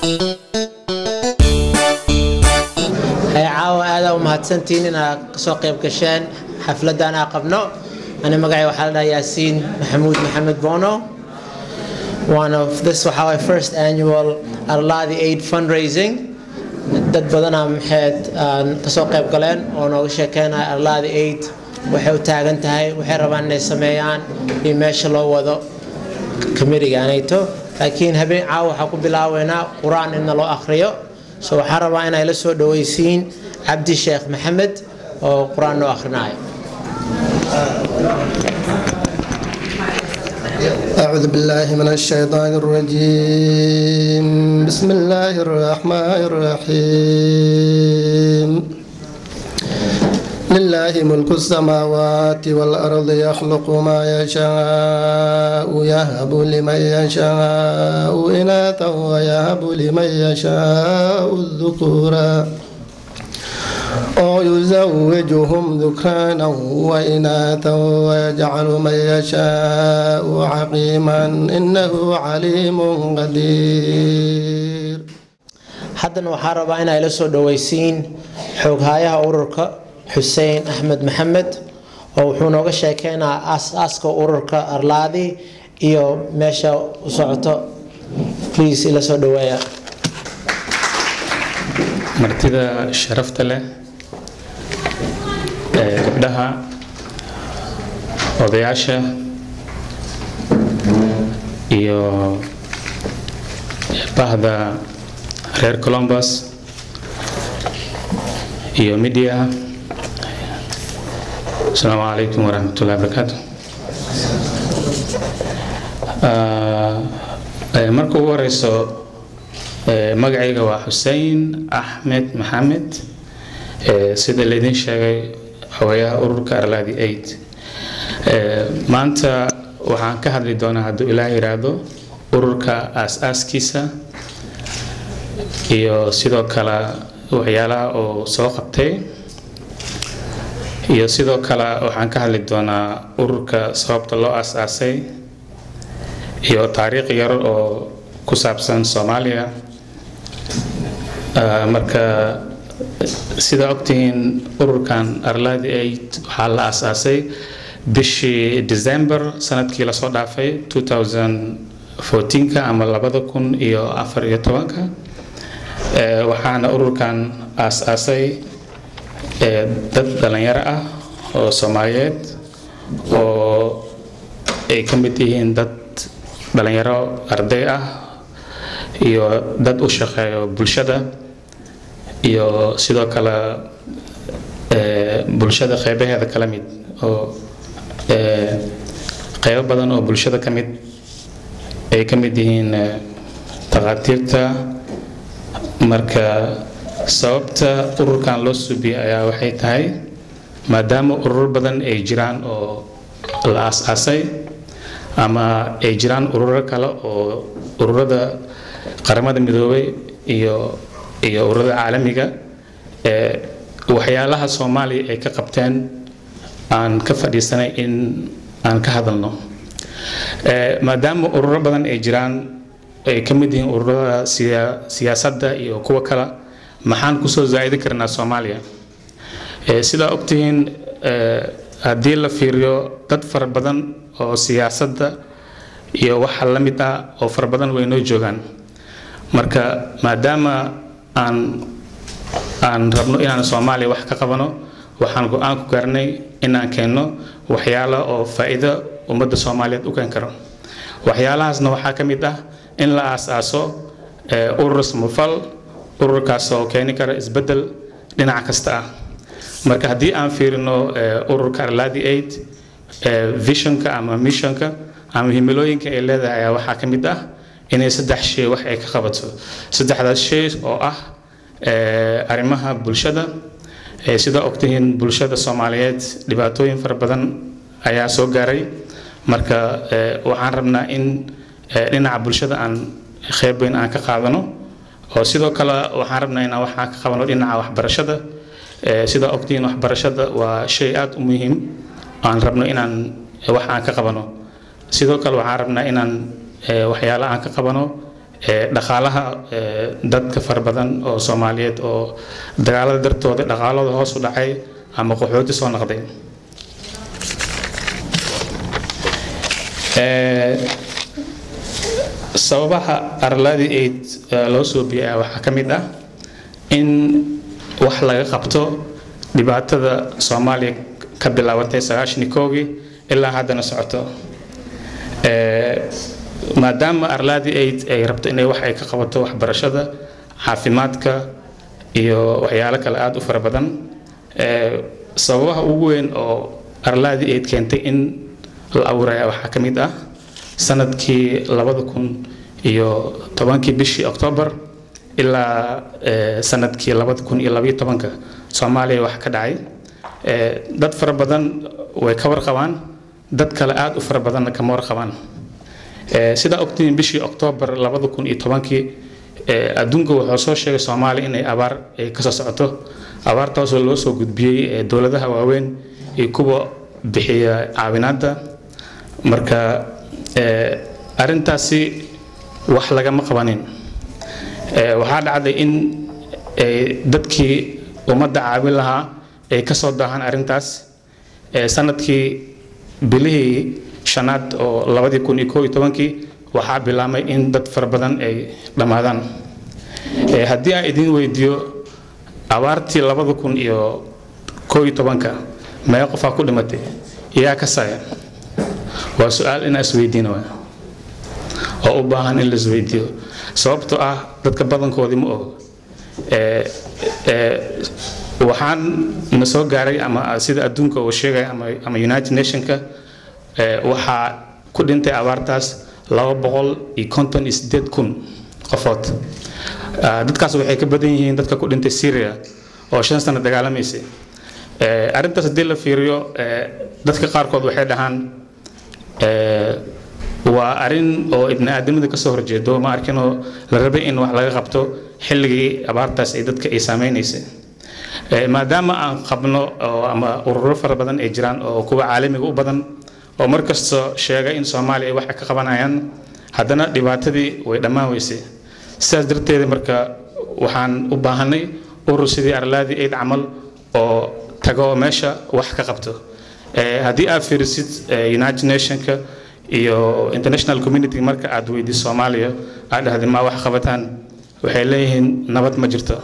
caawa aadaa u mahadsantihiin inaad kasoo qayb gasheen xafladan aa qabno ani magacay waxaa la dhahaa yaasiin maxamuud maxamed bono one of this waxaa waay first annual arlaadi aid fundraising dad badanaa maxayd aan kasoo qayb galeen oo nooga sheekeynaya arlaadi aid waxay u taagan tahay waxay rabaan inay sameeyaan iyo meesha loo wado kamirigaanayto laakiin habeen caawa waxaa ku bilaabeynaa qur-aan inna loo akhriyo so waxaan rabaa inay la soo dhawaysiin cabdi sheekh maxamed oo qur-aan noo akhrinayo أعوذ بالله من الشيطان الرجيم بسم الله الرحمن الرحيم لله ملك السماوات والأرض يخلق ما يشاء يهب لمن يشاء إناثا ويهب لمن يشاء الذكورا أو يزوجهم ذكرانا وإناثا ويجعل من يشاء عقيما إنه عليم قدير haddana waxaa rabaa inay la soo dhawaysiin xooghayaha ururka xuseen axmed maxamed oo wuxuu nooga sheekeynaa aas-aaska ururka arlaadi iyo meesha u socoto please ila soo dhaweeya martida sharafta leh ee gabdhaha odayaasha iyo bahda reer colombus iyo media asalaamu calaykum waraxmatullahi wabarakaatu marka ugu horeyso magacayga waa xuseen axmed maxamed sida laydin sheegay xogayaha ururka arlaadi aid maanta waxaan ka hadli doonaa hadduu ilaah yiraahdo ururka aas-aaskiisa iyo sidoo kale waxyaalaha oo soo qabtay iyo sidoo kale waxaan ka hadli doonaa ururka sababta loo aas-aasay iyo taariikh yar oo ku saabsan soomaaliya marka sidaa ogtihiin ururkan arlaadi aid waxaa la aas-aasay bishii december sanadkii lasoo dhaafay 2014ka ama labada kun iyo afar iyo tobanka waxaana ururkan aas-aasay dad dhalinyaro ah oo soomaaliyeed oo ay ka mid yihiin dad dhalinyaro arday ah iyo dad u shaqeeyo bulshada iyo sidoo kale bulshada qeybaheeda kala mid oo qeybo badan oo bulshada ka mid ay ka mid yihiin takhaatiirta marka sababta ururkan loo suubiyey ayaa waxay tahay maadaama urur badan ay jiraan oo la aas-aasay ama ay jiraan ururo kale oo ururada qaramada midoobay iyo iyo ururada caalamiga ee waxyaalaha soomaaliya ay ka qabteen aan ka fadhiisanay in aan ka hadalno maadaama ururo badan ay jiraan ay ka mid yihiin ururada siyaasadda iyo kuwa kale maxaan kusoo zaa'idi karnaa soomaaliya sidaa ogtihiin haddii la fiiriyo dad fara badan oo siyaasadda iyo waxa la mid ah oo fara badan way noo joogaan marka maadaama aan aan rabno inaan soomaaliya wax ka qabano waxaan go-aan ku gaarnay inaan keenno waxyaala oo faa'iido ummadda soomaaliyeed u keen karo waxyaalahaasna waxaa ka mid ah in la aas-aaso urur samafal ururkaas oo keeni kara isbeddel dhinac kasta ah marka haddii aan fiirino ururka arladi aid visionka ama missionka ama himilooyinka ay leedahay ayaa waxaa ka mid ah inay saddex shay wax ay ka qabato saddexdaas shay oo ah arrimaha bulshada sida ogtihiin bulshada soomaaliyeed dhibaatooyin fara badan ayaa soo gaaray marka waxaan rabnaa in dhinaca bulshada aan qeyb weyn aan ka qaadano oo sidoo kale waxaan rabnaa inaan waxaan ka qabano dhinaca waxbarashada sida ogtihiin waxbarashada waa shay aada u muhiim aan rabno inaan wax aan ka qabano sidoo kale waxaan rabnaa inaan waxyaala aan ka qabano ee, dhaqaalaha ee, dadka fara badan oo soomaaliyeed oo dagaalada dartooda dhaqaalada hoos u dhacay ama qaxooti soo noqday Ee, sababaha arladii aid eh, loo soo biyay waxaa ka mid ah in wax laga qabto dhibaatada soomaaliya ka bilaabatay sagaashani koogii ilaa haddana socoto Ee, maadaama arladii aid ay rabto inay wax ay ka qabato waxbarashada caafimaadka iyo waxyaalo kale aada u fara badan ee, sababaha ugu weyn oo arladii aid keentay in la abuuraya waxaa ka mid ah sanadkii labada kun iyo tobankii bishii oktoobar ilaa eh, sanadkii labada kun iyo labayo tobanka soomaaliya wax ka dhacay Eh, dad fara badan way ka warqabaan dad kale aada u fara badanna kama warqabaan Eh, sidaa ogtihiin bishii oktoobar labada kun iyo tobankii eh, adduunka wuxuu soo sheegay soomaaliya inay abaar ay kasoo socoto abaartaasoo loo soo gudbiyey eh, dowladaha waaweyn iyo kuwa bixiya caawinaadda marka eh, arrintaasi wax lagama qabanin Eh, waxaa dhacday in eh, dadkii ummadda caawin lahaa ay ka soo daahaan arrintaas Eh, sanadkii bilihii shanaad oo labadii kun iyo koo iyo tobankii waxaa bilaamay in dad fara badan ay dhammaadaan Eh, haddii aan idin weydiiyo abaartii labada kun iyo koo iyo tobanka meeqa qofaa ku dhimatay yaa ka saya waa su-aal inaa isweydiina waa oo u baahan in la isweydiiyo sababtoo ah dadka badankoodii ma ogo Ee, ee, waxaan na soo gaaray ama sida adduunka uu sheegaya ama ama united nationka ee, waxaa ku dhintay abaartaas laba boqol iyo konton iyo sideed kun qofood Ah, dadkaas waxay ka badan yihiin dadka ku dhintay syria oo shan sano dagaalamaysay Ee, arrintaas haddii la fiiriyo ee, dadka qaarkood waxay dhahaan ee, waa arrin oo ibni aadamada kasoo horjeedo ma arkinoo la rabay in wax laga qabto xilligii abaartaas ay dadka ay saameynaysay Ee, maadaama aan qabno oo ama ururo fara badan ay jiraan oo kuwa caalamiga u badan oo mar kasta sheega in soomaaliya ay wax ka qabanayaan haddana dhibaatadii way dhammaan weysay sidaas darteed marka waxaan u baahanay urur sidii arlaadii aid camal oo tago meesha wax ka qabto Ee, haddii aad fiirisid ee, united nationka iyo international community marka aad weydiis soomaaliya aad dhahday ma wax qabataan waxay leeyihiin nabad ma jirto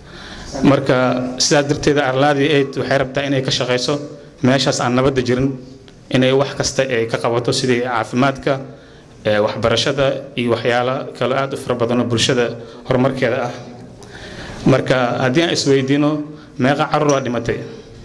marka sidaas darteed arlaadii aid waxay rabtaa inay ka shaqayso meeshaas aan nabadda jirin inay wax kasta ay ka qabato sidii caafimaadka ee, waxbarashada iyo waxyaalo kale aad u fara badan oo bulshada horumarkeeda ah marka haddii aan isweydiino meeqa carruur aa dhimatay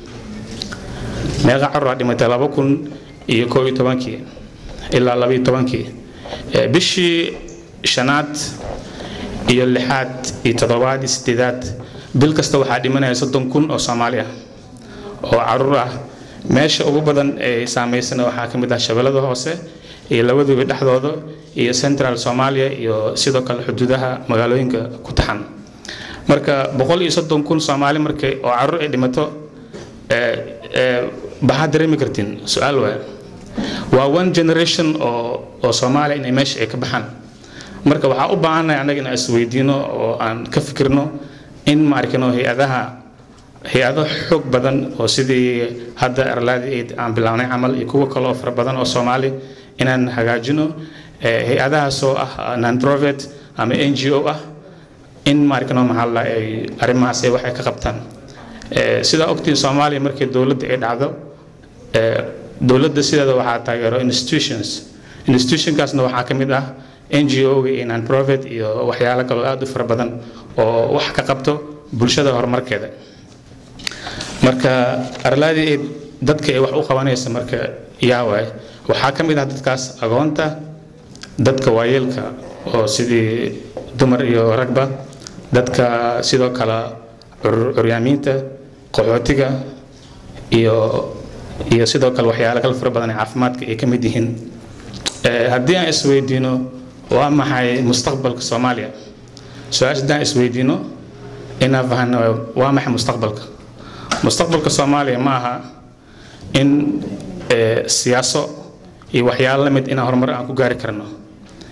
meeqa carruur aa dhimatay laba kun iyo koo iyo tobankii ilaa laba iyo tobankii Ee, bishii shanaad iyo lixaad iyo toddobaad iyo sideedaad bil kasta waxaa dhimanaya soddon kun oo soomaali ah oo caruur ah meesha ugu badan ee saameysana waxaa ka mid ah shabeellada hoose iyo labaduba dhexdooda iyo central soomaaliya iyo sidoo kale xuduudaha magaalooyinka ku taxan marka boqol iyo soddon kun soomaali markay oo caruur ay dhimato ee, ee, maxaad dareemi kartiin su-aal waaya waa one generation oo oo soomaaliya inay meesha ay ka baxaan marka waxaa u baahannahay annaga inaan isweydiino oo aan ka fikirno in ma arkino hay-adaha hay-ado xoog badan oo sidii hadda arlaadi aid aan bilownay camal iyo kuwo kale oo fara badan oo soomaali inaan hagaajino Eh, hay-adahaas oo ah non profit ama n g o ah in ma arkino maxaa la ay arrimahaas ay waxay ka qabtaan Eh, sidaa ogtiin soomaaliya markii dowladda ay dhacdo eh, dowladda sideeda waxaa taageero institutions institutionkaasna waxaa ka mid ah n g o iyo non profit iyo waxyaalo kaloo aad u fara badan oo wax ka qabto bulshada horumarkeeda marka arlaadii ay dadka ay wax u qabanaysa marka yaa waay waxaa ka mid ah dadkaas agoonta dadka waayeelka oo sidii dumar iyo ragba dadka sidoo kale cur- curyaamiinta qaxootiga iyo iyo sidoo kale waxyaalo kale fara badan ee caafimaadka ay ka mid yihiin Eh, haddii aan isweydiino waa maxay mustaqbalka soomaaliya su-aasha haddii aan isweydiino inaan fahano waa maxay mustaqbalka mustaqbalka soomaaliya ma aha in eh, siyaaso iyo waxyaalo la mid inaan horumar aan ku gaari karno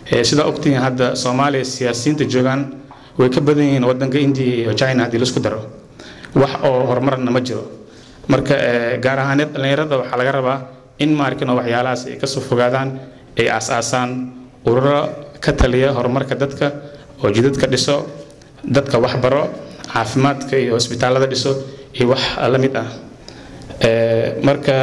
sidaa ogtihiin hadda soomaaliya siyaasiyiinta joogaan way ka badan yihiin wadanka india iyo china haddii laisku daro wax oo horumarna ma jiro marka gaar ahaaneed dhallinyarada waxaa laga rabaa in maarkino waxyaalahaas ay kasoo fogaadaan ay aas-aasaan ururo ka taliya horumarka dadka oo jidadka dhiso dadka waxbaro caafimaadka iyo hosbitaalada dhiso iyo wax la mid ah marka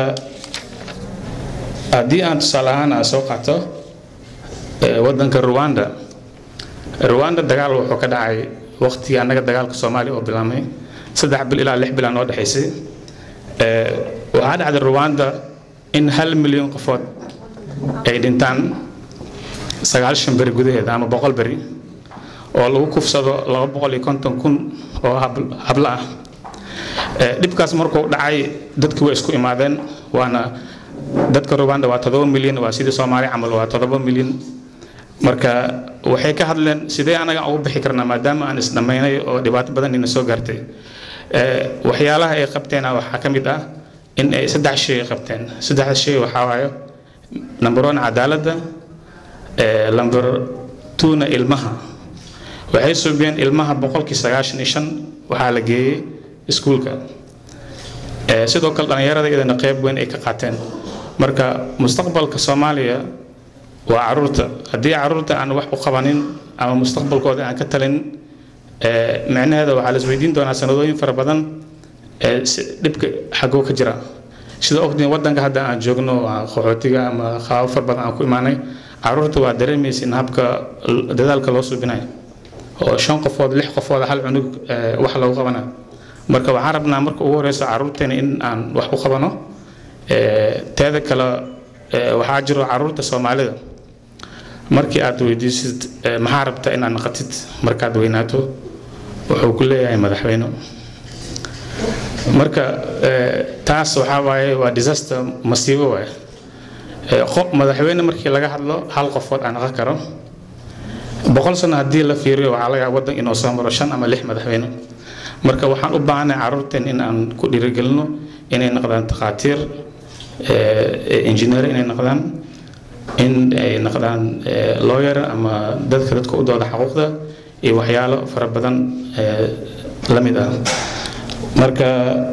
haddii aan tusaale ahaan aan soo qaato wadanka rwanda rwanda dagaal wuxuu ka dhacay waqtigii annaga dagaalka soomaaliya oo bilaabmay saddex bil ilaa lix bil aan noo dhexaysay waxaa dhacday rwanda in hal milyan qofood ay dhintaan sagaashan beri gudaheeda ama boqol beri oo lagu kufsado laba boqol iyo konton kun oo hablo ah dhibkaas markuu dhacay dadkii way isku imaadeen waana dadka rwanda waa todoba milyan waa sidii soomaaliya camal waa todoba milyan marka waxay ka hadleen sidee anaga ugu bixi karnaa maadaama aan isdhammaynay oo dhibaato badan ina soo gaartay waxyaalaha ay qabteena waxaa ka mid ah in ay saddex shay ay qabteen saddexda shay waxaa waayo number one cadaaladda number twona ilmaha waxay suubiyeen ilmaha boqolkii sagaashan iyo shan waxaa la geeyey iskuulka sidoo kale dhallinyarada iyadana qeyb weyn ay ka qaateen marka mustaqbalka soomaaliya waa caruurta haddii caruurta aan wax u qabanin ama mustaqbalkooda aan ka talin micnaheeda waxaa la isweydiin doonaa sanadooyin fara badan dhibka xagoo ka jira sida ogtiin wadanka hadda aan joogno qaxootiga ama qaabo fara badan aan ku imaanay caruurta waa dareemaysa in habka dadaalka loo suubinayo oo shan qofood lix qofood hal cunug wax lagu qabanayo marka waxaan rabnaa marka ugu horeyso caruurteena in aan wax u qabano teeda kale waxaa jiro caruurta soomaalida markii aad weydiisid maxaa rabta inaad naqatid markaad weynaato wuxuu ku leeyahay madaxweyne marka taas waxaa waaye waa disaster masiibo waaye madaxweyne markii laga hadlo hal qofood aan naqan karo boqol sano haddii la fiiriyo waxaa laga wadan inuu soo maro shan ama lix madaxweyne marka waxaan u baahanahay caruurteen in aan ku dhiirigelino inay noqdaan takhaatiir engineer inay noqdaan in ay noqdaan lawyer ama dadka dadka u dooda xaquuqda iyo waxyaalo fara badan la mid ah marka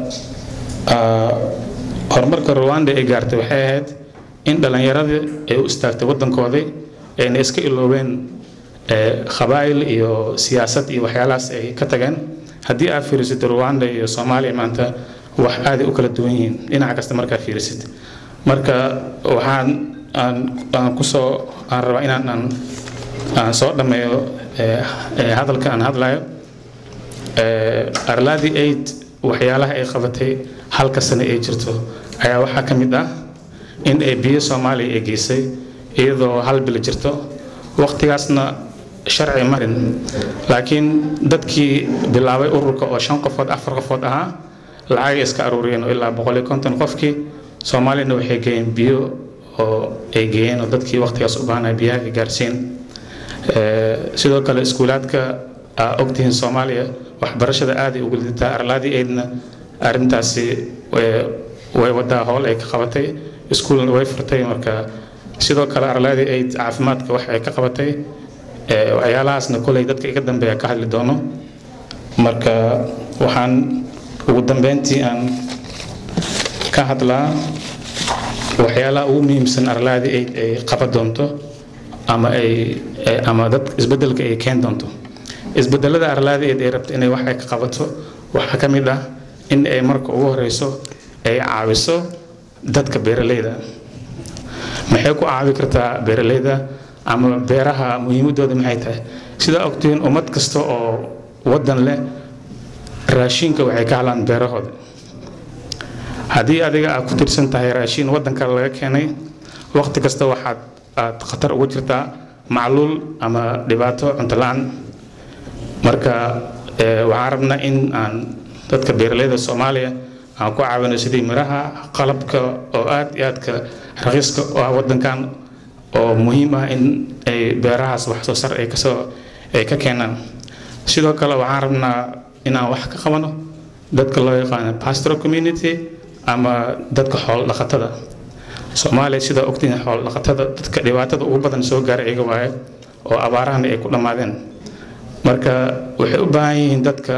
horumarka rwanda ay gaartay waxay ahayd in dhallinyaradii ay u istaagtay waddankoodii ayna iska iloobeen qabaa'il iyo siyaasad iyo waxyaalahaas ay ka tageen haddii aad fiirisid rwanda iyo soomaaliya maanta wax aaday u kala duwan yihiin dhinaca kasta markaa fiirisid marka waxaan aan aan kusoo aan rabaa inaan aan aan soo dhammeeyo hadalka aan hadlayo arlaadii aid waxyaalaha ay qabatay halka sano ay jirto ayaa waxaa ka mid ah in ay biyo soomaaliya ay geysay iyadoo hal bil jirto waqtigaasna sharci marin laakiin dadkii bilaabay ururka oo shan qofood afar qofood ahaa lacagay iska aruuriyeen oo ilaa boqol iyo konton qofkii soomaaliyana waxay geeyeen biyo oo ay geeyeen oo dadkii waqtigaas u baahnaa biyaha ay gaarsiin sidoo kale iskuulaadka aa ogtihiin soomaaliya waxbarashada aaday ugu lidataa arlaadii aydna arrintaasi way wadaa howl ay ka qabatay iskuulna way furtay marka sidoo kale arlaadii ayd caafimaadka wax ay ka qabatay waxyaalahaasna koley dadka iga dambeeya ka hadli doono marka waxaan ugu dambeyntii aan ka hadlaa waxyaalaha ugu muhiimsan arlaadii ayd ay qaban doonto ama ay ama dad isbedelka ay keen doonto isbedelada arlaadii ayd ay rabto inay wax ay ka qabato waxaa ka mid ah in ay marka ugu horeyso ay caawiso dadka beeraleyda maxay ku caawi kartaa beeraleyda ama beeraha muhiimadooda maxay tahay sidaa ogtihiin ummad kasta oo wadan leh raashinka waxay ka hadlaan beerahooda haddii adiga aad ku tirsan tahay raashin wadan kale laga keenay waqti kasta waxaad aad khatar ugu jirtaa macluul ama dhibaato cunto la-aan marka waxaan rabnaa in aan dadka beeraleyda soomaaliya aan ku caawino sidii miraha qalabka oo aad iyo aadka raqiiska oo ah wadankan oo muhiim ah in ay beerahaas wax soo sar ay kasoo ay ka keenaan sidoo kale waxaan rabnaa in aan wax ka qabano dadka loo yaqaano pastoral community ama dadka xoolo dhaqatada soomaaliya sidaa ogtiin xoolo dhaqatada dadka dhibaatada ugu badan soo gaara iyaga waaye oo abaarahana ay ku dhammaadeen marka waxay u baahan yihiin dadka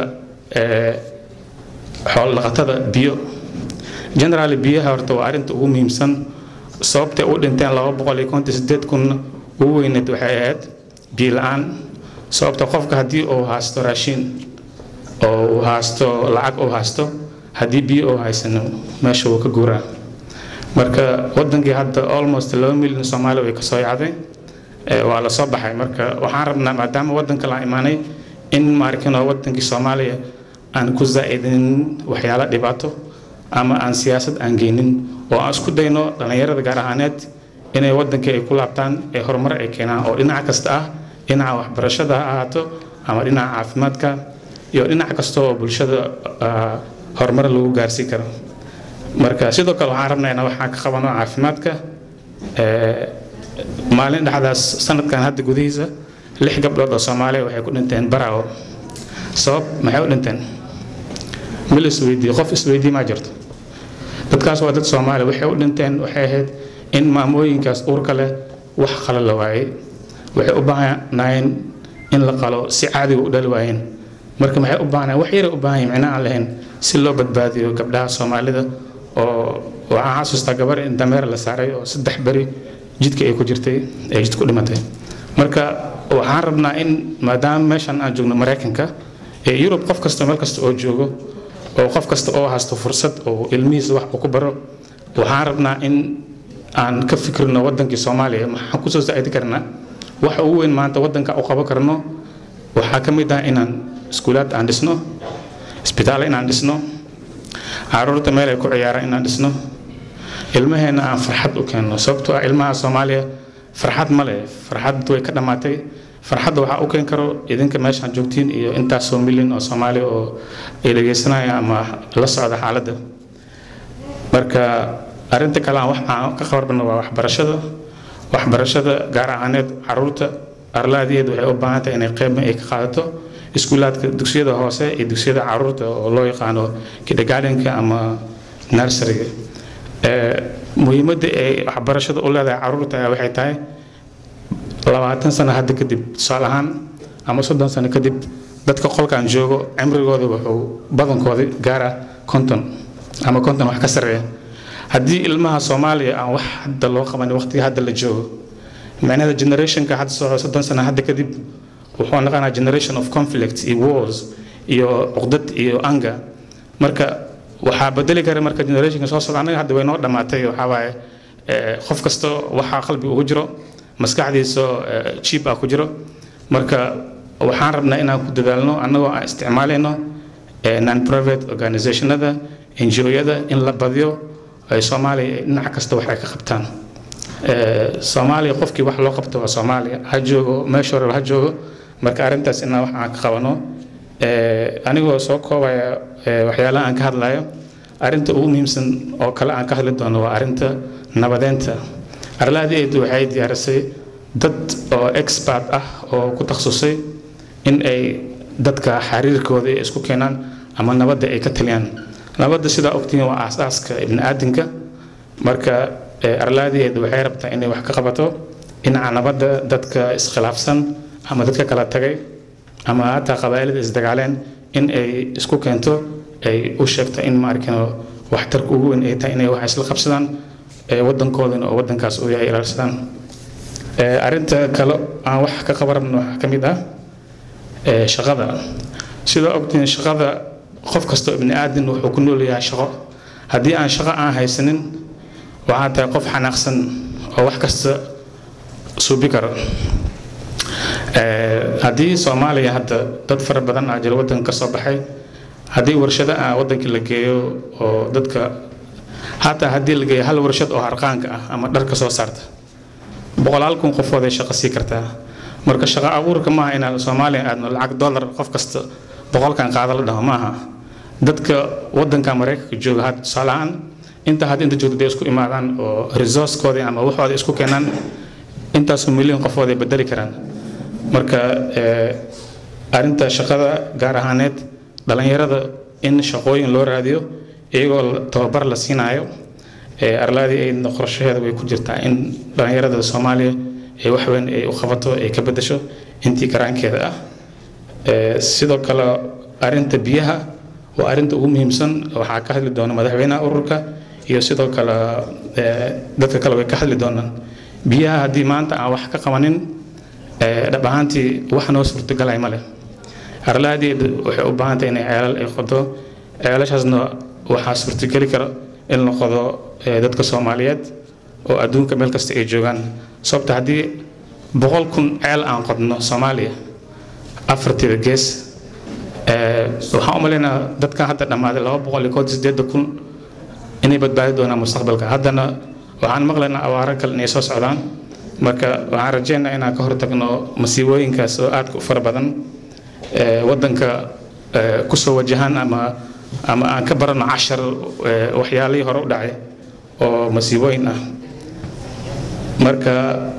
xoolo dhaqatada biyo generaally biyaha horta waa arrinta ugu muhiimsan sababtay u dhinteen laba boqol iyo konton sideed kun ugu weyneed waxay ahayd biyo la-aan sababta qofka haddii uu haasto raashin oo uu haasto lacag uu haasto haddii biyo uu haysano meesha wuu ka guuraa marka wadankii hadda almost laba milyan soomaaliya way kasoo yacday waa la soo baxay marka waxaan rabnaa maadaama wadanka la imaanay in maarkino wadankii soomaaliya aan ku zaa'idin waxyaalo dhibaato ama aan siyaasad aan geynin oo aan isku dayno dhallinyarada gaar ahaaneed inay wadankii ay ku laabtaan ee horumar ay keenaan oo dhinac kasta ah dhinaca waxbarashada ha ahaato ama dhinaca caafimaadka iyo dhinac kasta oo bulshada horumar lagu gaarsiin karo marka sidoo kale waxaan rabnaa inaan waxaan ka qabano caafimaadka maalin dhexdaas sanadkan hadda gudihiisa lix gabdhood oo soomaaliya waxay ku dhinteen baraawo sabab maxay u dhinteen mil isweydiiye qof isweydiye maa jirto dadkaas waa dad soomaaliya waxay u dhinteen waxay ahayd in maamooyinkaas uurka leh wax qala la waayey waxay u baahnaayeen in la qalo si caadiga u dhali waayeen marka maxay u baahnayen wax yaray u baahan yihin micna aan lahayn si loo badbaadiyo gabdhaha soomaalida oo waxaan xasuustaa gabar in dameer la saaray oo saddex beri jidka ay ku jirtay ay jid ku dhimatay marka waxaan rabnaa in maadaama meeshan aan joogno maraykanka ee yurub qof kasta meel kasta oo joogo oo qof kasta oo haysto fursad oo ilmihiisa wax uu ku baro waxaan rabnaa in aan ka fikirno wadankii soomaaliya maxaan kusoo saacidi karnaa waxa ugu weyn maanta wadanka u qaban karno waxaa ka mid ah inaan iskuulaad aan dhisno isbitaal inaan dhisno caruurta meel ay ku ciyaaraan inaan dhisno ilmaheena aan farxad u keenno sababtoo ah ilmaha soomaaliya farxad ma leh farxad way ka dhammaatay farxadda waxaa u keen karo idinka meeshaan joogtiin iyo intaasoo milyan oo soomaaliya oo ay dhegaysanaya ama la socda xaaladda marka arrinta kale aan wax aan ka qabarno waa waxbarashada waxbarashada gaar ahaaneed caruurta arlaadeed waxay u baahan tahay inay qeyb ay ka qaadato iskuulaadka dugsiyada hoose iyo dugsiyada caruurta oo loo yaqaano kindergartenka ama nurseryga muhiimadda ay waxbarashada u leedahay caruurta waxay tahay labaatan sano hadda kadib tusaale ahaan ama soddon sano kadib dadka qolkan joogo cimrigooda wuxuu badankooda gaara konton ama konton wax ka sarreeya haddii ilmaha soomaaliya aan wax hadda loo qabanin waqtiga hadda la joogo macnaheeda generationka hadda soo soddon sano hadda kadib wuxuu noqonaa generation of conflict iyo wars iyo cuqdad iyo anga marka waxaa bedeli kara marka generationka soo socda anaga hadda way noo dhammaatay waxaa waaye qof kasta waxaa qalbi ugu jiro maskaxdiisa jiib ah ku jiro marka waxaan rabnaa inaan ku dadaalno annagoo aan isticmaalayno non private organizationada ngo-yada in la badiyo ay soomaaliya dhinac kasta wax ay ka qabtaan soomaaliya qofkii wax loo qabto waa soomaaliya ha joogo meesha hore ha joogo marka arrintaas inaan wax aan ka qabano anigoo soo koobaya waxyaalaha aan ka hadlayo arrinta ugu muhiimsan oo kale aan ka hadli doono waa arrinta nabadeynta arlaadeedu waxay diyaarisay dad oo expert ah oo ku takhasusay in ay dadka xiriirkooda ay isku keenaan ama nabadda ay ka taliyaan nabadda sidaa ogtihiin waa aasaaska ibniaadanka marka arlaadeedu waxay rabtaa inay wax ka qabato dhinaca nabadda dadka iskhilaafsan ama dadka kala tagay ama hataa qabaa'ilada isdagaaleen in ay isku keento ay u sheegto in maarkino waxtarka ugu weyn ay tahay inay wax isla qabsadaan wadankoodana oo wadankaas uu yahay ilaalsadaan arrinta kale aan wax ka qabarabno waxaa ka mid ah shaqada sidaa ogtiin shaqada qof kastoo ibni aadan wuxuu ku nool yahay shaqo haddii aan shaqo aan haysanin waxaa tahay qof xanaaqsan oo wax kasta suubi karo haddii soomaaliya hadda dad fara badan aa jira wadanka ka soo baxay haddii warshado ah wadankii la geeyo oo dadka hataa haddii la geeyo hal warshad oo harqaanka ah ama dharka soo saarta boqolaal kun qofood ay shaqo sii kartaa marka shaqo abuurka maaha inaan soomaaliya aadno lacag dollar qof kasta boqolkan qaada la dhaho maaha dadka wadanka maraykanka jooga hadda tusaale ahaan inta hadda inta joogta dee isku imaadaan oo resourcekoodii ama waxooda isku keenaan intaasoo milyan qofood ay bedeli karaan marka arrinta shaqada gaar ahaaneed dhalinyarada in shaqooyin loo raadiyo iyagoo tababar la siinaayo arlaadii ay qorshaheeda way ku jirtaa in dhalinyarada soomaaliya ay wax weyn ay u qabato ay ka bedesho intii karaankeeda ah sidoo kale arrinta biyaha waa arrinta ugu muhiimsan waxaa ka hadli doona madaxweynaha ururka iyo sidoo kale dadka kale way ka hadli doonaan biyaha haddii maanta aan wax ka qabanin dhab ahaantii wax noo suurtagalay ma leh arlaadeed waxay u baahan tahay inay ceelal ay qodo ceelashaasna waxaa suurtageli kara in la qodo dadka soomaaliyeed oo adduunka meel kasta ay joogaan sababta haddii boqol kun ceel aan qodno soomaaliya afartiida gees waxaan u malaynaa dadkan hadda dhammaaday laba boqol iyo kood sideedda kun inay badbaadi doonaan mustaqbalka haddana waxaan maqlaynaa awaaro kale inay soo socdaan marka waxaan rajaynayaa inaan ka hortagno masiibooyinkaas oo aadka u fara badan waddanka kusoo wajahaan ama ama aan ka barano cashar waxyaalihii hore u dhacay oo masiibooyin ah marka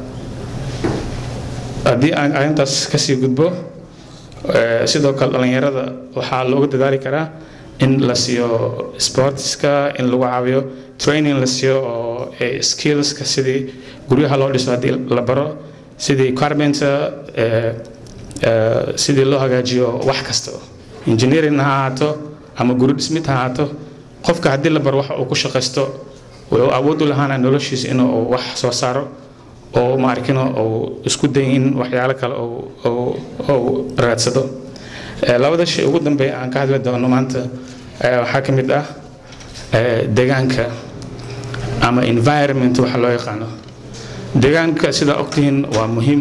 haddii aan arrintaas kasii gudbo sidoo kale dhallinyarada waxaa looga dadaali karaa in la siiyo sportska in lagu caawiyo training la siiyo oo skillska sidii guryaha loo dhiso haddii la baro sidii carpenter sidii loo hagaajiyo wax kasta engineering ha ahaato ama guri dhismid ha ahaato qofka haddii la baro waxa uu ku shaqaysto wuxuu awood u lahaana noloshiisa inuu wax soo saaro oo maarkino uu isku day in waxyaalo kale uu raadsado labada shay ugu dambeeya aan ka hadli doono maanta waxaa ka mid ah deegaanka ama environment waxa loo yaqaano deegaanka sidaa ogtihiin waa muhiim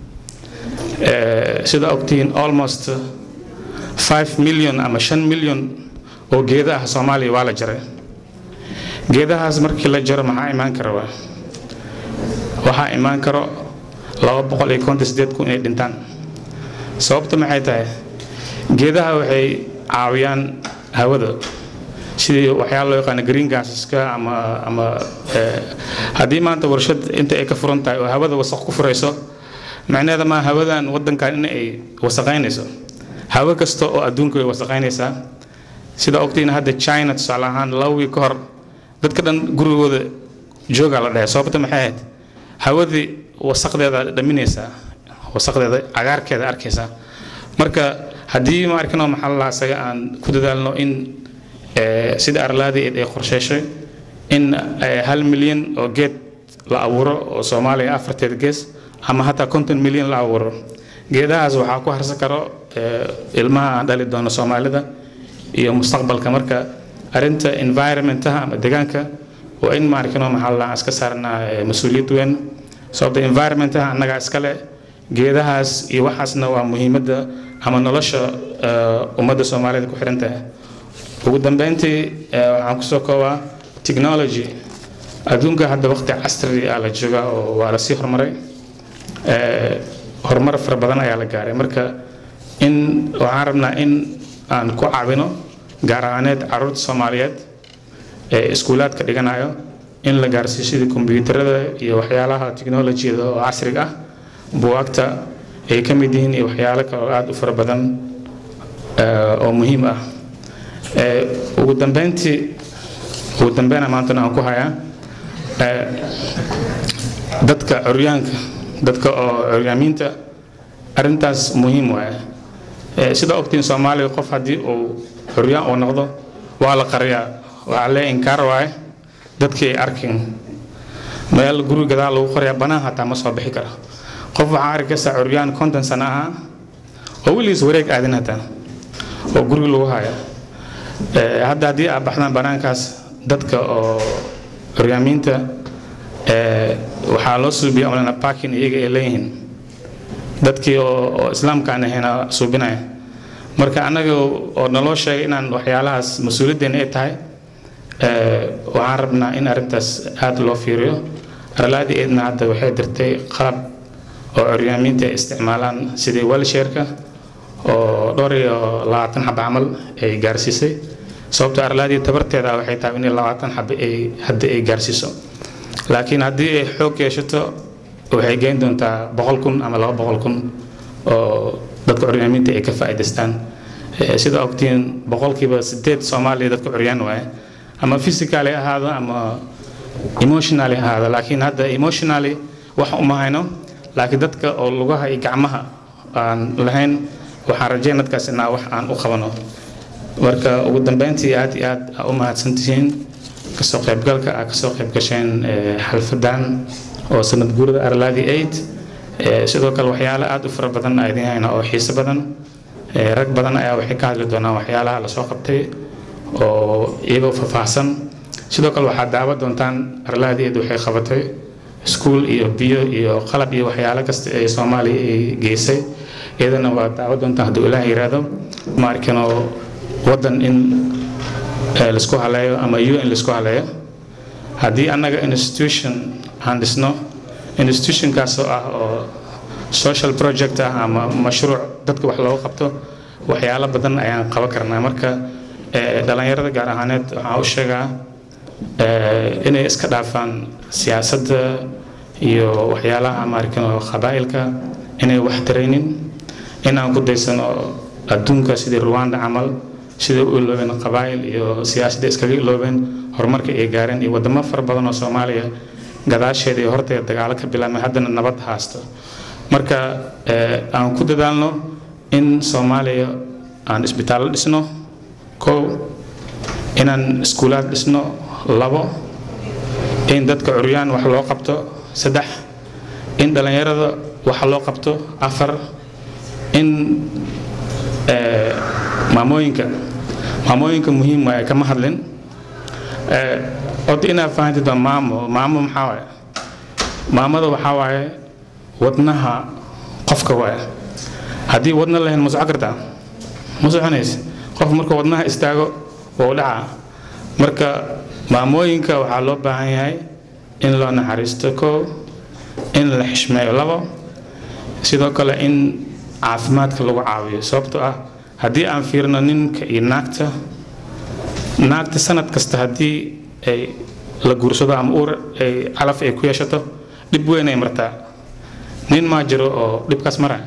sidaa ogtihiin almost 5 million ama 5 million oo geeda ah soomaaliya waa la jaray geedahaas markii la jaro maxaa imaan kara waa waxaa imaan karo laba boqol iyo konton sideed kun inay dhintaan sababta maxay tahay geedaha waxay caawiyaan hawada sidii waxyaala loo yaqaano green gaseska ama ama haddii maanta warshad inta ay ka furan tahay oo hawada wasaq ku furayso macnaheeda maa hawadan wadankan in ay wasaqaynayso hawo kasta oo adduunka way wasaqaynaysaa sida ogtiina hadda china tusaale ahaan laba wiil ka hor dadka dhan gurigooda joogaa la dhahay sababta maxay ahayd hawadii wasaqdeeda dhaminaysaa wasaqdeeda cagaarkeeda arkaysaa marka haddii ma arkino maxaa la isaga aan ku dadaalno in sida arlaadii ay qorsheyshay in hal milyan oo geed la abuuro oo soomaaliya afarteeda gees ama hataa konton milyan la abuuro geedahaas waxaa ku harsan karo ilmaha aan dhali doono soomaalida iyo mustaqbalka marka arinta environmentaha ama deegaanka waa in maarkino maxaa la iska saarnaa mas-uuliyad weyn sababta environmentaha annaga iskale geedahaas iyo waxaasna waa muhiimadda ama nolosha ummadda soomaalida ku xiran tahay ugu dambeyntii waxaan kusoo koobaa technology adduunka hadda waqti casri ah la joogaa oo waa lasii horumaray horumar fara badan ayaa la gaaray marka in waxaan rabnaa in aan ku caawino gaar ahaaneed caruurta soomaaliyeed ee iskuulaadka dhiganayo in la gaarsiiyo sidii kombiyuutarada iyo waxyaalaha teknolojiyada oo casriga ah buwaagta ay ka mid yihiin iyo waxyaalo kale oo aada u fara badan oo muhiim ah ugu dambeyntii ugu dambeyn maantana aan ku hayaa dadka curyaanka dadka oo curyaamiinta arrintaas muhiim waaye sida ogtiin soomaaliga qof haddii uu curyaan uu noqdo waa la qariyaa waxaa lee inkaar waaye dadkii ay arkin meel guri gadaal lagu qoriyaa banaan hataa ma soo bixi kara qof waxaa arkaysaa curyaan konton sano ahaa oo weligiis wareeg aadin hataa oo guriga lagu haya hadda haddii aad baxdaan banaankaas dadka oo curyaamiinta waxaa loo suubiya amlana parking iyaga ay leeyihiin dadkii oo islaamka aan ahayna suubinaya marka annaga oo naloo sheegay inaan waxyaalahaas mas-uuliyaddeena ay tahay waxaan rabnaa in arrintaas aada loo fiiriyo arlaadii eedna hadda waxay dirtay qalab oo curyaamiinta ay isticmaalaan sidii welsheerka oo dhowr iyo labaatan xaba camal ay gaarsiisay sababto arlaadii tabarteeda waxay tahay in labaatan xaba ay hadda ay gaarsiiso laakiin haddii ay xoog yeeshato waxay geyn doontaa boqol kun ama laba boqol kun oo dadka curyaamiinta ay ka faa'iidaystaan sida ogtiin boqolkiiba sideed soomaaliya dadka curyaan waaye ama physically ahaado ama emotionally ahaado laakiin hadda emotionally wax uma hayno laakiin dadka oo lugaha iyo gacmaha aan lahayn waxaan rajeyn dadkaas inaa wax aan u qabano marka ugu dambeyntii aad iyo aad aa u mahadsantihiin kasoo qaybgalka aa kasoo qayb gasheen xalfadan oo sanad guurada arlaadi aid sidoo kale waxyaalo aad u fara badan aa idiin hayna oo xiiso badan rag badan ayaa waxay ka hadli doonaan waxyaalaha lasoo qabtay oo iyagoo faahfaahsan sidoo kale waxaad daawa doontaan arlaadi aid waxay qabatay iskuul iyo biyo iyo qalab iyo waxyaalo kasta ee soomaaliya ay geysay iyadana waa daawa doontaan hadduu ilaah yiraahdo maarkino waddan in laisku haleeyo ama u in laisku haleeyo haddii annaga institution aan dhisno institutionkaas oo ah oo social project ah ama mashruuc dadka wax looga qabto waxyaalo badan ayaan qaban karnaa marka dhalinyarada gaar ahaaneed waxaan u sheegaa inay iska dhaafaan siyaasadda iyo waxyaalaha maarkino qabaa'ilka inay wax taraynin inaan ku daysano adduunka sidii ruwanda camal siday u iloobeen qabaa'il iyo siyaasadda iskaga iloobeen horumarka ay gaareen iyo wadamo fara badan oo soomaaliya gadaasheeda iyo horteeda dagaalo ka bilaabmay haddana nabad haasto marka aan ku dadaalno in soomaaliya aan isbitaallo dhisno kow inaan iskuulaad dhisno labo in dadka curyaan wax loo qabto saddex in dhallinyarada wax loo qabto afar in maamooyinka maamooyinka muhiim waaye kama hadlin od inaa fahantid waa maamo maamo maxaa waaye maamada waxaa waaye wadnaha qofka waaye haddii wadna lahayn ma soco kartaa ma soconaysa qof marka wadnaha istaago waa u dhacaa marka maamooyinka waxaa loo baahan yahay in loo naxariisto koo in la xishmeeyo labo sidoo kale in caafimaadka lagu caawiyo sababtoo ah haddii aan fiirno ninka iyo naagta naagta sanad kasta haddii ay la guursado ama uur ay calaf ay ku yeeshato dhib weyn ay martaa nin maa jiro oo dhibkaas maraya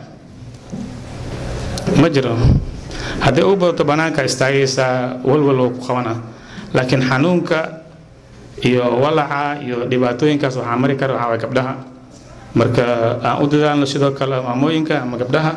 ma jiro haddii u badato bannaanka istaagaysaa walwal oo ku qabana laakiin xanuunka iyo walaca iyo dhibaatooyinkaas waxaa mari kara waxaa waay gabdhaha marka aan u dadaalno sidoo kale maamooyinka ama gabdhaha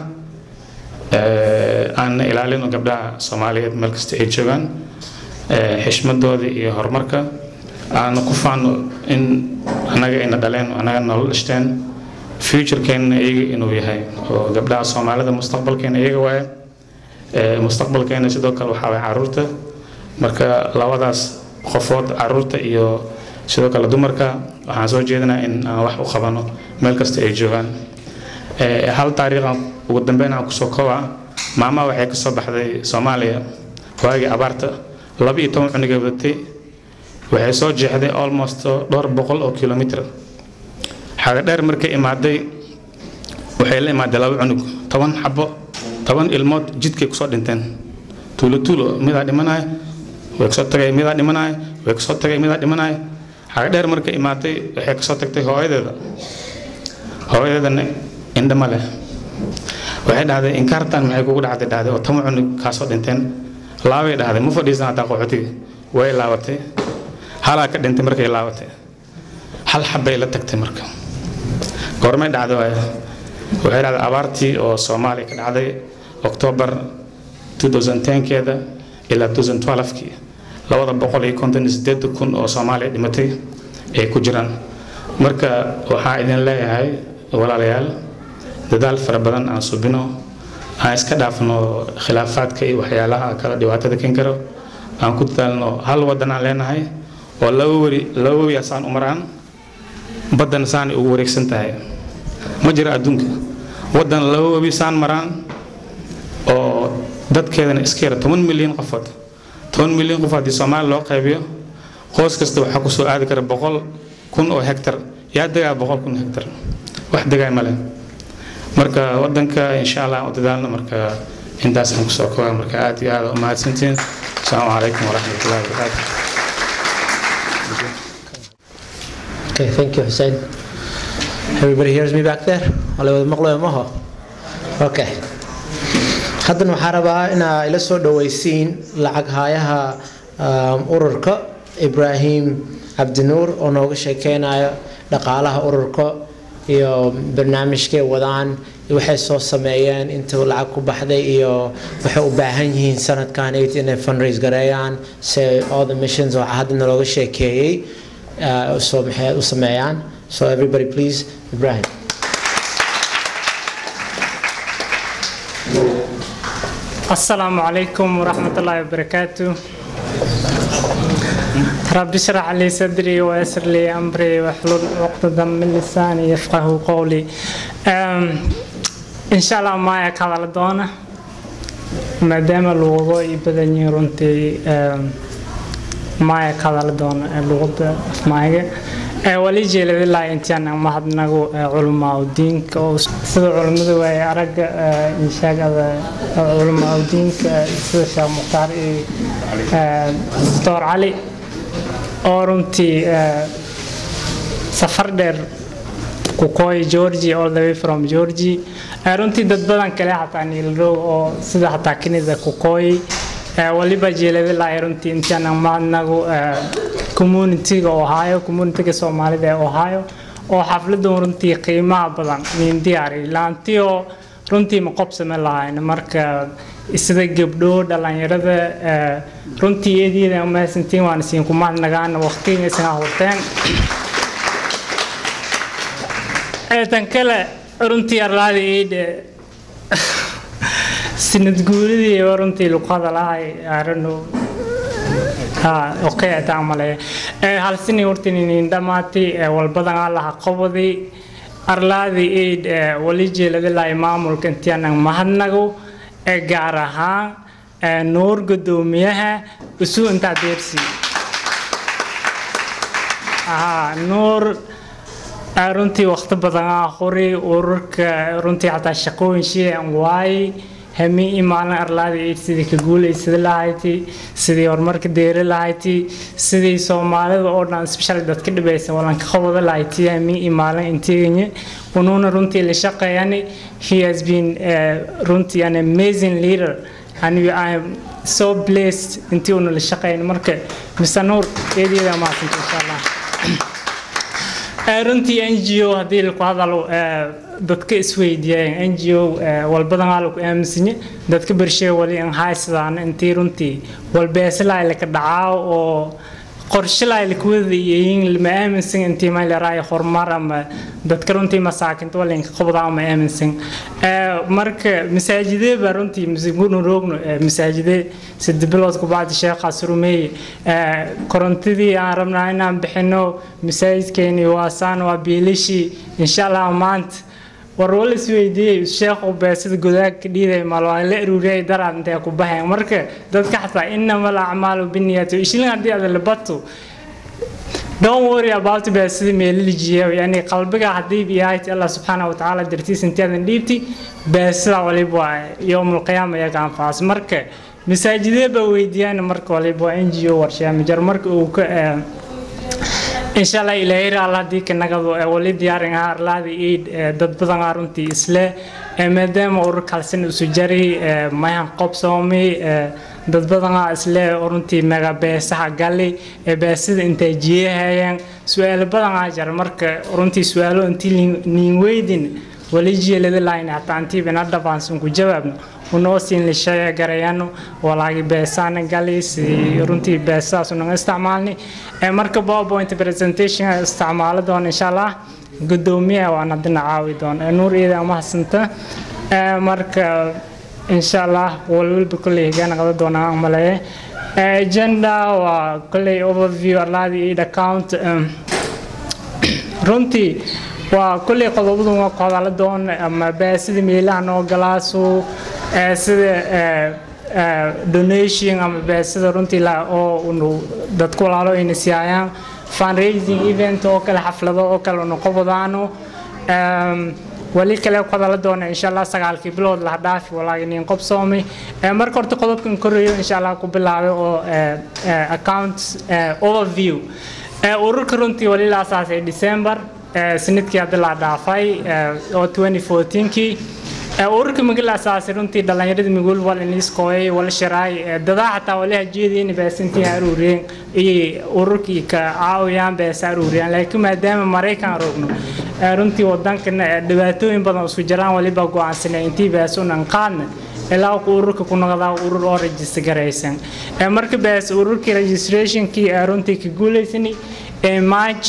aan ilaalino gabdhaha soomaaliyeed meel kasta ay joogaan xishmadooda iyo horumarka aana ku faano in annaga ayna dhaleen annaga nolol dhishteen futurekeenna iyaga inuu yahay oo gabdhaha soomaalida mustaqbalkeena iyaga waaye mustaqbalkeena sidoo kale waxaa waay caruurta marka labadaas qofood caruurta iyo sidoo kale dumarka waxaan soo jeedinaa in aan wax u qabano meel kasta ay joogaan hal taariikhan ugu dambeyn aan kusoo koobaa maama waxay kasoo baxday soomaaliya waagii abaarta laba iyo toban cunugay wadatay waxay soo jeexday almost dhowr boqol oo kilomitr xaga dheer markay imaaday waxay la imaaday laba cunug toban xabo toban ilmood jidkay kusoo dhinteen tuulo tuulo midaa dhimanaya way kasoo tagay midaa dhimanaya way kasoo tagay midaa dhimanaya xaga dheer markay imaaday waxay kasoo tagtay hooyadeeda hooyadeedana indhama leh waxay dhahday inkaartan maxay kugu dhacday dhahday oo toban cunug kaasoo dhinteen laabay dhahday ma fadhiisan hataa qaxootiga way laabatay halaa ka dhintay markay laabatay hal xabbay la tagtay marka goormay dhacday waay waxay dhacday abaartii oo soomaaliya ka dhacday oktoobar 2010keeda ilaa 2012kii labada boqol iyo konton iyo sideed kun oo soomaaliya dhimatay ay ku jiraan marka waxaa idin leeyahay walaalayaal dadaal fara badan aan subino aan iska dhaafno khilaafaadka iyo waxyaalaha kala dhibaatada ken karo aan ku dadaalno hal wadan aan leenahay oo laba weri laba webi saan u maraan baddan saan ugu wareegsan tahay ma jiro adduunka wadan laba webi saan maraan oo dadkeedana iska yara toban milyan qofood toban milyan qof haddii soomaaliya loo qaybiyo qoys kasta waxaa kusoo aadi kara boqol kun oo hektar yaa degaa boqol kun hektar wax degaa male marka wadanka insha allah aan u dadaalno marka intaasaan kusoo kooba marka aad iyo aad u mahadsantiin asalaamu calaykum waraxmatullahi wabarakaatu Okay, thank you, Hussein. Everybody hears me back there? Wala wada maqlayo maho? Okay. Haddan waxaan rabaa inaa ila soo dhawaysiin lacag haayaha um, ururka Ibrahim Cabdinuur oo nooga sheekeynayo dhaqaalaha ururka iyo barnaamijkay wadaan waxay soo sameeyeen inta lacag ku baxday iyo waxay u baahan yihiin sanadkan inay fundraise gareeyaan si all the missions oo hadda nalooga sheekeeyey soo maxay u sameeyaan so everybody please Ibrahim السلام عليكم ورحمة الله وبركاته رب اشرح لي صدري ويسر لي أمري واحلل عقدة من لساني يفقه قولي إن شاء الله ما يكاد دونا ما دام اللغة يبدأني رنتي ما يكاد دونا اللغة معي wali jeeladilaa intaan mahadnago culamaa diinka oo sida culimmadu ay aragga inshaagada culamaa diinka sida sheekh mukhtaar iyo doctor cali oo runtii safar dheer kukooy georgi all the way from georgi runtii dad badan kale xataa niilrow oo sida xataa kenida kukooy waliba jeeladilaa runtii intaan mahadnago communityga ohio communityga soomaalida ee ohio oo xafladan runtii qiimaha badan nin diyaari laantii oo runtii ma qobsame lahayn marka sida gabdho dhalinyarada runtii eedyada mahadsantiin waan isiin ku mahadnagaan waqtiga isna hurteen tan kale runtii arlaada eedhe sinad guuridii runtii luqada lahay arano okay taa male hal sini hortinin dhamaati walbadan allaha qabadi arlaadi aid wali jeeladilaa maamulka intianan mahadnago gaar ahaan nuur gudoomiyaha isu intaa deersi nuur runtii waqti badan qori ururka runtii xataa shaqooyin shiican waaye hami maalin arlaada eid sidii ka guulaysada lahayti sidii horumarka deeri lahayti sidii soomaalida oo dhan special dadka dhibaysa walanka qabada lahayti hami maalin intiiganye unuuna runtii la shaqeeyani he has been uh, runtii an amazing leader and we are so blessed intii una la shaqeyn marka mr nuur eedyada maasanta insha allah runtii n g o haddii laku hadalo dadka isweydiiyeen n g o walbadan aa laku aaminsanye dadka bershee wali an haysadaan intii runtii walbeesalaa laka dhacaa oo qorshalaa lakuwada yihiin lama aaminsan intii maylaraayo horumar ama dadka runtii masaakinta walinka qabdaa ma aaminsan marka masaajidee baa runtii musigunu roogno masaajidee sida bilood kubacdi sheekhaas rumeeye korontadii aan rabnaa inaan bixino masaajidkeeni waa saan waa biilishii insha allah maanta war wala isweydiiyey sheekhu beesida godaagka dhiiday mal waa la aruuriyay daraad intay ku baxeen marka dadka xataa inama alacmaalu biniyati ishilin haddii aad labato don't worry about beesida meelilijiya yani qalbiga haddii biyahay allah subxaanahu watacaala dartiis intaadan dhiibti beesida waliba waa yowmul qiyaama iyaga anfaas marka masaajidee baa weydiiyaan marka waliba waa n g o warshaamijar marka uu ka insha allah ilaahay alla haddii kanagadu wali diyaarin ahaa arlaada iid dad badan aa runtii isle maadaama urur kalsin isu jari mayan qobsoomi dad badan aa isle runtii mega beesaha gali beesida intay jiyahayaan su-aalo badan aa jara marka runtii su-aalo intii niin weydin wali jeelada lahayn hataa intii bina dhabaansan ku jawaabno unoo siin lishaya garayano walaagi beesaana gali si runtii beesadaas unaga isticmaalni marka powerpoint presentation isticmaalo doon insha allah gudoomiyaha waan hadina caawi doon nuur iida mahadsanta marka insha allah walwalba kolley higaana qada doonaa maleeye agenda waa kolley overview arlaadi aid account runtii waa kolley qodobadu waa ku hadala doon ama beesida meelaha noo galaasu sida donation ama beesida runtii oo unu dadku walaalo ayna siiyayaan fundraising event oo kale xaflado oo kale unu qabadaano wali kale ku hadala doona insha allah sagaalkii bilood la dhaafi walaagi nin qobsoomay marka horta qodobkan koreeyo insha allah ku bilaabay oo account overview ururka runtii wali la asaasay december sanadkii hadda la dhaafay oo 2014kii ururka migil asaasi runtii dhallinyarada migul wal iniskooyay wala shiraay dadaa xataa wali hajeediin beesantii aruuriyeen iyo ururkii ka caawiyaan beesa aruuriyaan laakiin maadaama maraykan rogno runtii wadankana dhibaatooyin badan isku jiraan waliba go-aansanay intii beesunan qaadna ilaa ku ururka ku noqdaa urur oo rajista garaysan marka bees ururkii registrationkii runtii ka guulaysani march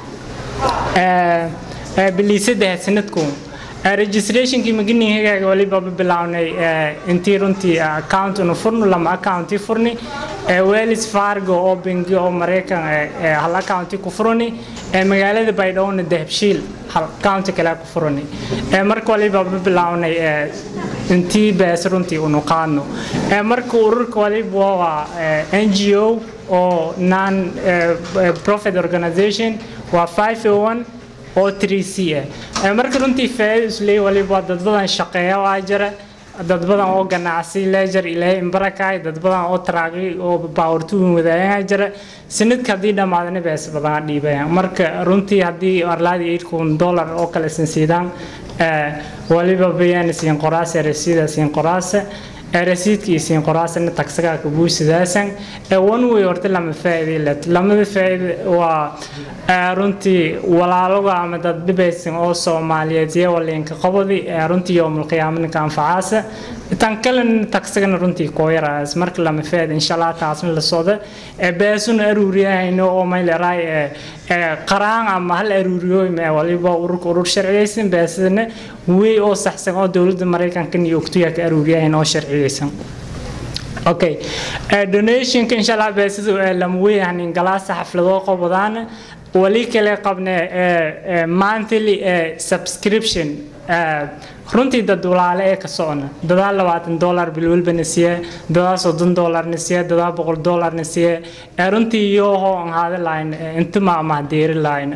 biliisaddex sanadku registrationkii maginihagaaga waliba bilownay intii runtii account unu furno lama accounti furni wells fargo oo bangi oo maraykan hal accounti ku furani magaalada baydhowna dahabshiil hal accounti kale ku furani marka waliba bilownay intii bees runtii unu qaadno marka ururka waliba waa n g o oo non profit organization waa 501 oo 3c ah marka runtii faa'iido isleey waliba dad badan shaqeeya waa jira dad badan oo ganacsi leejar ilaahay imbarakaay dad badan oo taraaqi oo baawartuun wadaayaa jira sanadka haddii dhammaadana bees badan dhiibayaan marka runtii haddii arlaadii eight kun dollar oo kale sinsiidaan waliba bayaan siin qoraase rasiida siin qoraase rasiidkii siin qoraasana tagsagaa ka buusidaasan one way horta lama faa'iiday let lamada faa'iida waa runtii walaaloga ama dad dhibaysan oo soomaaliyeed iyo waliinka qabadi runtii yoomul qiyaamanka anfacaasa tan kalena tagsagana runtii koo yaraas marka lama faa'iida insha allah taasna la socda beesuna aruuriyahayno oo mayleeraay qaraan ama hal aruuriyo waliba ururka urur sharciyeysan beesadana wey oo saxsan oo dowladda maraykanka iyo ogtuya ka aruuriyahayn oo sharciyeysan okay donationka insha allah beesada lama weyahanin galaasa xafladoo qobadaana wali kale qabne monthly subscription runtii dad walaale ee ka socona dadaa labaatan dollar bil walbana siye dadaa soddon dollarna siye dadaa boqol dollarna siye runtii iyoohoo aan haada lahayn inta maamah deeri lahayn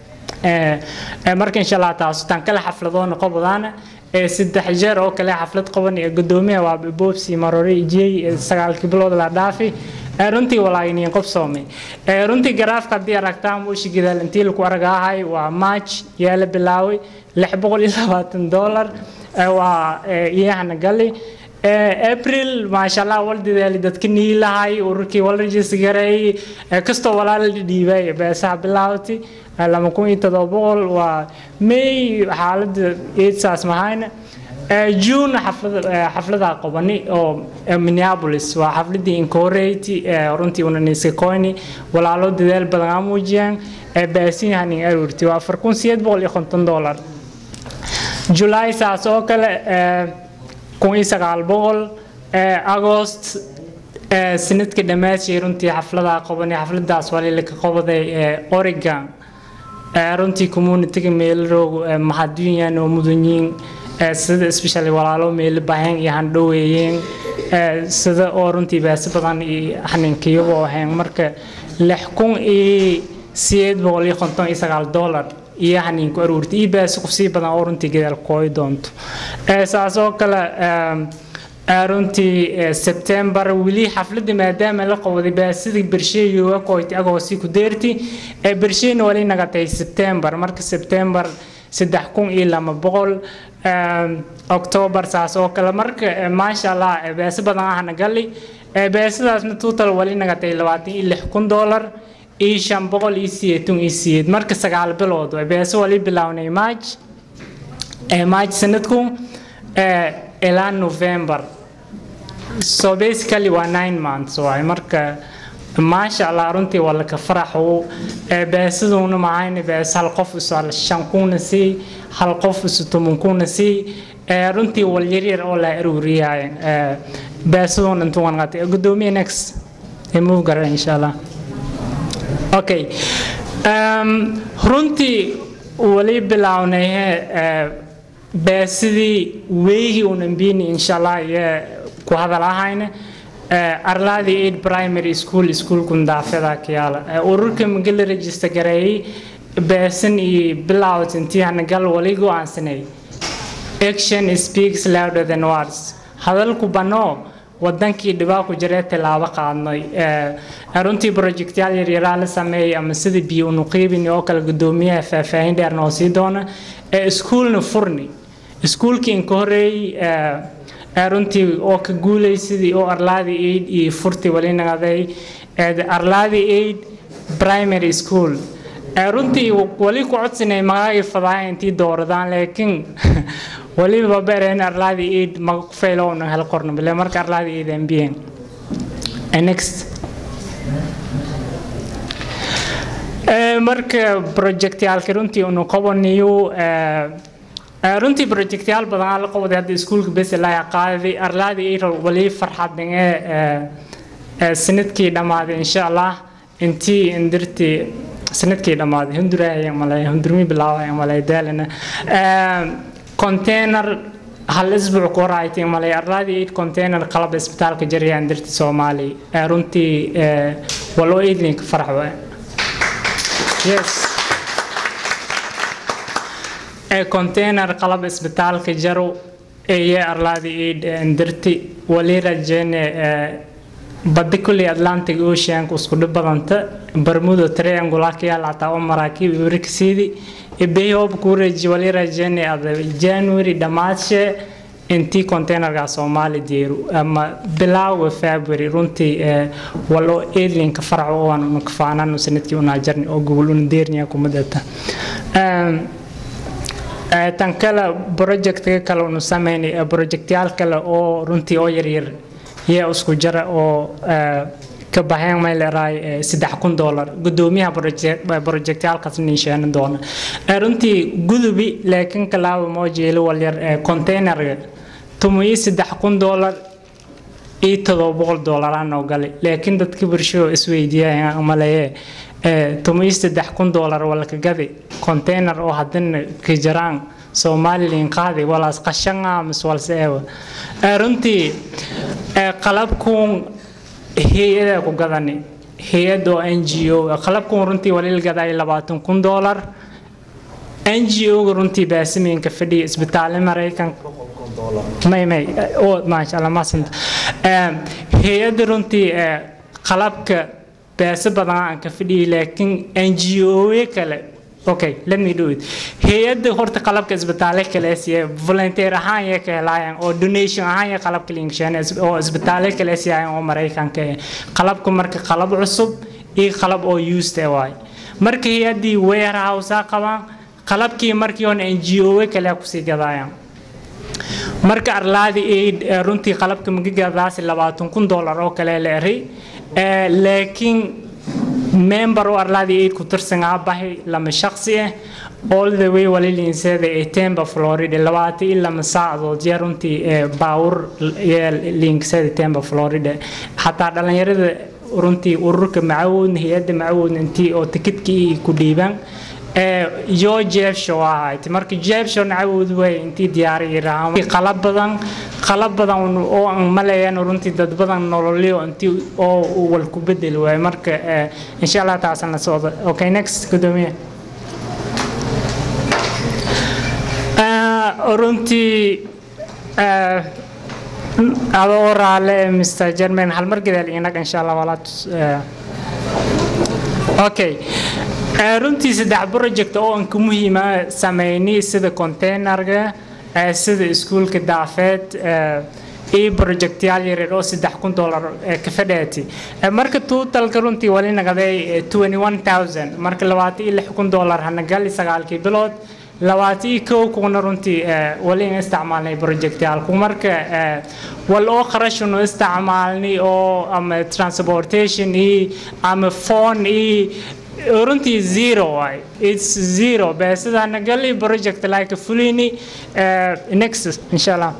marka insha allah taas tan kale xafladoona qobadaana saddex jeer oo kale xaflad qaban ee gudoomiyaha waa boobsi marore ijiyey sagaalkii bilood la dhaafi runtii walaaginiin qof soomay runtii garaafka haddii aragtaan muushi gadaal intii lagu argaahay waa march yaa la bilaaway lix boqol iyo labaatan dollar waa iyahana gali april maasha allah wal dadaali dadka niilahay ururkii wal rajis gareeyay kastoo walaal dhiibay beesaha bilaawtay lama kun iyo todoba boqol waa may xaaladda eedsaas mahayna june xaflada qabani oo minneapolis waa xafladii incorate runtii unaniska coini walaalo dadaal badan aa muujiyaan baasiyahanin aruurti waa afar kun sideed boqol iyo konton dollar july saas oo kale kun iyo sagaal boqol agost sanadka dhammaadshii runtii xafladaa qabani xafladaas walilaka qabaday oregon runtii communityga meelroog mahadunyan oo mudanyiin sida especially walaalo meelo bahan iyo handhoweeyeen sida oo runtii baasi badan iyo xaninkiyagoo ahayn marka lix kun iyo sideed boqol iyo konton iyo sagaal dollar iyo xaniinku aruurtay iyo baasi kusii badan oo runtii gadaal kooy doonto saas oo kale runtii sebtembar weli xafladda maadaama la qabaday baasidii bersheeyoga koyti agoosi ku deerti bersheyna wali nagatay sebtembar marka sebtembar saddex kun iyo lama boqol october saas oo kale marka maasha allah beesi badan ahna gali beesidaasna total wali nagatay labaatan iyo lix kun dollar iyo shan boqol iyo sideetan iyo sideed marka sagaal bilood beesi wali bilownay march march sanadku ilaa november so basically waa nine months waay marka maasha allah runtii waa laka faraxu beesaduna mahayna bees hal qof isu shan kuna sii hal qof isu toban kuna sii runtii wal yaryar oo la aruuriyaay beesaduna intuu wanqatay gudoomiye next move gara insha allah okay runtii wali bilownay beesidii weygii unambini insha allah iyo ku hadal ahayna arlaadii aid primary school iskuulkun daafada kiyaala ururka magala register gareeyay beesan iyo bilowt intii hanagal wali go-aansanay action speaks louder than words hadalku banoo wadankii dhibaa ku jiree tilaabo qaadnay runtii projectyaal yaryaraa la sameeyay ama sida biyo unuqiibin oo kale gudoomiyaha faahfaahin dheer noo sii doona iskuulna furni iskuulkii inka horeeyey runtii oo ka guulaysidii oo arlaadi aid iyo furti wali nagaday arlaadi aid primary school runtii wali ku codsinay magaagii fadaaya intii dooradaan laakiin waliba bereen arlaadi aid maga ku faylowna hel qorno bile marka arlaadi aid ambien next marka projectyaalka runtii unu qabanayo runtii projectyaal badan aa la qabaday hadda iskuulka bes laa qaaday arlaadi aid wali farxadnige sanadkii dhammaaday insha allah intii indirtii sanadkii dhammaaday hunduraya malay hundurmi bilaabaya malay daalana container hal isbuuc ku horaaytay malay arlaadi aid container qalab isbitaalka jariya indirti soomaali runtii waloo aidlinka farax waay yes container qalab isbitaalka jaro eye arlaadi aid indirti wali rajeyne badda kuley atlantic oceanka isku dhib badanta bermudo triangle ka yaal hataa oo maraakiib warkasiidi ebeyhoob kuu reji wali rajeyne ada january dhamaadshe intii containerga soomaali deeru ama bilaawa february runtii walo eedlinka farac waan una kafaanaan sanadkii unaa jarni oo gogol una deerniya kumadata tan kale projectka kale unu sameynay projectyaal kale oo runtii oo yaryar yaa isku jara oo ka baxeen may leerahay saddex kun doolar gudoomiyaha projectyaalkaas niisheena doona runtii gudubi laakiin kalaaba moo jeelo walyar containerga tumayi saddex kun doolar iyo todoba boqol doolaraan noo galay laakiin dadka bulshada isweydiiyaan maleeye tumayi saddex kun doolar walka gadi container oo haddana ka jaraan somalilan qaadi walaas qashanga mis walse eewa runtii qalabkuun hay-ada ku gadani hay-ad oo n g o qalabkuun runtii walil gaday labaatan kun doolar n g o-ga runtii baasimeynka fadhiya isbitaale maraykan may may oo maasha allah maasanta hay-adda runtii qalabka baase badan aan ka fadhiyay laakiin n g o kale okay let me do it hay-adda horta qalabka isbitaale kale siya volunteer ahaan ya ka helaayaan oo donation ahaan ya qalabka linksheen oo isbitaale kale siyaayaan oo maraykanka eh qalabka marka qalab cusub iyo qalab oo used eh waay marka hay-addii warehouse qabaan qalabkii markii hore n g o kale kusii gadaayaan marka arlaadi aid runtii qalabka magagadaasi labaatan kun doolar oo kale la eray laakiin member oo arlaadi aid ku tirsanaa bahay lama shaqsi ah all the way walilinseeda ee temba florida labaatan iyo lama saacadood yaa runtii baawur linkseeda temba florida xataa dhalinyarada runtii ururka macawoodna hay-adda macawoodna intii oo tikidkii ku dhiibaan yoo jeebsho ahayd marka jeebsho nacawood way intii diyaariyiraan qalab badan qalab badan oo aan maleeyaan runtii dad badan nololyo intii oo wal ku bedel waay marka insha allah taasana socda okay next gudoomiye runtii adoo raale mr german hal mar gadaal inaga insha allah walaad okay runtii saddex project oo anka muhiima sameynay sida containerga sida iskuulka daafeed iyo projectyaal yaryar oo saddex kun doolar ka fadheeti marka totalka runtii wali nagaday twenty one thousand marka labaatan iyo lix kun doolar hanagali sagaalkii bilood labaatan iyo kow kuna runtii wali in isticmaalnay projectyaalku marka wal oo qarashunu isticmaalnay oo ama transportation iyo ama phone iyo runtii zero waay its zero beesada nagali project like fulini next insha allah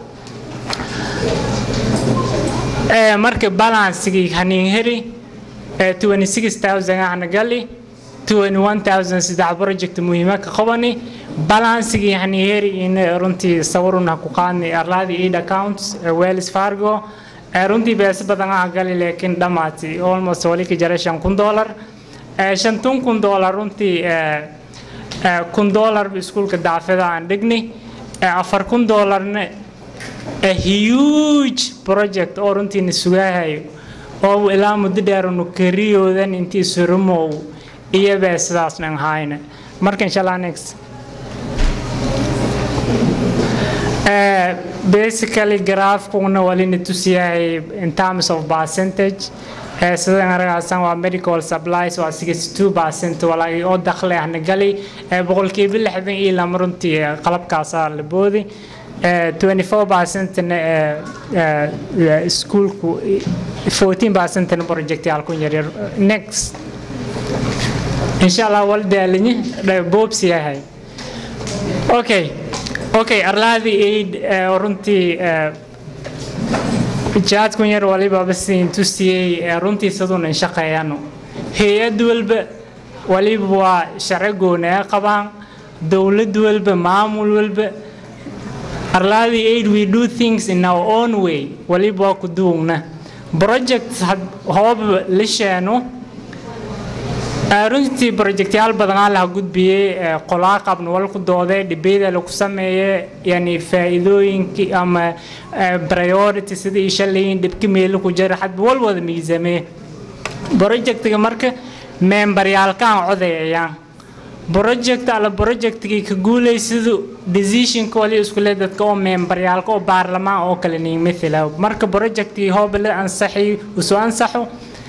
marka balancegii hanin heri 26000 hanagali 21000 saddex project muhiima ka qabani balancegii hanin heri in runtii sawiruna ku qaadnay arlaadi aid accounts wells fargo runtii beesa badan ah gali laakiin dhamaati almost wali ka jara shan kun dollar shantun kun doolar runtii kun doolar iskuulka daafida aan dhignay afar kun doolarna huge project oo runtiina sugaahayo oo ilaa muddo dheerunu kariyoodan intii surumow iyabaa sidaasna ahayna marka insha allah next Uh, basically graafkuna walina tusiyahay in terms of percentage uh, sidan aragaasan waa medical supplies waa 62 percent walaagi oo dakhli ahna gali uh, boqolkiiba lixdan iyo lama runtii uh, qalabkaasaa la boodi uh, 24 percent uh, uh, iskuulku 14 percent projectyaalku yaryar next insha allah wal daalinye boobsi yahay okay okay arlaadii aid uh, runtii uh, jaadkun yar waliba basiin tusiyey uh, runtii siduun in shaqeeyano hay-ad walba waliba waa sharci gooni ay qabaan dowlad walba maamul walba arlaadii aid we do things in our own way waliba waa ku duugna project hooba la sheeno runtii projectyaal badanaa laha gudbiyey qolaa qabna walku doodee dhibeyda lagu sameeye yani faa'iidooyinkii ama priority sidii shalayin dhibki meelo ku jira hadba wal wada miisamee projectiga marka membaryaalkaan codayayaan project alla projectgii ka guulaysidu decisionka wali iskule dadka oo membaryaalka oo baarlamaan oo kale niin mithila marka projectgii hooba la ansaxi usoo ansaxo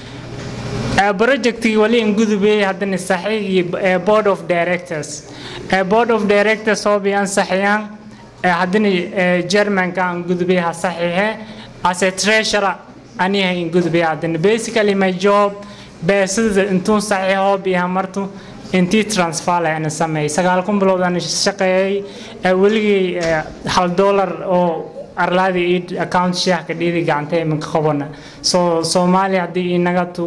projectgii wali in gudubay haddana saxiigii board of directors board of directors hoobi ansaxiyaan haddana germanka aan gudubay ha saxiixe as a treasurer aniha in gudubay haddana basically my job beesada intuun saxiix hoobi ha martu intii transfer lahayn sameeyay sagaal kun bilood aan shaqeeyay weligay hal dollar oo arlaadi id account sheekh ka dhidi gacanta iminka qabana so soomaaliya haddii inaga tu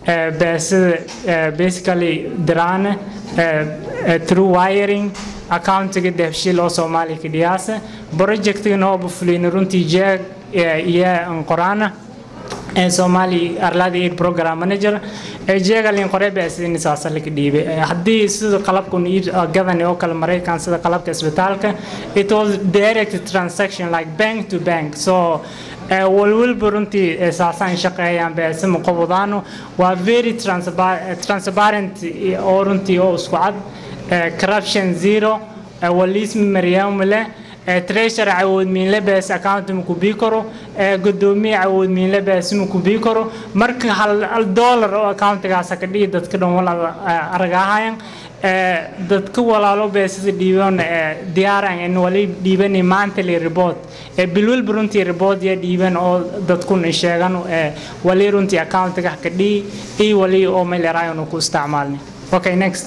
beesada basically diraan through wiring accountiga dehbshiil oo soomaaliya ka dhiyaasa projectiga nooba fulin runtii jeeg iyo qoraana Somali Arladi Aid Program Manager jeegalin qore beesidin saasa laga dhiibay haddii sida qalabkun iib gadan oo kale Mareykan sida qalabka isbitaalka it was direct transaction like bank to bank so walwalba runtii saasaan shaqeeyaan beesima qobodano waa very transparent oo runtii oo isku cad corruption zero walismi maryaam leh treasurer awood miinle bees account ma ku bii karo gudoomiye awood miinle bees ma ku bii karo marka hal dollar oo accountigaas ka dhigi dadka dhan walaal aragahayan dadka walaalo beesada dhiiban diyaaran in wali dhiiban monthly report bilwal runtii report ya dhiiban oo dadkun sheegan wali runtii accountiga ka dhigi iyo wali oo meel yaraayon ku isticmaalni okay next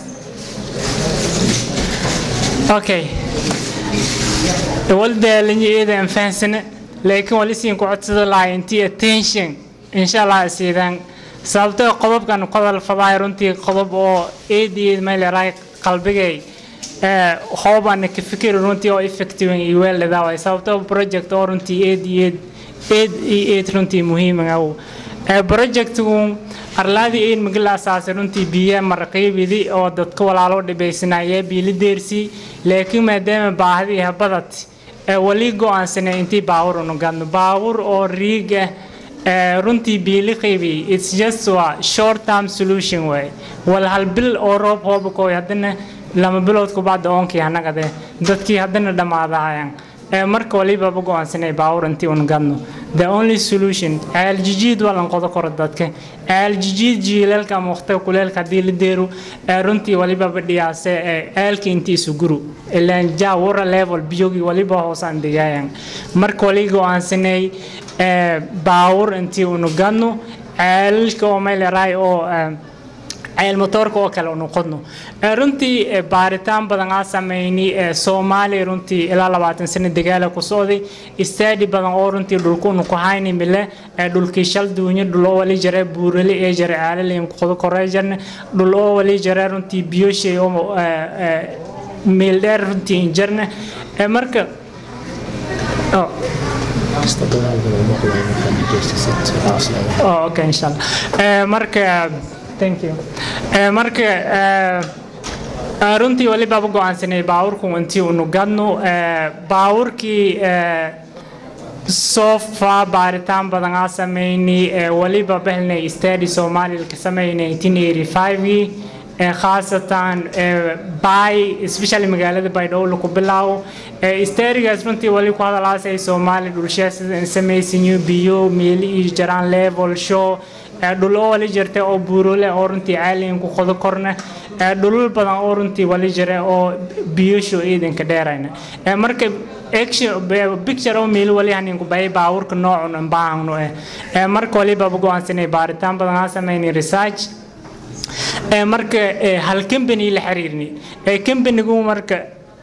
okay waldaalinya eedaan fahansana laakiin wali siin ku codsada lahaa intii attention insha allah siidaan sababtoo qodobkan qodol fadaay runtii qodob oo eed eed meeleraay qalbigay hoobana ka fikiri runtii oo effective iyo weelada way sababtoo project oo runtii eed eed eed eed runtii muhiim ah projectku arlaadi eed magala asaasay runtii biyo marqiibidi oo dadka walaalo dhibaysanaya biili deersi laakiin maadaama baahdi habadati wali go-aansanay intii baawur unu gadno baawur oo riig ah runtii biili qiibi it's just a short term solution way wal hal bil oo roob hoobakooy haddana lama bilood kubacda oonkii hanagade dadkii haddana dhammaadahayaan marka walibaba go-aansanay baawur intii unu gadno the only solution aaljijiid waa lan qodo koro dadka aaljijiid jiilalka ama waqtiga kuleelka haddii la deero runtii walibaba dhiyaase aalka intii isu guru ilaan ja wara level biyogii waliba hoosaan digaayan marka wali go-aansanay baawur intii unu gadno aalalka oo meeleraay oo ceel motoorka oo kale unu qodno runtii baaritaan badan aa samayni soomaaliya runtii ilaa labaatan sano dagaala ku socday istaadi badan oo runtii dhulku unu ku hayni mile dhulkii shal duunyo dhul oo wali jare buurali ee jare caalalayn qodo koree jarne dhul oo wali jare runtii biyoshay oo meel dheer runtii jarne marka Oh, okay, inshallah. marka thank you marka runtii wali baaba go-aansanay baawurku intii unu gadno baawurkii sofa baaritaan badan aa samayni waliba bahlnay stadi soomaaliya ka sameynay 1985gii khaasatan bay especially magaalada baydhabo laku bilaabo isterigaas runtii wali ku hadalaasay soomaali dhulshaa sida samaysanyo biyo meeli iyo jaraan level show dhul oo wali jirta oo buurole oo runtii caaligan ku qodo korna dhulul badan oo runtii wali jira oo biyosho ciidanka dheerayna marka picture oo meel wali hanin ku bay baawurka noocun aan baahno eh marka wali baba go'aansanay baaritaan badan aan sameynay research marka hal company la xiriirni companygu marka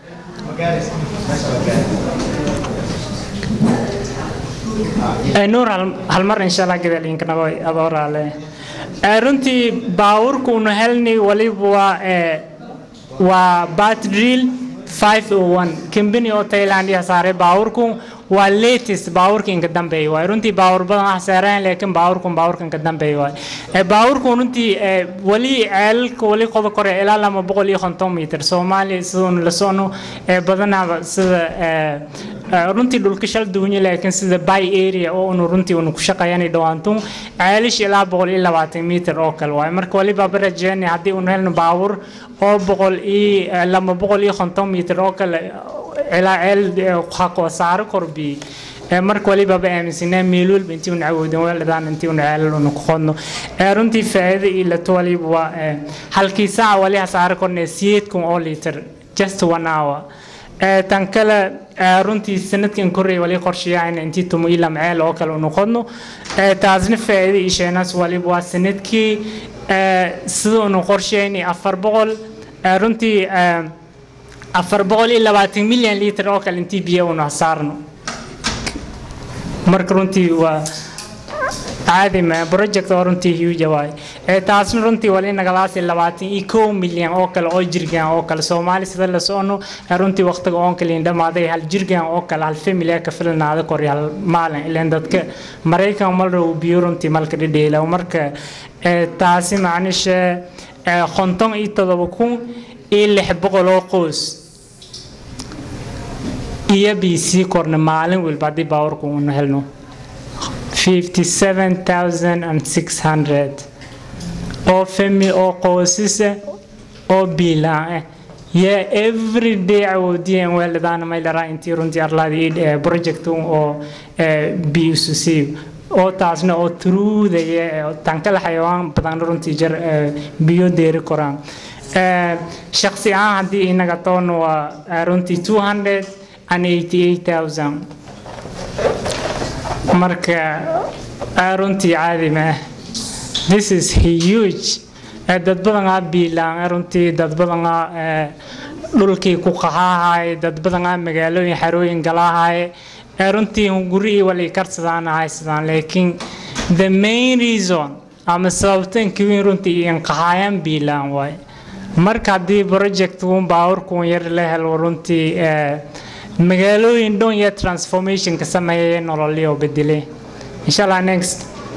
nuur hal mar insha allah gadaalinka nago adoorale runtii baawurka unu helni waliba waa waa bat drill 501 company oo thailand ya saaray baawurku waa latest baawurka inka dambeeya waay runtii baawur badan ah saaraan laakiin baawurkan baawurka inka dambeeya waay baawurku runtii wali ceelalka wali qodo kore ilaa lama boqol iyo konton mitir soomaaliya sidoonu la socno badanaaba sida runtii dhulka shal duwanya laakiin sida bay area oo unu runtii unu ku shaqeeyanay dhawaantun ceelish ilaa boqol iyo labaatan mitir oo kale waay marka waliba barajeeni haddii unu helno baawur oo boqol iyo lama boqol iyo konton mitir oo kale ilaa ceel xaqoo saaro korbi marka waliba ba aaminsanaa meel walba intii una awoodin weeladaan intii una ceelal una ku qodno runtii faa'iido iyo lato waliba waa halkii saaca wali ha saaro kornee siyeed kun oo litir just one hour tan kale runtii sanadkan korey wali qorshayaana intii tumo ilaa maceel oo kale unu qodno taasna faa'iido iyo sheenaas waliba waa sanadkii sida unu qorsheynay afar boqol runtii afar boqol iyo labaatan milyan litir oo kale intii biyo unu saarno marka runtii waa caadi ma project oo runtii huge waay taasna runtii wali nagalaasi labaatan iyo kow milyan oo kale oo jirgaan oo kale soomaali sida la socono runtii waqtiga oon kaliin dhamaaday hal jirgaan oo kale hal family ka filnaada kori hal maalin ilaan dadka maraykan malrow biyo runtii malka dhidheela marka taasi macnisha konton iyo todoba kun iyo lix boqol oo qoys iyo b c korna maalin walba haddii baawarku unu helno 57600 oo fami oo qoysisa oo biilaan ah yaa everyday awoodiyeen weeladaana maylaraa intii runtii arlaadi project oo bucc oo taasna oo truudaya tankala xayawaan badan runtii jar biyo deeri koraan shaksi ahaan haddii inaga toona waa runtii 288000 marka runtii caadi ma this is huge dad badanaa biilaan runtii dad badanaa dhulkii ku qaxaahay dad badanaa magaalooyin xarooyin galaahay runtii gurihii wali karsadaan haysadaan laakiin the main reason ama sababtan kiwiin runtii iin qaxaayaan biilaan waay marka haddii projectkuun baawurkuun yar la helo runtii magaalooyin dhan iyo transformationka sameeyay nololyo bedele insha allah next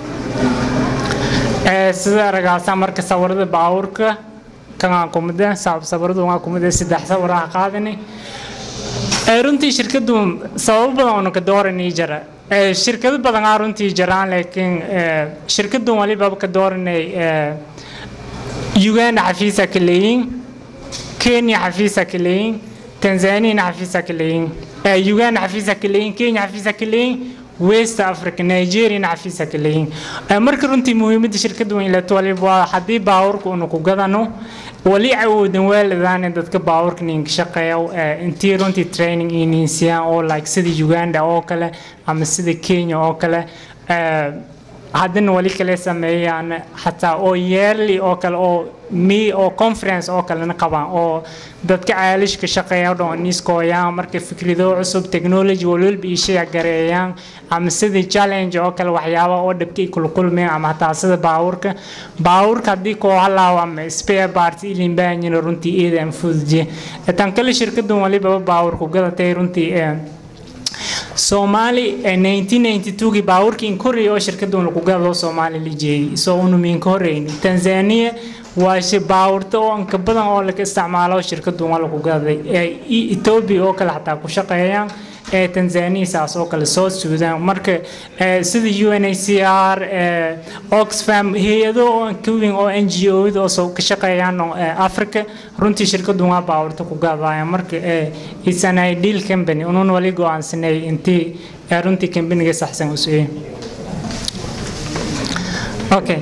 sida aragaasaa marka sawirada baawurka kanaa kumida sawiradu waa kumida saddex sawiraha qaadani runtii shirkadu sababo badan oona ka dooranay jira shirkado badan aa runtii jiraan laakiin shirkadu waliba ka dooranay uganda xafiisa ka leeyiin kenya xafiisa ka leeyiin tanzania xafiisa ka leeyiin uganda xafiisa ka leeyiin kenya xafiisa ka leeyiin west africa nigeria xafiisa ka leeyiin marka runtii muhiimadda shirkadu weyn leeto waliba waa haddii baawurka unu ku gadano wali awoodan weeladaane dadka baawurka ninka shaqeeya intii runtii training ininsiyaan oo like sida uganda oo kale ama sida kenya oo kale haddana wali kale sameeyaan xataa oo yearly oo kale oo mi oo conference oo kalena qabaan oo dadka caalishka shaqeeya dhan niskooyaan marka fikrado cusub technology walwalba ishaya gareeyaan ama sidii challenge oo kale waxyaaba oo dhabkay kulkulmeen ama hataa sida baawurka baawurka haddii koo halaaw ama spare parts ilin baanyina runtii eedan fududiye tan kale shirkadan waliba baawurku gadatay runtii soomaali 1992gii baawurkii inkoreey oo shirkadun lagu gado soomaali la jeeyay soo unumiin ka horeyni tanzania waa shi baawurta oo inka badan oo laga isticmaalo shirkadun waa lagu gaday ethiopia oo kale xataa ku shaqeeyaan ee tanzania saas oo kale soo suudaan marka eh, sida unhcr eh, oxfam hay-ado oo aan ka weyn oo n g o oo soo ka shaqeeyaan oo, eh, africa runtii shirkadu waa baawarta ku gaadaya marka eh, it's an ideal company unun wali go-aansanay intii eh, runtii companiga saxsan u sugay okay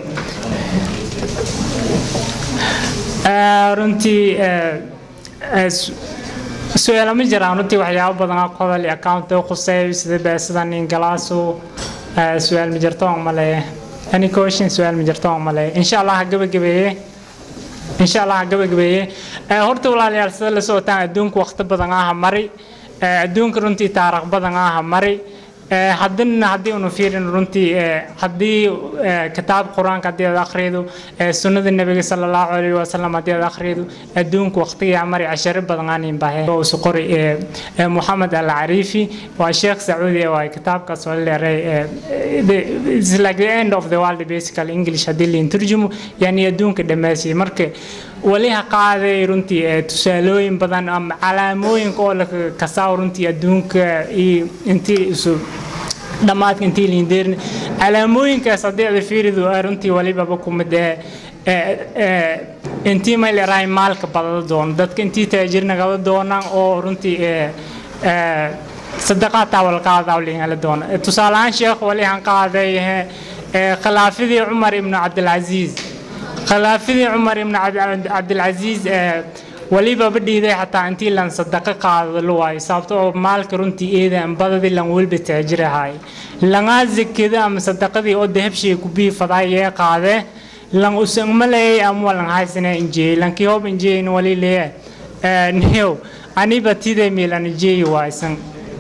Eh, runtii eh, eh, su- su-aalo ma jiraan runtii waxyaabo badan oo qodol iyo account oo khuseeyo sida beesada nin galaaso eh, su-aal ma jirto aan maleeya any question su-aal ma jirto aan maleeya insha allah ha gabagabeeye insha allah ha gabagabeeye Eh, horta walaalayaal sida la socotaan adduunka waqti badan aha mari Eh, adduunka runtii taariikh badan aha mari Eh, haddana haddii unu fiirin runtii eh, haddii eh, kitaab qur-aanka haddii aad akhrido eh, sunnada nebiga sala allahu alayhi wasalam haddii aad akhrido adduunka waqtigaa mari casharo badan aanin bahe oo isu qori eh, eh, moxamed al cariifi waa sheekh sacuudi waa kitaabkaas oo leeray eh, the- it's like the end of the world basically english haddii la turjumo yani adduunka dhammaasiyay marka wali ha qaaday runtii eh, tusaalooyin badan ama calaamooyinka oo la kasaaw runtii adduunka iyo intii isu dhammaadka intii liindeerin calaamooyinkaas haddii aad fiiridu eh, runtii walibaba kumid eh, eh, eh, intii may leerahay maalka badada doono dadka intii taajir nagada doonaan oo runtii eh, eh, sadaqaad taawal qaada liingala doona Eh, tusaale ahaan sheekh wali han qaaday eh, eh, khilaafadii cumar ibnu cabdilcasiis khilaafadii cumar ibnu cabd- cabdilcasiis eh, waliba badhiiday xataa intii lan sadaqa qaado la waayo sababto oo maalka runtii eedan badadii lan welba taajirahay langaa zakada ama sadaqadii oo dahabshiga ku biifaday yee qaadee lan usan maleeyay ama walan haysana injeeyay lankii hoob injeeyin wali leeyahay Eh, niyow aniba tiday miilan injeeyi waaysan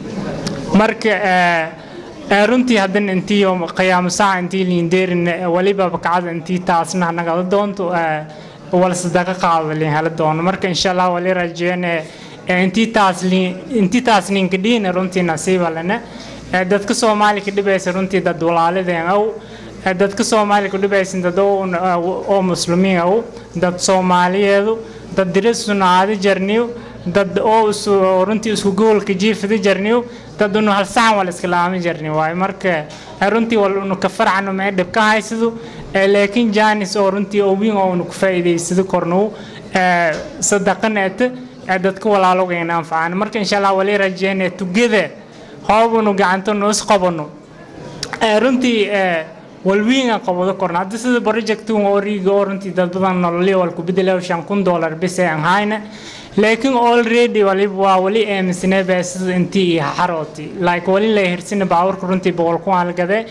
marka eh, eh, runtii haddana intii oo qiyaamo saaca intii liindeerin waliba bakacada intii taasna nagala doonto eh, wala sadaqa qaado liin hala doono marka insha allah wali rajeene eh, intii taas liin intii taas ninka dhiina runtii nasiiba lana Eh, dadka soomaali ka dhibaysa runtii dad walaalideen aw Eh, dadka soomaali ku dhibaysa dad oo oo muslimiin aw dad soomaaliyeedu dad diris sunaadi jarniyo dad oo isu runtii isku goolka jiifada jarniyo dad unu hal saxan wala iska laami jarni waayo marka eh, runtii wal unu ka farcano mee dhib ka haysado Eh, laakiin jaanis oo runtii oo wiin oo unu ku faa'iidaysado kornow eh, sadaqaneeta eh, dadka walaalogayna anfacaan marka insha allah wali rajeene together hoobunu gacantanu isqabano Eh, runtii eh, walwiinga qabado korna hadda sida projectun oo riiga oo runtii dad badan nololyo wal ku bedelayo shan kun dollar bis aan hayna laakiin already waliba waa wali aaminsanay baa sida intii iyo xarooti like wali la hirsina baawarka runtii boqol kun aan la gaday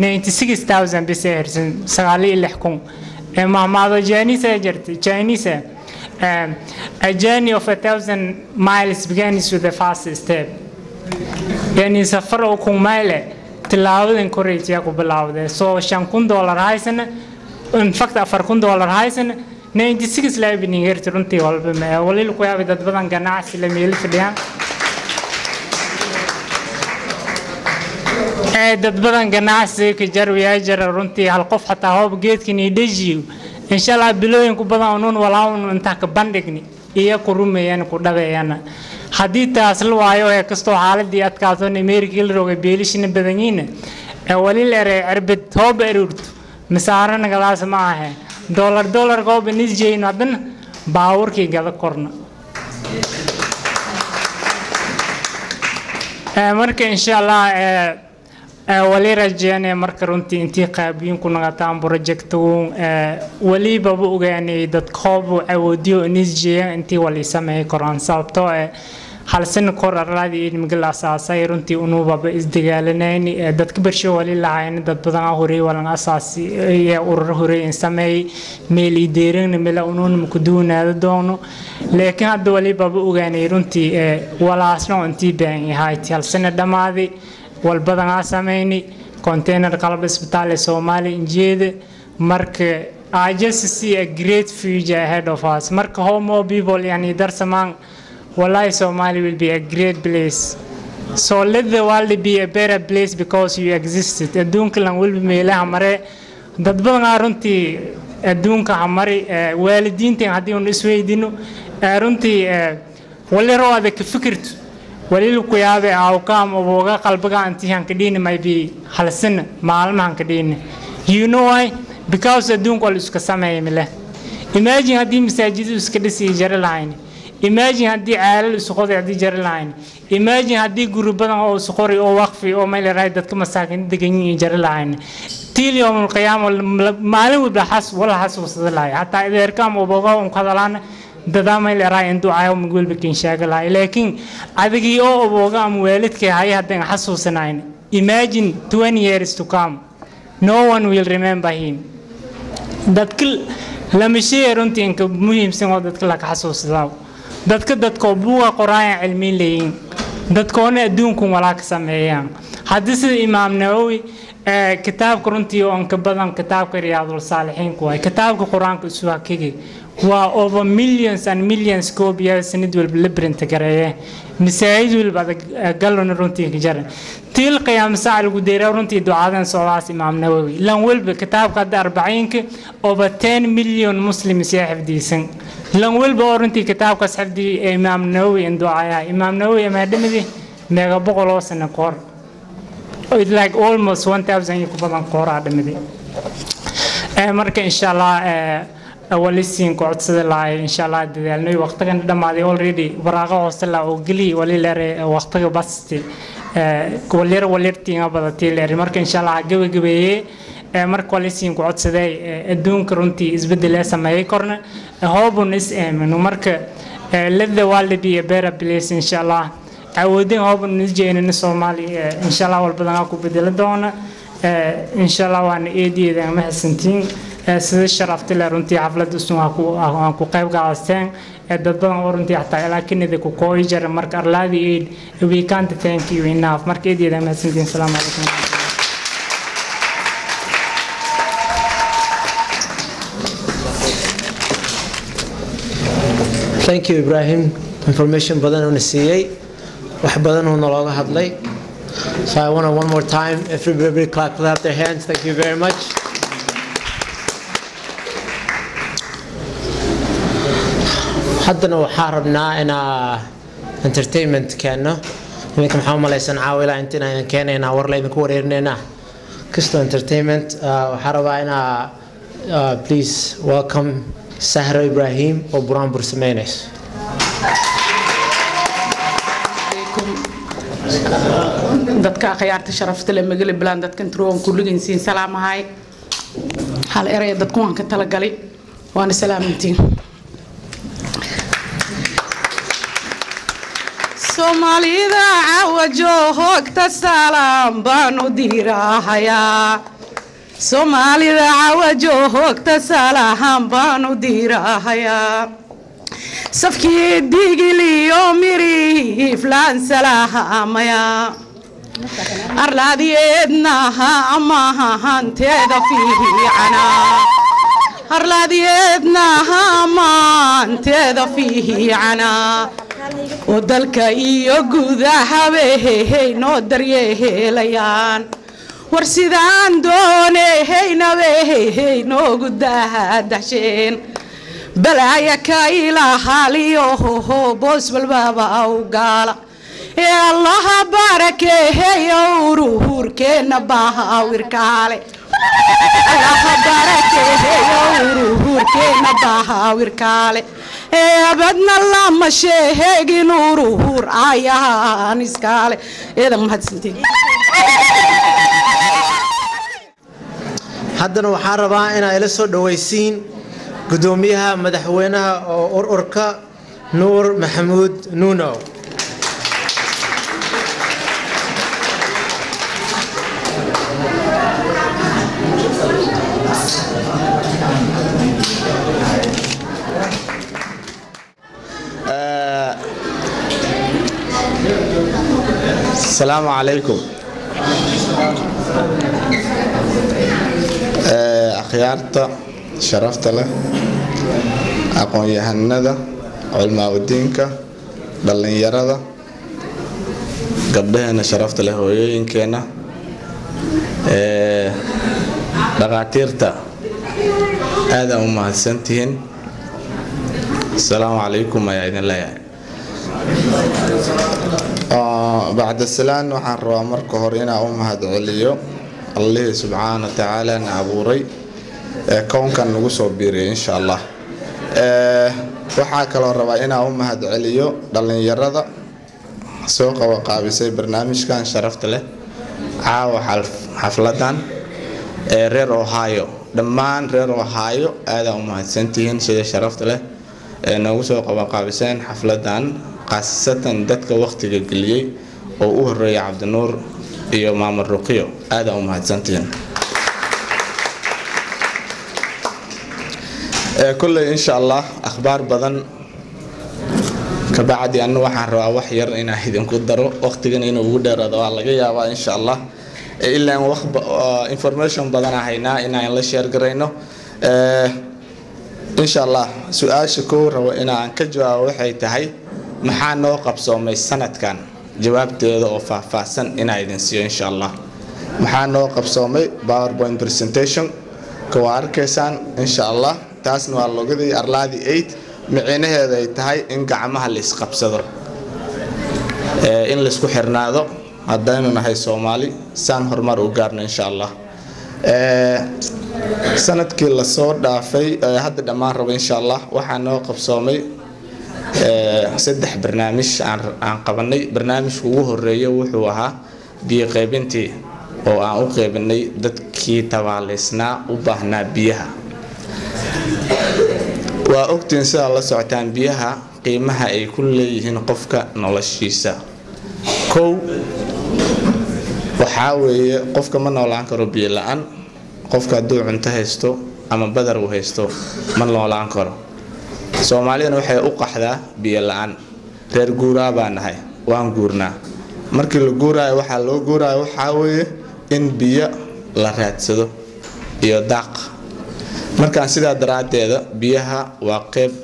96000 bis ay hirsan sagaal iyo lix kun Eh, mahmaado Chinese ay jirtay Chinese um, a journey of a thousand miles begins with the first step yani safar oo kun mayle tilaabadan koraysiyaa ku bilaawday soo shan kun dollar haysana in fact afar kun dollar haysana 96 laabinin herti runtii walba ma wali ku yaabay dad badan ganacsi la meel fadhiyaan ee dad badan ganacsi ka jarwiyaa jara runtii hal qof xataa hoob geedkan ii dhajiyo insha allah bilooyin ku badan unuun walaawun intaa ka bandhigni iyo ku rumeeyaan ku dhabeeyana haddii taas la waayo ee kastoo xaaladii adkaato amerikii la rogay beelishina badan yihiin ee wali la eray cirbid hoob erurto misaaro nagadaas ma ahe dollar dollar hoob nisjeyno haddana baawurkii gada korna Ee, marka insha allah ee, ee, wali rajeynaya marka runtii intii qaabiyin ku naqataan projectun walibaba ogaanay dadka hoob awoodiyo nisjeeyan intii wali sameey koraan sababtoo eh hal sano kor arlaadii ilmiga la asaasay runtii unuubaba isdagaalanayn ee dadka bersho wali lahayn dad badan ah horey walan asaasi ee urur horey in sameey meel ideerin meel unuun ku duunaado doono laakiin hadda walibaba ogaanay runtii ee walaasno intii baan yahay hal sano dhamaaday wal badan aa sameeyni container qalab isbitaal ee Soomaali injeeda marka I just see a great future ahead of us marka homo people yani darsamaan wallahi Somali will be a great place so let the world be a better place because you existed adduunka lan walba meelaha mare dad badan aa runtii adduunka ha mari eh, waalidiintan haddii unu isweydino eh, runtii eh, wali rawaada ka fikirto walilu ku yaabe awkaam oboga qalbiga anti hankadhiini maybe halsina maalma hankadhiini you know why because adduunka wal iska sameeya mile imagine haddii masaajiddu iska dhisi jari lahayn imagine haddii ceelal isu qoday haddii jari lahayn imagine haddii guri badan oo isu qori oo waqfi oo meel raay dadka masaakiin degan yihiin jari lahayn tiil yawm alqiyaama maalin walba xas wala xasuusada lahay hataa ideerkaam oboga un kadalaan dadaa meel raay in ducaayo mid walba kin sheega lahay laakiin adigii oo oboga ama waalidkay haya haddaan xasuusanayn imagine 20 years to come no one will remember him dadka lama sheegay runtii inka muhiimsan oo dadka la xasuusdaa dadka dadkoo buuga qoraayan cilmiin leeyiin dadkoona adduunkun walaa ka sameeyaan haddii sida imaam nawowi kitaabka runtii oo inka badan kitaabka riyaadul saalixiinku waay kitaabka qur-aanka isu hakigi waa over millions and millions koobiya sanad walba la brinta gareeye masaajid walba adag galona runtii ka jaran tiil qiyaam saac lagu deeraa runtii ducadan socdaas imaam nawowi lan walba kitaabka hadda arbaciinka over 10 million muslims yaa xifdiisan lan walba oo runtii kitaabkaas xifdi imaam nawowi in ducayaa imaam nawowi amaadhamadi meega boqol oo sano koor it's like almost 1000 iyo ku badan kooraa dhamaday marka insha allah walisiin ku codsada lahay insha allah dadaalnay waqtigan dhamaaday already waraaqa hoose la oo geli wali leere waqtiga basti walyar walyartiinga badatay leere marka insha allah gabagabeeyey marka walisiin ku codsaday adduunka runtii isbedel ee sameeyay korna hoobun is aamino marka let the world be a better place insha allah awoodin hoobun is jeynina soomaali insha allah walbadanaa ku bedeli doona insha allah waana eedeeda ma xasantiin sida sharafti leh runtii xafladda usun aan ku qayb gaasteen dad badan oo runtii xataa ilaa kanada ku kooyi jira marka arlaadi aid we can't thank you enough marka eedeeda ma xasantiin asalaamu calaykum thank you ibrahim information badan uuna siiyey wax badan uu nalooga hadlay so i want to one more time everybody clap clap their hands thank you very much haddana waxaa rabnaa inaa entertainment keenno idinka maxaa umalaysan caawila inta inaan keenaynaa war laydinku wareerinaynaa kasto entertainment waxaa rabaa inaa please welcome sahro ibrahim oo buraanbur samaynayso dadka akhyaarta sharafta le magali bilaan dadkan turoon kulligiinsiin salaamahay hal eraya dadku waan ka talagalay waana salaamantiin soomaalida cawajo hoogta salaam baan u diirahayaa soomaalida cawajo hoogta salaam baan u diirahayaa safkii digiliyo miriiflaan salaamaya arlaadiyeednaha amahanteeda fiicana arlaadiyeednaha amaanteeda fiicana oo dalka iyo gudahabeehey noo daryeelayaan war sidaan dooneheynabeehey noogu daadasheen balaaya ka ilaahaliyohoho boos walbaaba u gaala ee allaha barakeeheyo uruhurkeenna baahawirkaale allaha barakeeheyo uruhurkeenna baahawirkaale ee abadna lama sheehegin uruhur ayahaan iskaale eedan mahadsantiin haddana waxaan rabaa inaa ila soo dhawaysiin gudoomiyaha madaxweynaha oo ururka nuur maxamuud nuuno السلام عليكم akhyaarta sharafta leh aqoon-yahanada culmaa-udiinka dhallinyarada gabdhaheena sharafta leh hooyooyinkeenna dhaqaatiirta aadaan u mahadsantihiin asalaamu calaykum ayaa idin leeyahay bacda salaan waxaan rabaa marka hore inaan u mahadceliyo allihii subxaana wa tacaala na abuuray ee kownkan nagu soo biiriyay insha allah waxaa kaloo rabaa inaan u mahadceliyo dhallinyarada soo qabaqaabisay barnaamijkan sharafta leh caawa xafladan ee reer ohio dhammaan reer ohio aadaan u mahadsantihiin sida sharafta leh ee noogu soo qabaqaabiseen xafladan khaasatan dadka waqtiga geliyey oo u horeeya cabdinuur iyo maamul ruqiyo aadaan u mahadsantihiin kolley insha allah akhbaar badan kabacdi anu waxaan rabaa wax yar inaan idinku daro waqtigan inuu ugu dheeraado waa laga yaabaa insha allah ilaan wax information badan haynaa inaan la sheer garayno insha allah su-aasha kow rabo inaan ka jawaabo waxay tahay maxaa noo qabsoomay sanadkan jawaabteeda oo faahfaahsan inaa idin siiyo insha allah maxaa noo qabsoomay powerpoint presentation ka waa arkaysaan insha allah taasna waa logadii arlaadii eight micinaheeda ay tahay in gacmaha la isqabsado in laisku xirnaado haddaynu nahay soomaali saan horumar u gaarno insha allah sanadkii lasoo dhaafay hadda dhammaan rabo insha allah waxaa noo qabsoomay saddex barnaamij aan qabanay barnaamijka ugu horeeya wuxuu ahaa biyo qaybintii oo aan u qaybinay dadkii tabaalaysnaa u baahnaa biyaha waa ogtiin sidaa la socotaan biyaha qiimaha ay ku leeyihiin qofka noloshiisa kow waxaa weeye qofka ma noolaan karo biyo la-aan qofka hadduu cunto haysto ama badar uu haysto ma noolaan karo soomaalidana waxay u qaxdaa biyo la-aan reer guuraa baa nahay waan guurnaa markii la guuraayo waxaa loo guuraayo waxaa weeye in biyo la raadsado iyo daaq markaan sidaa daraaddeeda biyaha waa qeyb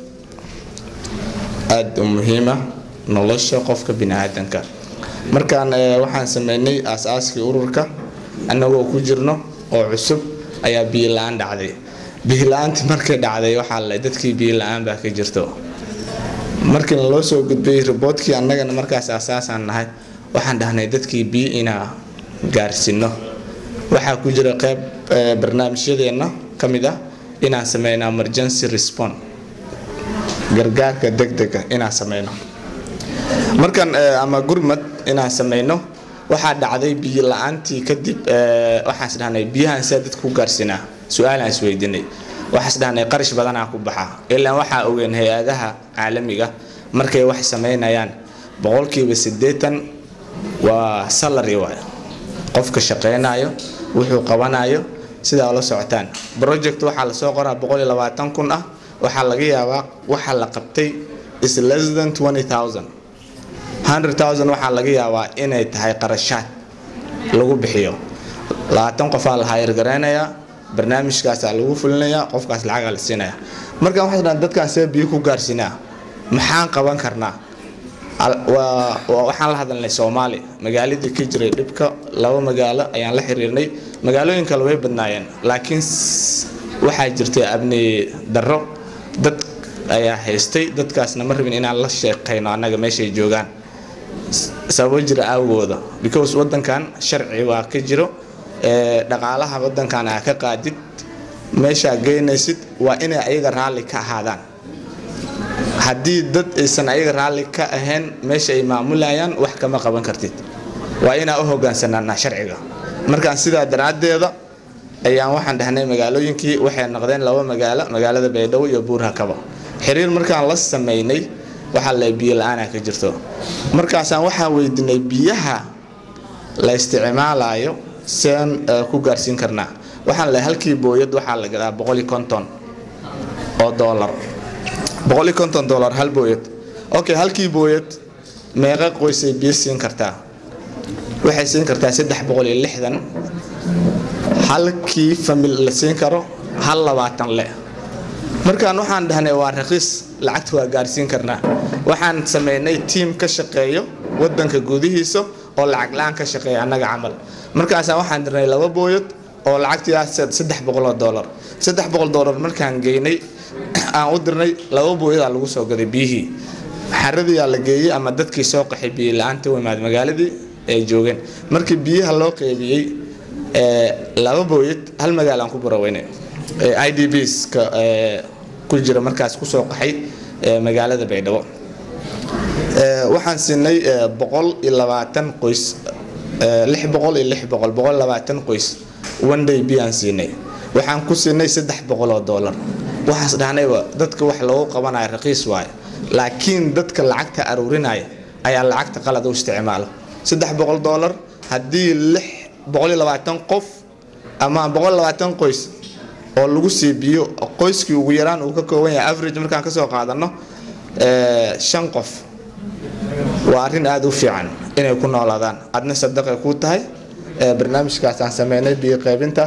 aada u muhiima nolosha qofka bini-aadanka markaan waxaan sameynay aas-aaskii ururka annagoo ku jirno oo cusub ayaa biyo la-aan dhacday biyo la-aantii markay dhacday waxaa la dadkii biyo la-aan baa ka jirto markii loo soo gudbay riboodkii annagana markaas asaasaan nahay waxaan dhahnay dadkii biyo inaa gaarsiino waxaa ku jira qeyb barnaamijyadeenna ka mid ah inaan sameyno emergency respond gargaarka degdega inaan sameyno markan ama gurmad inaan sameyno waxaa dhacday biyo la-aantii kadib waxaan isdhahnay biyahan sidaa dadka ku gaarsinaa su-aalaan isweydiinay waxaan isdhahnay qarash badanaa ku baxa ilaan waxaa ogeen hay-adaha caalamiga markay wax sameynayaan boqolkiiba siddeetan waa salary waay qofka shaqeynayo wuxuu qabanayo sidaa la socotaan project waxaa lasoo qoraa boqol iyo labaatan kun ah waxaa laga yaabaa waxa la qabtay is less than twenty thousand hundred thousand waxaa laga yaabaa inay tahay qarashaad lagu bixiyo labaatan qofaa la hayargareynayaa barnaamijkaasaa lagu fulinayaa qofkaas lacagaa la siinaya markaan waxaa dhan dadkaan see biyo ku gaarsinaa maxaan qaban karnaa waxaan la hadalnay soomaali magaaladii ka jiray dhibka laba magaalo ayaan la xiriirnay magaalooyin kale way badnaayeen laakiin waxaa jirtay abni darro dad ayaa haystay dadkaasna ma rabin inaan la sheekayno annaga meeshay joogaan sababo jira aawgooda because wadankan sharci waa ka jiro dhaqaalaha wadankan aa ka qaadid meeshaa geynaysid waa inay ayaga raalli ka ahaadaan haddii dad aysan ayaga raalli ka ahayn meesha ay maamulayaan wax kama qaban kartid waa inaa u hogaansanaanaa sharciga markaan sidaa daraaddeeda ayaan waxaan dhahnay magaalooyinkii waxay noqdeen laba magaalo magaalada baydhabo iyo buurhakaba xiriir markaan la sameynay waxaa la biyo la-aanaa ka jirto markaasaan waxaan weydiinay biyaha la isticmaalayo seen ku gaarsiin karnaa waxaan lehay halkii booyad waxaa la gadaa boqol iyo konton oo doolar boqol iyo konton doolar hal booyad okay halkii booyad meeqa qoysay biyo siin kartaa waxay siin kartaa saddex boqol iyo lixdan halkii famil la siin karo hal labaatan le markaan waxaan dhahnay waa raqiis lacagta waa gaarsiin karnaa waxaan sameynay tiim ka shaqeeyo wadanka gudihiisa oo lacag la-aan ka shaqeeya annaga camal markaasa waxaan dirnay laba booyad oo lacagtii saddex boqoloo doolar saddex boqol doolar markaan geynay aan u dirnay laba booyadaa lagu soo gaday biyihii xaradiyaa la geeyey ama dadkii soo qaxay biyo la-aanta u imaad magaaladii ay joogeen markii biyaha loo qeybiyey laba booyad hal magaalo aan ku baraweynay i d bs ka ku jira markaas kusoo qaxay magaalada baydhabo waxaan siinay boqol iyo labaatan qoys lix boqol iyo lix boqol boqol labaatan qoys one day biyaan siinay waxaan ku siinay saddex boqol oo dollar waxaas dhahnayba dadka wax loogu qabanayo raqiis waaye laakiin dadka lacagta aruurinaya ayaa lacagta qalad u isticmaalo saddex boqol dollar haddii lix boqol iyo labaatan qof ama boqol labaatan qoys oo lagu sii biyo qoyskii ugu yaraan uu ka kooban yahay average markaan kasoo qaadano shan qof waa arrin aada u fiican inay ku noolaadaan adna sadaqay kuu tahay barnaamijkaas aan sameynay biyo qaybinta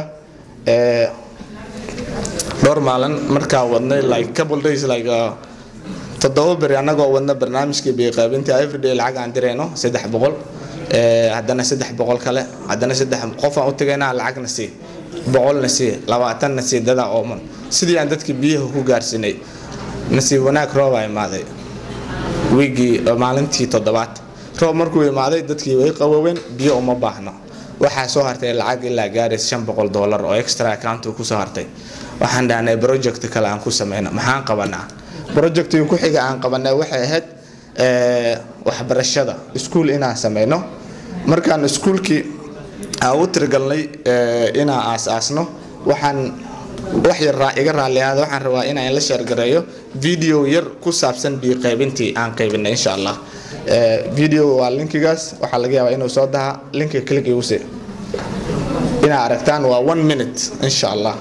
dhowr maalin markaa wadnay like couple days like toddoba beri annagoo wadna barnaamijkii biyo qaybinta everyday lacag aan dirayno saddex boqol haddana saddex boqol kale haddana saddex qofaan u tagaynaa lacagna sii boqolna sii labaatanna sii dadaa ooman sidii aan dadkii biyaha ku gaarsiinay nasiib wanaag roobaa imaaday wiigii maalintii toddobaad roob markuu imaaday dadkii way qawooween biyo uma baahno waxaa soo hartay lacag ilaa gaarays shan boqol dollar oo extra account kusoo hartay waxaan dhahnay project kale aan ku sameyno maxaan qabanaa projectii ku xiga aan qabanay waxay ahayd waxbarashada iskuul inaan sameyno markaan iskuulkii aan u tirigalnay inaan aas-aasno waxaan wax yar iga raalliyaada waxaan rabaa inaan la sheergareeyo video yar ku saabsan biyo qaybintii aan qaybinay insha allah video waa linkigaas waxaa laga yaabaa inuu soo daha linkiga click iguse inaa aragtaan waa one minute insha allah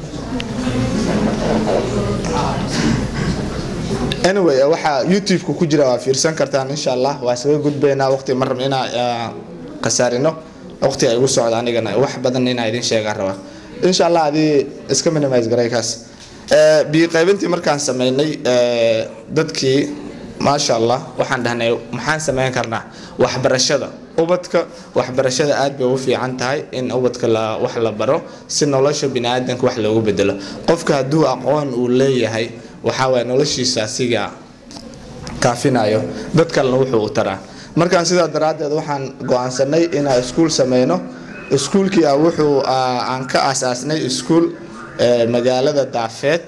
anyway waxaa youtube-ka ku jira waa fiirsan kartaan insha allah waa isaga gudbaynaa waqti ma rabno inaa khasaarino waqti ay igu socda anigana wax badan inaa idin sheegaan rabaa insha allah adii iska minimise garay kaas biyo qaybintii markaan sameynay dadkii maasha allah waxaan dhahnay maxaan sameyn karnaa waxbarashada ubadka waxbarashada aad bay ugu fiican tahay in ubadka wax la baro si nolosha biniaadanka wax loogu bedelo qofka hadduu aqoon uu leeyahay waxaa waye noloshiisa asiga kaafinayo dad kalena wuxuu u taraa markaan sidaa daraaddeed waxaan go-aansanay inaan iskuul sameyno iskuulkii a wuxuu aan ka aasaasnay iskuul magaalada daafeed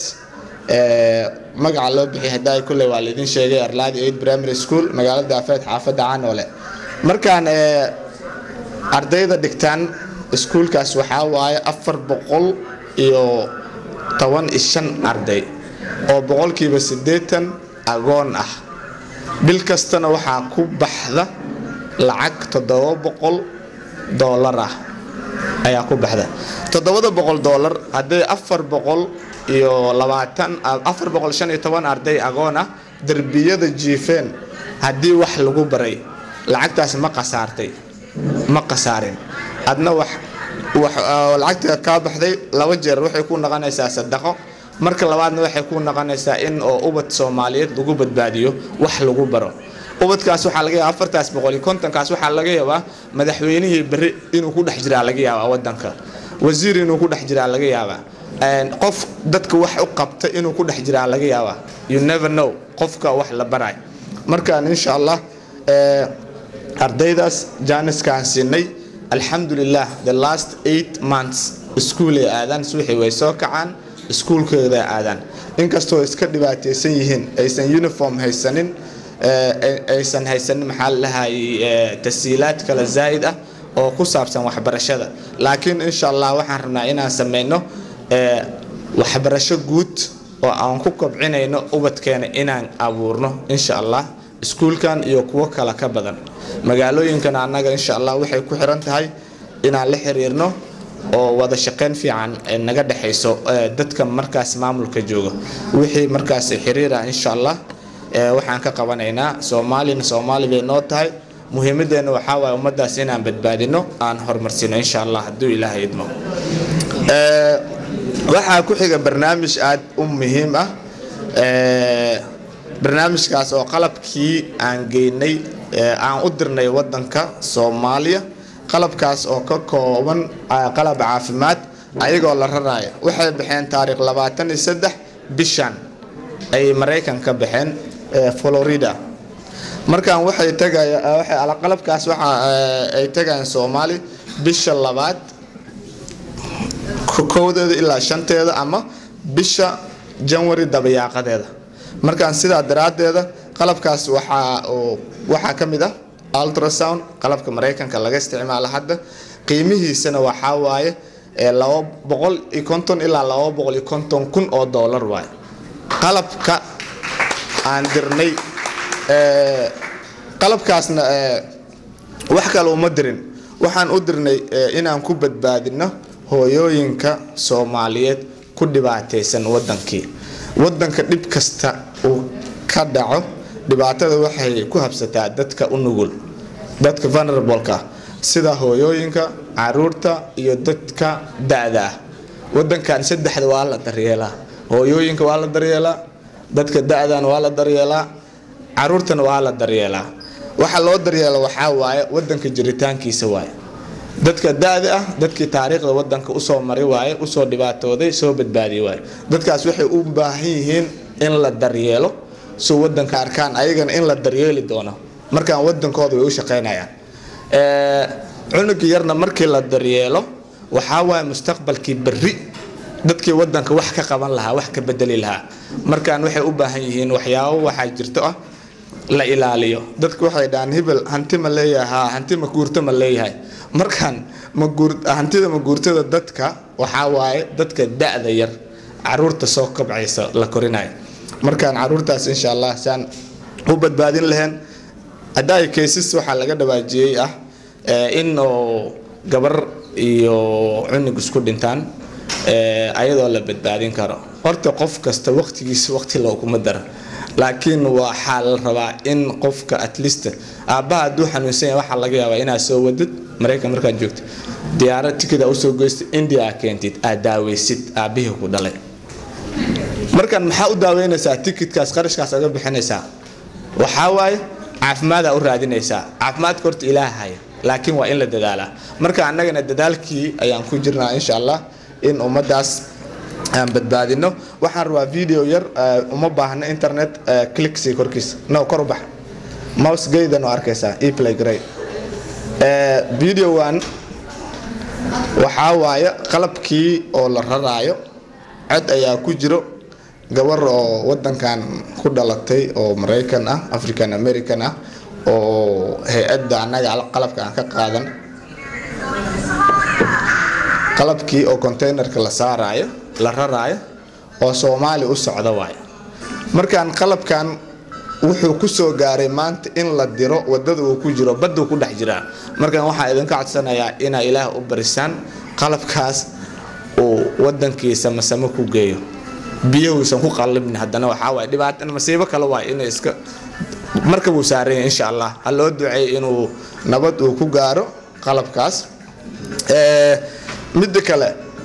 magaca loo bixiyay haddaa kulley waa laydin sheegay arlaadi aid primary school magaalada daafeed xaafadda canoole markaan ardayda dhigtaan iskuulkaas waxaa waaye afar boqol iyo toban iyo shan arday oo boqolkiiba siddeetan agoon ah bil kastana waxaa ku baxda lacag toddoba boqol doolar ah ayaa ku baxda toddobada boqol doolar hadday afar boqol iyo labaatan afar boqol shan iyo toban arday agoon ah derbiyada jiifeen haddii wax lagu baray lacagtaas ma qasaartay ma qasaarin adna wax lacagta kaa baxday laba jeer waxay ku noqonaysaa sadaqo marka labaadna waxay ku noqonaysaa in oo ubad soomaaliyeed lagu badbaadiyo wax lagu baro ubadkaas waxaa laga yaaba afartaas boqol iyo kontonkaas waxaa laga yaabaa madaxweynihii berri inuu ku dhex jiraa laga yaabaa wadanka wasiir inuu ku dhex jiraa laga yaabaa qof dadka wax u qabta inuu ku dhex jiraa laga yaabaa you never know qofka wax la baray markaan insha allah ardaydaas jaaniskaan siinay alxamdulilah the last eight months iskuulay aadaan subaxii way soo kacaan iskuulkooda aadaan inkastoo iska dhibaataysan yihiin aysan uniform haysanin aysan haysanin maxaa lahayay tasiilaad kale zaa'id ah oo ku saabsan waxbarashada laakiin insha allah waxaan rabnaa inaan sameyno waxbarasho guud oo aan ku kobcinayno ubadkeena inaan abuurno insha allah iskuulkan iyo kuwo kale ka badan magaalooyinkana annaga insha allah waxay ku xiran tahay inaan la xiriirno oo wada shaqeyn fiican naga dhexayso dadka markaas maamulka jooga wixii markaas xiriira insha allah waxaan ka qabanaynaa soomaalina soomaali bay noo tahay muhiimadeena waxaa waaye ummadaas inaan badbaadino aan horumarsino insha allah hadduu ilaahay idmo waxaa ku xiga barnaamij aada u muhiim ah barnaamijkaas oo qalabkii aan geynay aan u dirnay wadanka soomaaliya qalabkaas oo ka kooban qalab caafimaad ayagoo la raraayo waxay baxeen taariikh labaatan iyo saddex bishan ay maraykan ka baxeen florida markaan waxay tagaya waxay qalabkaas waxa ay tagayaan soomaali bisha labaad kowdeeda ilaa shanteeda ama bisha janwari dabayaaqadeeda markaan sidaa daraaddeeda qalabkaas waxaa waxaa ka mid ah ultrasound qalabka maraykanka laga isticmaalo hadda qiimihiisana waxaa waaye laba boqol iyo konton ilaa laba boqol iyo konton kun oo doolar waaye qalabka aan dirnay qalabkaasna wax kale uma dirin waxaan u dirnay inaan ku badbaadino hooyooyinka soomaaliyeed ku dhibaataysan wadankii wadanka dhib kasta uu ka dhaco dhibaatada waxay ku habsataa dadka u nugul dadka venerableka sida hooyooyinka caruurta iyo dadka da-da ah wadankan saddexda waa la daryeelaa hooyooyinka waa la daryeelaa dadka da-dan waa la daryeelaa caruurtana waa la daryeelaa waxa loo daryeela waxaa waaye wadanka jiritaankiisa waaye dadka da-da ah dadkii taariikhda wadanka usoo mari waaye usoo dhibaatooday soo badbaadiy waaye dadkaas waxay u baahan yihiin in la daryeelo soo wadanka arkaan ayagana in la daryeeli doono markaan wadankooda way u shaqeynayaan cunuga yarna markii la daryeelo waxaa waaye mustaqbalkii berri dadkii wadanka wax ka qaban lahaa wax ka bedeli lahaa markaan waxay u baahan yihiin waxyaabo waxaa jirto ah la ilaaliyo dadku waxay dhahaan hebel hanti ma leeyahay hanti ma guurto ma leeyahay markaan hantida maguurtada dadka waxaa waaye dadka da-da yar caruurta soo kabcaysa la korinayo markaan caruurtaas insha allah saan u badbaadin lahayn haddaay kaysas waxaa laga dhawaajiyey ah in oo gabar iyo cunug isku dhintaan ayadoo la badbaadin karo horta qof kasta waqtigiisa waqti looguma dara laakiin waxaa la rabaa in qofka at least aabbaha hadduu xanuunsan yahay waxaa laga yaabaa inaad soo wadid maraykan markaad joogto diyaarad tikid aa usoo goystid india aa keentid aad daaweysid aabbihii ku dhalay markan maxaa u daaweynaysaa tikidkaas qarashkaas aga bixinaysaa waxaa waaye caafimaadaa u raadinaysaa caafimaadka horta ilaah haya laakiin waa in la dadaalaa marka annagana dadaalkii ayaan ku jirnaa insha allah in ummadaas aan badbaadino waxaan rabaa video yar uma baahna internet clicksii korkiisa no kor u bax mouse gaydan oo arkaysaa eplay gray video one waxaa waaye qalabkii oo la raraayo cod ayaa ku jiro gabar oo wadankan ku dhalatay oo maraykan ah african american ah oo hay-adda annaga qalabka aan ka qaadan qalabkii oo containerka la saaraayo la raraayo oo soomaali u socda waayo markaan qalabkan wuxuu kusoo gaaray maanta in la diro wadada uu ku jiro baduu ku dhex jiraa markaan waxaa idinka codsanayaa inaa ilaah u barisaan qalabkaas uu wadankiisa masamo ku geeyo biyahuusan ku qallibin haddana waxaa waay dhibaata masiibo kale waay inay iska marka buu saaranya insha allah ha loo duceey inuu nabad uu ku gaaro qalabkaas midda kale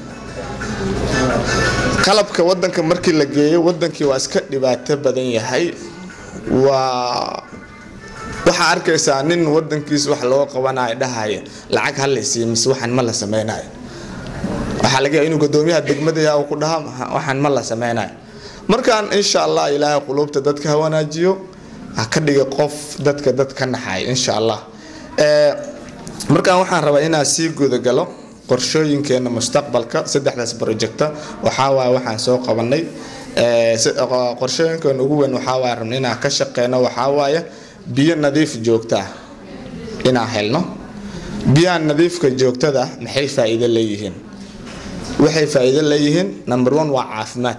qalabka wadanka markii la geeyo wadankii waa iska dhibaato badan yahay waa waxaa arkaysaa nin wadankiisa wax loo qabanayo dhahaya lacag halaysiiyo mise waxaan ma la sameynayo waxaa laga yaaba inuu gudoomiyaha degmadaya uu ku dhaha waxaan ma la sameynayo markaan insha allah ilaahay quluubta dadka ha wanaajiyo ha ka dhiga qof dadka dad ka naxaya insha allah markaan waxaan rabaa inaan sii gudagalo qorshooyinkeena mustaqbalka saddexdaas projecta waxaa waay waxaan soo qabanay qorshooyinkeena ugu weyn waxaa waay rabna inaan ka shaqeyno waxaa waaye biyo nadiif joogta ah inaan helno biyaha nadiifka joogtada ah maxay faa'iido leeyihiin waxay faa'iido leeyihiin number one waa caafimaad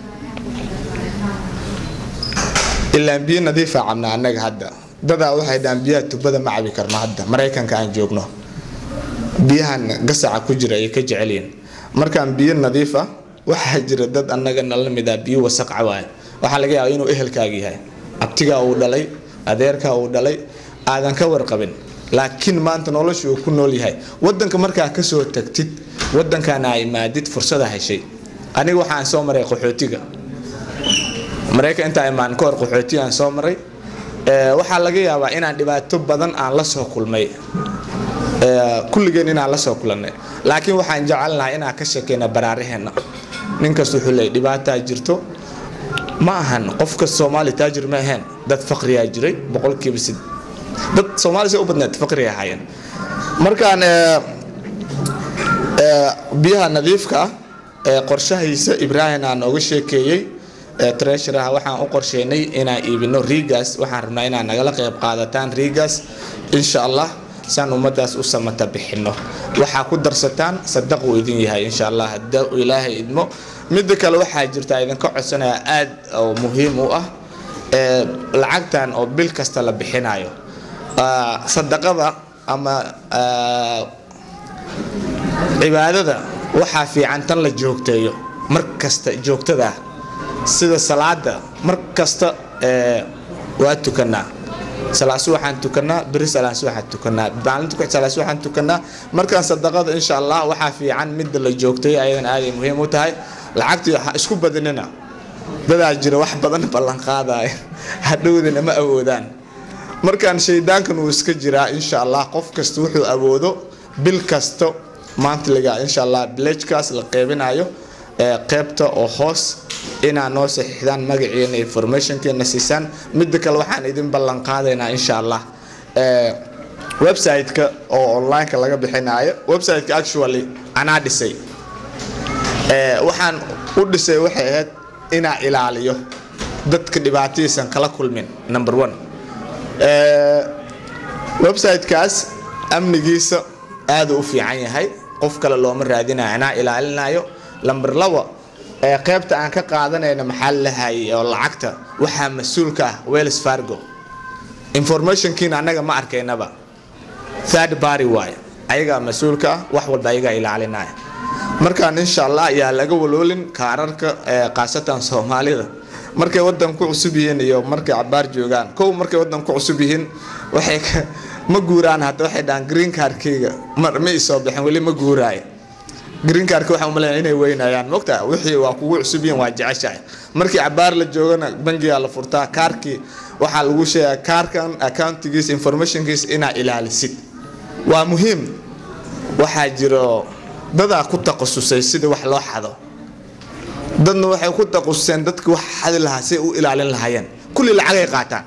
ilaan biyo nadiifa cabna annaga hadda dadaa waxay dhahaan biyaha tubada ma cabi karno hadda maraykanka aan joogno biyahan gasaca ku jira ayay ka jecelyihin markaan biyo nadiif ah waxaa jira dad annaga nala mid ah biyo wasaq cawaaya waxaa laga yaaba inuu ehelkaaga yahay abtigaa uu dhalay adeerkaa uu dhalay aadan ka warqabin laakiin maanta nolosha uu ku nool yahay wadanka markaa kasoo tagtid wadankaana ay maadid fursada heshay aniga waxaan soo maray qaxootiga maraykan intaa imaan ka hor qaxootiga aan soo maray waxaa laga yaabaa inaan dhibaato badan aan la soo kulmay kulligeen inaan la soo kulannay laakiin waxaan jecelnahay inaan ka sheekeyna baraaraheenna ninkas wuxuu leeyay dhibaataa jirto ma ahan qofka soomaali taajir ma ahayn dad faqriyaa jiray boqolkiiba sid dad soomaali say u badneed faqri ahaayeen markaan biyaha nadiifka ah ee qorshahiisa ibraahim aan nooga sheekeeyey treasuraha waxaan u qorsheynay inaan iibino riigas waxaan rabnaa inaad nagala qayb qaadataan riigas insha allah saan ummadaas u samata bixino waxaa ku darsataan sadaq uu idin yahay insha allah hadda ilaahay idmo midda kale waxaa jirta idinka codsanaya aad oo muhiim u ah lacagtan oo bil kasta la bixinayo sadaqada ama cibaadada waxaa fiican tan la joogteeyo mar kasta joogtada sida salaada mar kasta waa tukanaa salaasu waxaan tukanaa beri salaasu waxaan tukanaa maalinta ku salaasu waxaan tukanaa markaan sadaqada insha allah waxaa fiican midda la joogtay ayadan aaday muhiim u tahay lacagtii ha isku badinina dadaa jira wax badan ballan qaadaya hadhowdina ma awoodaan markaan shaydaankan uu iska jiraa insha allah qof kasta wuxuu awoodo bil kasto mantliga insha allah bilajkaas la qeybinayo qeybta oo hoos inaa noo saxiixdaan magaciina informationkeena siisaan midda kale waxaan idin ballan qaadaynaa insha allah website-ka oo online-ka laga bixinayo website-ka actually anaa dhisay waxaan u dhisay waxay ahayd inaa ilaaliyo dadka dhibaatadiisan kala kulmin number one website-kaas amnigiisa aada u fiican yahay qof kale looma raadinayo anaa ilaalinayo lamber laba ee qaybta aan ka qaadanayna maxaa lahayay oo lacagta waxaa mas-uulka ah wells fargo informationkiina annaga ma arkaynaba third party waaye ayagaa mas-uulka ah wax walba ayagaa ilaalinaya markaan insha allah ayaa laga waloolin kaararka khaasatan soomaalida markay wadan ku cusub yihiin iyo markay cabaar joogaan kow markay wadan ku cusub yihiin waxay ma guuraan hadda waxay dhahaan green cardkayga ma isoo bixin weli ma guuraayo green cardka waxaan umaleynaya inay weynayaan mogta wixii waa kugu cusub yihiin waa jeceshahay markii cabaar la joogana bangigaa la furtaa kaarkii waxaa lagu sheegaa kaarkan accountigiisa informationkiisa inaa ilaalisid waa muhiim waxaa jiro dadaa ku taqasusay sida wax loo xado dadna waxay ku taqasuseen dadki wax xadi lahaa say u ilaalin lahaayeen kulli lacagay qaataan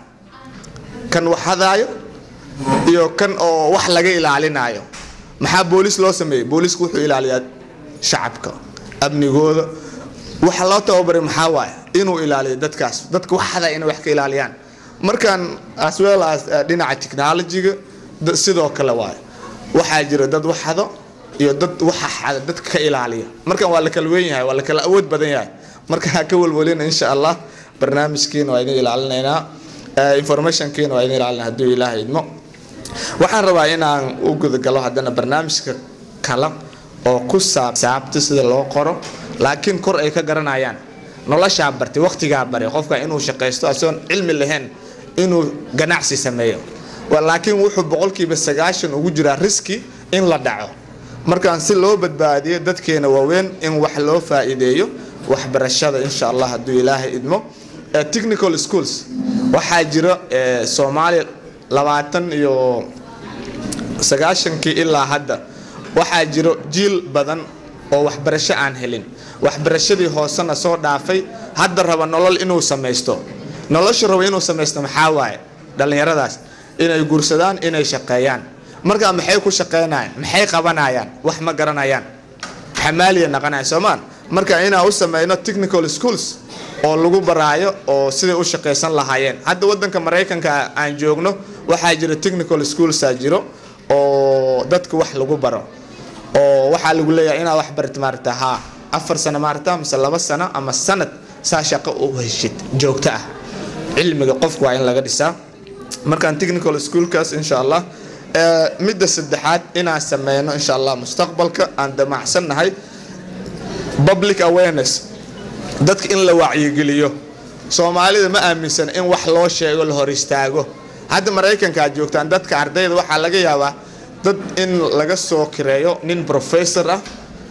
kan wax hadaayo iyo kan oo wax laga ilaalinaayo maxaa booliis loo sameeyey booliisku wuxuu ilaaliyaa shacabka amnigooda waxa loo tababaray maxaa waaye inuu ilaaliyo dadkaas dadka wax hadaa inay wax ka ilaaliyaan markaan as well as dhinaca technology-ga sidoo kale waaye waxaa jira dad wax hado iyo dad waxa xada dadka ka ilaaliya markan waa la kala weyn yahay waa la kala awood badan yahay marka ha ka walwalina insha allah barnaamijkiina waa idin ilaalinaynaa informationkiina waa idin ilaalina hadduu ilaahay idmo waxaan rabaa inaan u gudagalo haddana barnaamijka kale oo ku saabsaabta sida loo qoro laakiin kor ay ka garanayaan noloshaa bartay waqtigaa baray qofka inuu shaqaysto asoon cilmi lahayn inuu ganacsi sameeyo laakiin wuxuu boqolkiiba sagaashan ugu jiraa riski in la dhaco markaan si loo badbaadiyo dadkeena waaweyn in wax loo faa'iideeyo waxbarashada insha allah hadduu ilaahay idmo technical schools waxaa jira soomaaliya labaatan iyo sagaashankii ilaa hadda waxaa jiro jiil badan oo waxbarasho aan helin waxbarashadii hoosena soo dhaafay hadda raba nolol inuu samaysto nolosha raba inuu samaysto maxaa waaye dhallinyaradaas inay guursadaan inay shaqeeyaan markaa maxay ku shaqeynayaan maxay qabanayaan wax ma garanayaan xamaaliya naqanaya soomaan marka inaan u sameyno technical schools oo lagu baraayo oo siday u shaqaysan lahaayeen hadda wadanka maraykanka aan joogno waxaa jira technical schoolsaa jiro oo dadka wax lagu baro oo waxaa lagu leeyahay inaad wax barit maarata haa afar sano maarata mise laba sano ama sanad saa shaqo u heshid joogto ah cilmiga qofku waa in laga dhisaa markaan technical schoolkaas insha allah midda saddexaad inaan sameyno insha allah mustaqbalka aan damacsannahay public awareness dadka in la wacyigeliyo soomaalida ma aaminsan in wax loo sheego la hor istaago hadda maraykanka aad joogtaan dadka ardayda waxaa laga yaabaa dad in laga soo kireeyo nin professor ah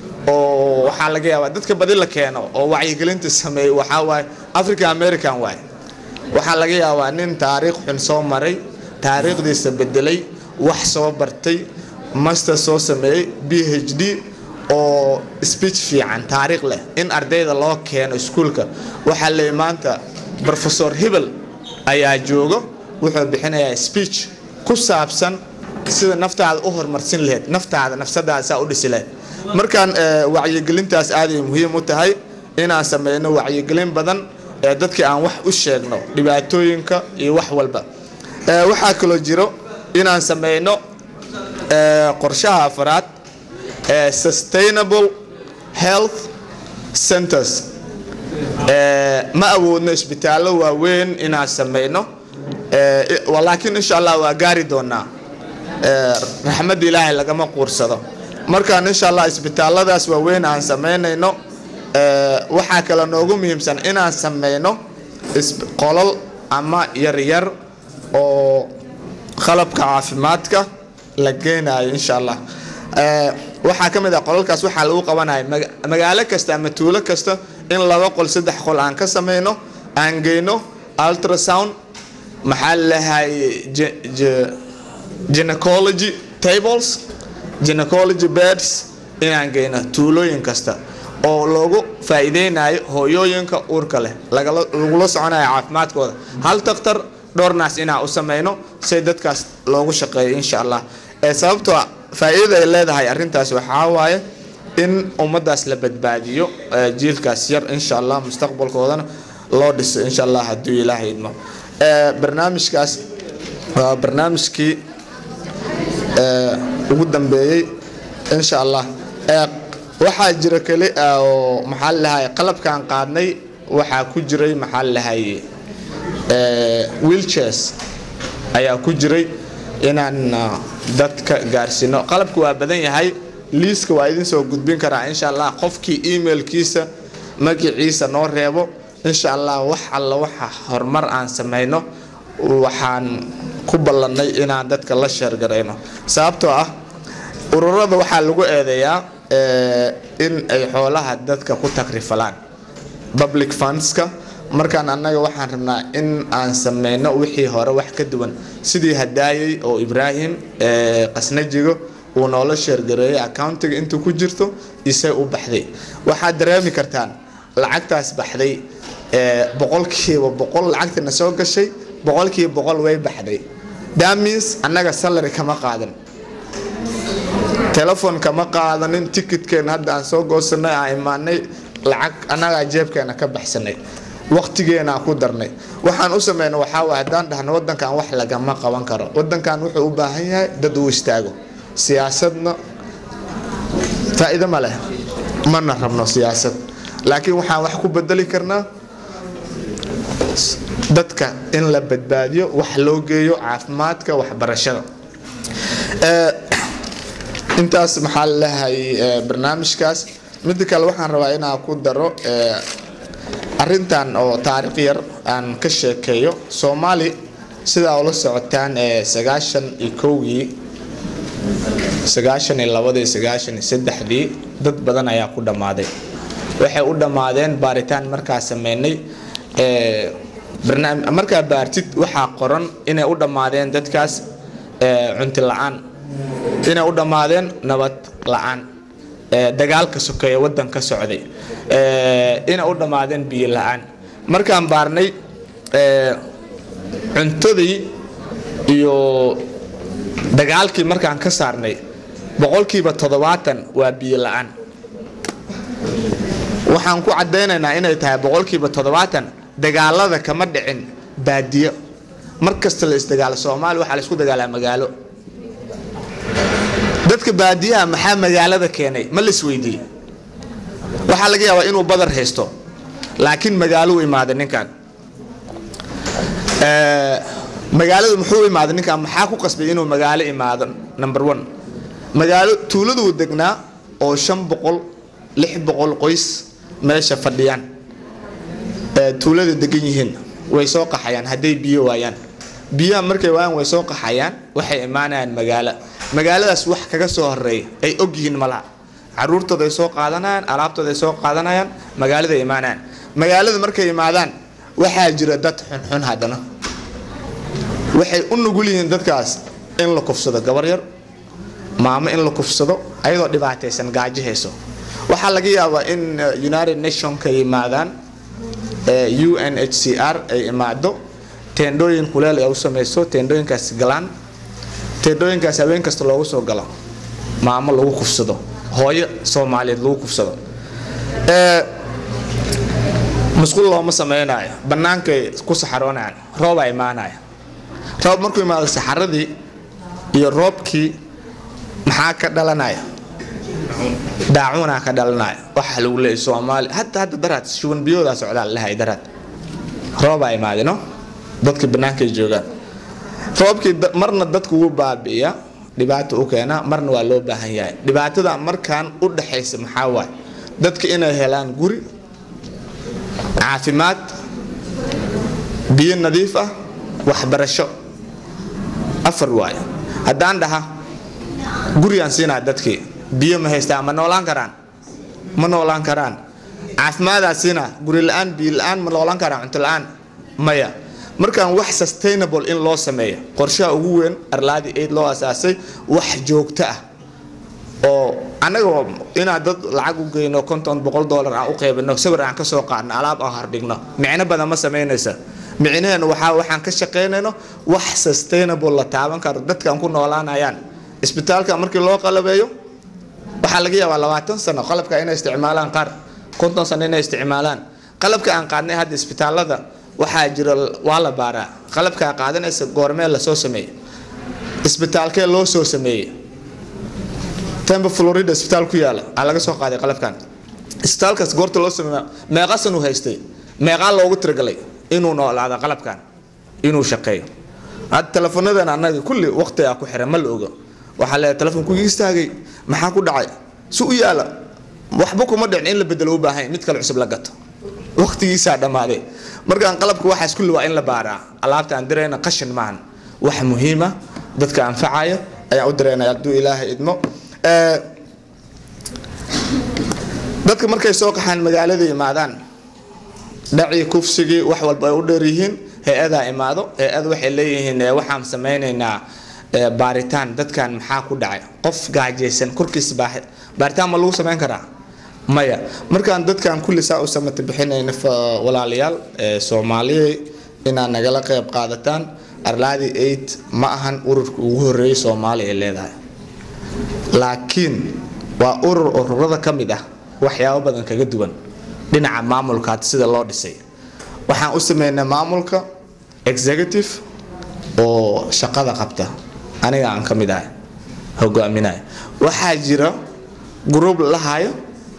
oo waxaa laga yaabaa dadka badi la keeno oo wacyigelinta sameeyo waxaa waaye africa american waaye waxaa laga yaabaa nin taariikh xun soo maray taariikhdiisa bedelay wax soo bartay master soo sameeyey b h d oo speech fiican taariikh leh in ardayda loo keeno iskuulka waxaa leey maanta professor hebel ayaa joogo wuxuu bixinayaa speech ku saabsan sida naftaada u horumarsin lahayd naftaada nafsadaada saa u dhisi lahayd markaan wacyigelintaas aaday muhiim u tahay inaan sameyno wacyigelin badan ee dadkii aan wax u sheegno dhibaatooyinka iyo wax walba waxaa kaloo jiro inaan sameyno qorshaha afraad ee sustainable health centers ma awoodno isbitaallo waaweyn inaan sameyno laakiin insha allah waa gaari doonaa raxmadda ilaahay lagama quursado markaan insha allah isbitaalladaas waaweyn aan sameynayno waxaa kale noogu muhiimsan inaan sameyno qolol ama yaryar oo qalabka caafimaadka la geynayo insha allah waxaa ka mid ah qolalkaas waxaa lagu qabanaya magaalo kasta ama tuulo kasta in laba qol saddex qol aan ka sameyno aan geyno ultrasound maxaa lalahay gynecology tables gynecology beds inaan geyno tuulooyin kasta oo loogu faa'iideynayo hooyooyinka uurka leh lagula soconayo caafimaadkooda hal daktar dhowr naas inaan u sameyno si dadkaas loogu shaqeeyo insha allah sababtoo faa'iidada ay leedahay arrintaas waxaa waaye in ummaddaas la badbaadiyo jiilkaas yar insha allah mustaqbalkoodana loo dhiso insha allah hadduu ilaahay idmo barnaamijkaas waa barnaamijkii ugu dambeeyey insha allah waxaa jira keli oo maxaa lalahay qalabkaan qaadnay waxaa ku jiray maxaa lalahay wheelchairs ayaa ku jiray inaan dadka gaarsiino qalabka waa badan yahay liiska waa idin soo gudbin karaa insha allah qofkii emailkiisa magaciisa noo reebo insha allah wax alla waxa horumar aan sameyno waxaan ku ballannay inaan dadka la sheergarayno sababtoo ah ururada waxaa lagu eedeeyaa in ay xoolaha dadka ku takrifalaan public fundska markaan annaga waxaan rabnaa in aan sameyno wixii hore wax ka duwan sidii hadaayay oo ibraahim qasnajigo uu noola sheergareeyay accountiga intuu ku jirto isay u baxday waxaad dareemi kartaan lacagtaas baxday boqolkiiba boqol lacagtana soo gashay boqolkiiba boqol way baxday that means annaga salary kama qaadan telefon kama qaadanin ticketkeena hadda aan soo goosanay aan imaanay lacag annagaa jeebkeena ka baxsanay waqtigeena ku darnay waxaan u sameyna waxaa waay haddaan dhahno wadankan wax lagama qaban karo wadankan wuxuu u baahan yahay dad uu istaago siyaasadna faa'iido ma leh mana rabno siyaasad laakiin waxaan wax ku bedeli karnaa dadka in la badbaadiyo wax loo geeyo caafimaadka waxbarashada intaas maxaa lalahay barnaamijkaas midda kale waxaan rabaa inaan ku daro arintan oo taariikh yar aan ka sheekeeyo soomaali sidaa ula socotaan sagaashan iyo kowgii sagaashan iyo labadii sagaashan iyo saddexdii dad badan ayaa ku dhammaaday waxay u dhammaadeen baaritaan markaa sameynay markaa baartid waxaa qoran inay u dhammaadeen dadkaas cunti la-aan inay u dhammaadeen nabad la-aan dagaalka sokeeye wadan ka socday inay u dhammaadeen biyo la-aan markaan baarnay cuntadii iyo dagaalkii markaan ka saarnay boqolkiiba toddobaatan waa biyo la-aan waxaan ku caddaynaynaa inay tahay boqolkiiba toddobaatan dagaalada kama dhicin baadiyo mar kasta la isdagaalo soomaaliya waxaa la isku dagaalaa magaalo dadka baadiyaha maxaa magaalada keenay ma la isweydiiyey waxaa laga yaabaa inuu badar haysto laakiin magaalo u imaaday ninkan magaalada muxuu imaaday ninkan maxaa ku qasbay inuu magaalo imaado number one magaalo tuuladuu degnaa oo shan boqol lix boqol qoys meesha fadhiyaan tuulada degan yihiin way soo qaxayaan hadday biyo waayaan biyaha markay waayaan way soo qaxayaan waxay imaanayaan magaalo magaaladaas wax kaga soo horeeya ay og yihiin malaha caruurtooda ay soo qaadanayaan alaabtooda ay soo qaadanayaan magaalada ay imaanayaan magaalada markay imaadaan waxaa jira dad xunxun haddana waxay u nugul yihiin dadkaas in la kufsado gabar yar maamo in la kufsado ayadoo dhibaataysan gaajo hayso waxaa laga yaabaa in united nationka yimaadaan u n h c r ay imaado teendhooyin kuleel ay u samayso teendhooyinkaas galaan teendhooyinkaas habeen kasta loogu soo galo maamo lagu kufsado hooyo soomaaliyeed lagu kufsado musqul looma samaynayo bannaankay ku saxaroonayaan roobaa imaanaya roob markuu imaado saxaradii iyo roobkii maxaa ka dhalanaya daacuunaa ka dhalanaya waxaa lagu leeyay soomaali hatta hadda daraad shuban biyoodaa socdaa lalahay daraad roobaa imaade no dadkii bannaankay joogaan roobkii marna dadku wuu baabi'iya dhibaato u keena marna waa loo baahan yahay dhibaatada markaan u dhaxaysa maxaa waay dadka inay helaan guri caafimaad biyo nadiif ah waxbarasho afar waay haddaan dhaha gurigaan siinaa dadkii biyo ma haystaa ma noolaan karaan ma noolaan karaan caafimaadaan siinaa guri la-aan biyo la-aan ma noolaan karaan cunto la-aan maya markaan wax sustainable in loo sameeyo qorshaha ugu weyn arlaadi aid loo asaasay wax joogto ah oo annaga inaan dad lacag u geyno konton boqol dollar aan u qaybino sawir aan kasoo qaadno alaab aan hardhigno micno badan ma samaynaysa micnaheenu waxaa waxaan ka shaqaynayno wax sustainable la taaban karo dadkaan ku noolaanayaan isbitaalka markii loo qalabeeyo waxaa laga yaabaa labaatan sano qalabka inay isticmaalaan qaar konton sano inay isticmaalaan qalabka aan qaadnay hadda isbitaalada waxaa jira waa la baaraa qalabkaa qaadanaysa goormee lasoo sameeyey isbitaalkee loo soo sameeyey temba florida isbitaal ku yaala aa laga soo qaaday qalabkan isbitaalkaas goorta loo sameeya meeqa san uu haystay meeqaa loogu tiragalay inuu noolaado qalabkan inuu shaqeeyo hadda telefonadan annaga kulli waqti aa ku xiran ma la ogo waxaa leeyahay telefonku istaagay maxaa ku dhacay si u yaala waxba kuma dhicin in la bedelo u baahan mid kale cusub la gato waqtigiisaa dhammaaday markaan qalabka waxaas kulli waa in la baaraa alaabta aan dirayna qashin maahan wax muhiima dadka anfacaya ayaan u diraynaya hadduu ilaahay idmo dadka markay soo qaxaan magaalada imaadaan dhacii kufsigii wax walba ay u dheer yihiin hay-adaa imaado hay-ad waxay leeyihiin waxaan samaynaynaa baaritaan dadkan maxaa ku dhacay qof gaajaysan korkiisa baaritaan ma lagu samayn karaa maya markaan dadkan kulli saa u samata bixinayna walaalayaal soomaaliya inaad nagala qayb qaadataan arlaadi aid ma ahan ururka ugu horeeyay soomaaliya ay leedahay laakiin waa urur ururada ka mid ah waxyaabo badan kaga duwan dhinaca maamulka hadda sida loo dhisay waxaan u sameynay maamulka executive oo shaqada qabta aniga aan ka mid ahay hogaaminaya waxaa jira group la hayo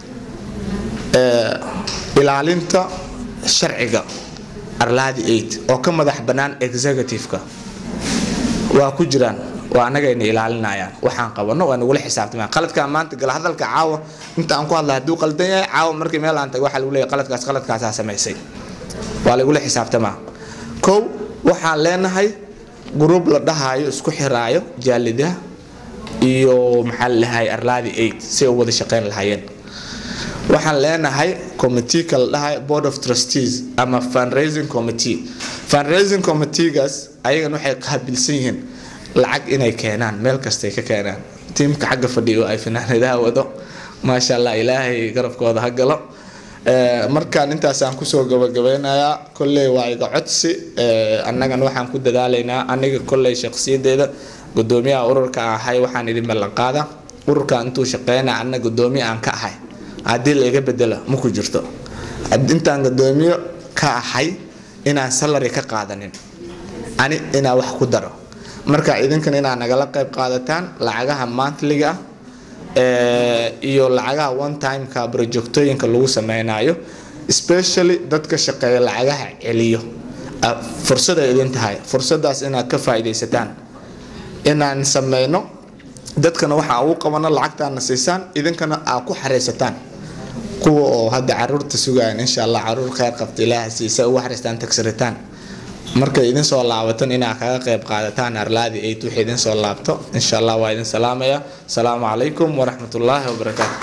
ilaalinta sharciga arlaadi aid oo ka madax bannaan executive-ka waa ku jiraan waa annagayna ilaalinayaan waxaan qabano waa nagula xisaabtamaan qaladkaa maanta gala hadalka caawa inta aan ku hadla hadduu qaldan yahay caawa markii meel aan tago waxaa lagu leeyahay qaladkaas qaladkaasaa samaysay waa lagula xisaabtamaa kow waxaan leenahay group la dhahayo isku xiraayo jaalidaha iyo maxaa la dhahay arlaadi aid si ay u wada shaqayn lahaayeen waxaan leenahay committee kala dhahay board of trustees ama fundraising committee fundraising committeegaas ayagan waxay qaabilsan yihiin lacag inay keenaan meel kastay ka keenaan tiimka xagga fadhiyo ay finaanadaha wado maasha allah ilaahay garabkooda ha galo markaan intaasaan kusoo gabagabeynayaa kolley waa iga codsi annagan waxaan ku dadaalaynaa aniga kolley shakhsiyadeeda gudoomiyaha ururka aan ahay waxaan idin ballanqaada ururka intuu shaqeynaa anna gudoomiye aan ka ahay haddii la iga bedelo ma ku jirto intaan gudoomiye ka ahay inaan salary ka qaadanin ani inaan wax ku daro marka idinkan inaad nagala qayb qaadataan lacagaha monthliga ah iyo lacagaha one timeka projectooyinka lagu sameynayo especially dadka shaqeeya lacagaha celiyo fursaday idin tahay fursadaas inaad ka faa'iidaysataan inaan sameyno dadkana waxaa ugu qabano lacagtaana siisaan idinkana aad ku xareysataan kuwa oo hadda caruurta sugayan insha allah caruur kheyr qabta ilaaha siisa ugu xareystaan tagsiritaan markay idin soo laabatan inaad kaga qayb qaadataan arlaadi aid wixii idin soo laabto insha allah waa idin salaamaya asalaamu calaykum waraxmat ullaahi wabarakaatu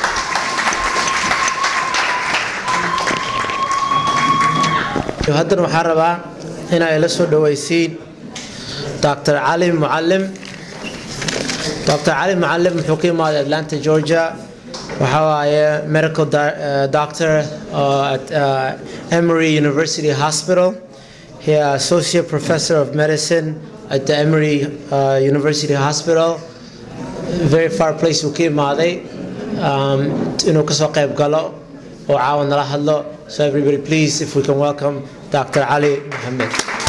haddana waxaan rabaa inay la soo dhawaysiin dr cali mucalim dr cali mucalim wuxuu ka imaaday atlanta georgia waxa waaye medical di- uh, doctor uh, at uh, Emory University Hospital. He is associate professor of medicine at the Emory uh, University Hospital. Very far place uu ka imaaday um, inuu kasoo qayb galo oo caawa nala hadlo. So everybody please if we can welcome Dr. Ali Mohammed.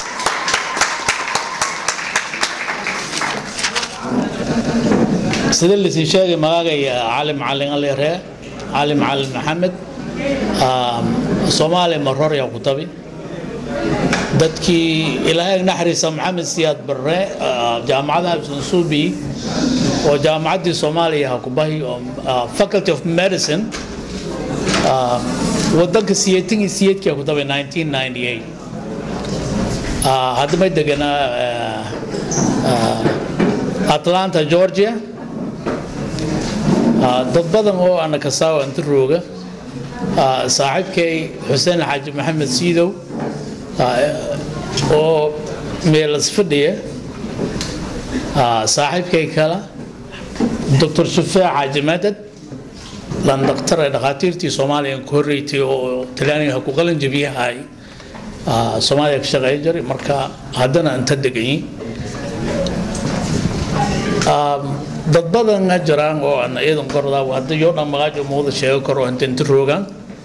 sida lasii sheegay magacaya cali macalin alire cali macalin maxamed soomaaliya maror yaa ku tabi dadkii ilaahay naxariisa maxamed siyaad barre jaamacada absansuubi oo jaamacaddii soomaaliya ha ku bahi oo faculty of medicine wadanka siyeetan iyo siyeedkii ha ku tabi 1998 hadda may deganaa atlanta georgia dad badan oo ana kasaawa inta rooga saaxiibkay xuseen xaaji maxamed siidow oo meelas fadhiya saaxiibkay kale doctor shufeec xaaji madad lan dhaktar ee dhakhaatiirtii soomaaliya ku horreysay oo talyaaniga ku qalin jabiyahay soomaaliya ka shaqeyn jiray marka haddana inta deganyi dad badan jiraan oo aan iyadan kordaa hadda yoo dhan magaajo muuda sheego karo inta inta roogaan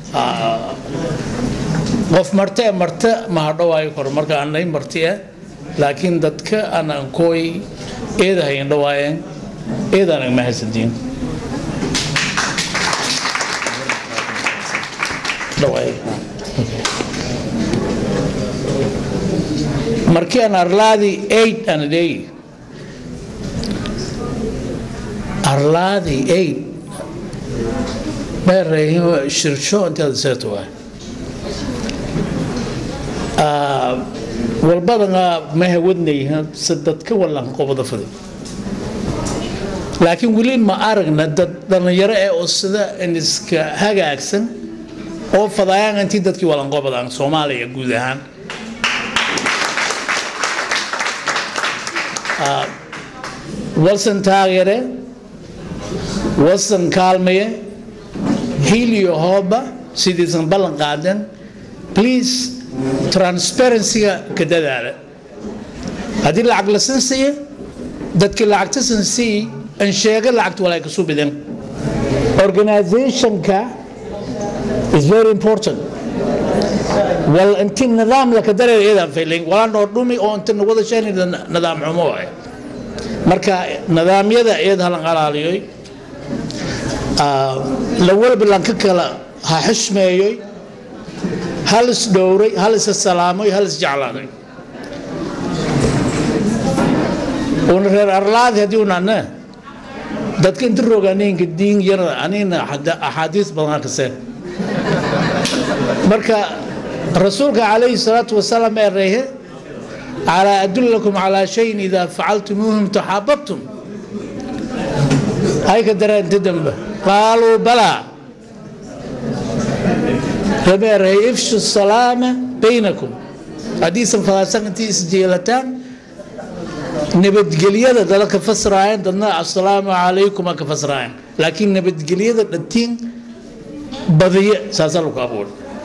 qof marte e marte ma hadhawaayo karo marka anay marti eh laakiin dadka aan ankooy eeda hayn dhawaayeen eedaan ma haysantiin dhawaay markii aan arlaadi eight aan leeyi arlaadi eight meerayhin shirsho inteeda seeto waay walbadana ma hawadnayhin se dadka wallan qobada fadi laakiin weli ma aragna dad dhallinyaro ee oo sida in iska hagaagsan oo fadaayaan intii dadkii wallanqobadaan soomaaliya guud ahaan walsan taageere walsan kaalmaye hiil iyo hooba sidiisan ballan qaadeen please transparency-ga ka dadaala haddii lacag la san siiye dadkii lacagta san siiyi an sheega lacagta walaa kasu bidin organizationka is very important wal inti nidaam laka dareer iyadaan faylayn walaa noo dhumi oo inta wada sheeni nidaam xumo waay marka nidaamyada iyada halan alaaliyoy la walba lanka kala ha xishmeeyoy hal is dhowray hal is salaamoy hal is jeclaaday una reer arlaadi haddii unana dadka inta rogaaneenka diin yar anina axaadiis badan kaseen marka rasuulka calayhi salaatu wasalaam ee reehe على أدلكم على شيء إذا فعلتموهم تحاببتم هاي كدر تدنبه قالوا بلى ربير يفشوا السلامة بينكم حديث فلاسان انتي اسجيلتان نبت قليادة دلك فسرائن دلنا السلام عليكم كفسرائن لكن نبت قليادة التين بضيء ساسلوك أبول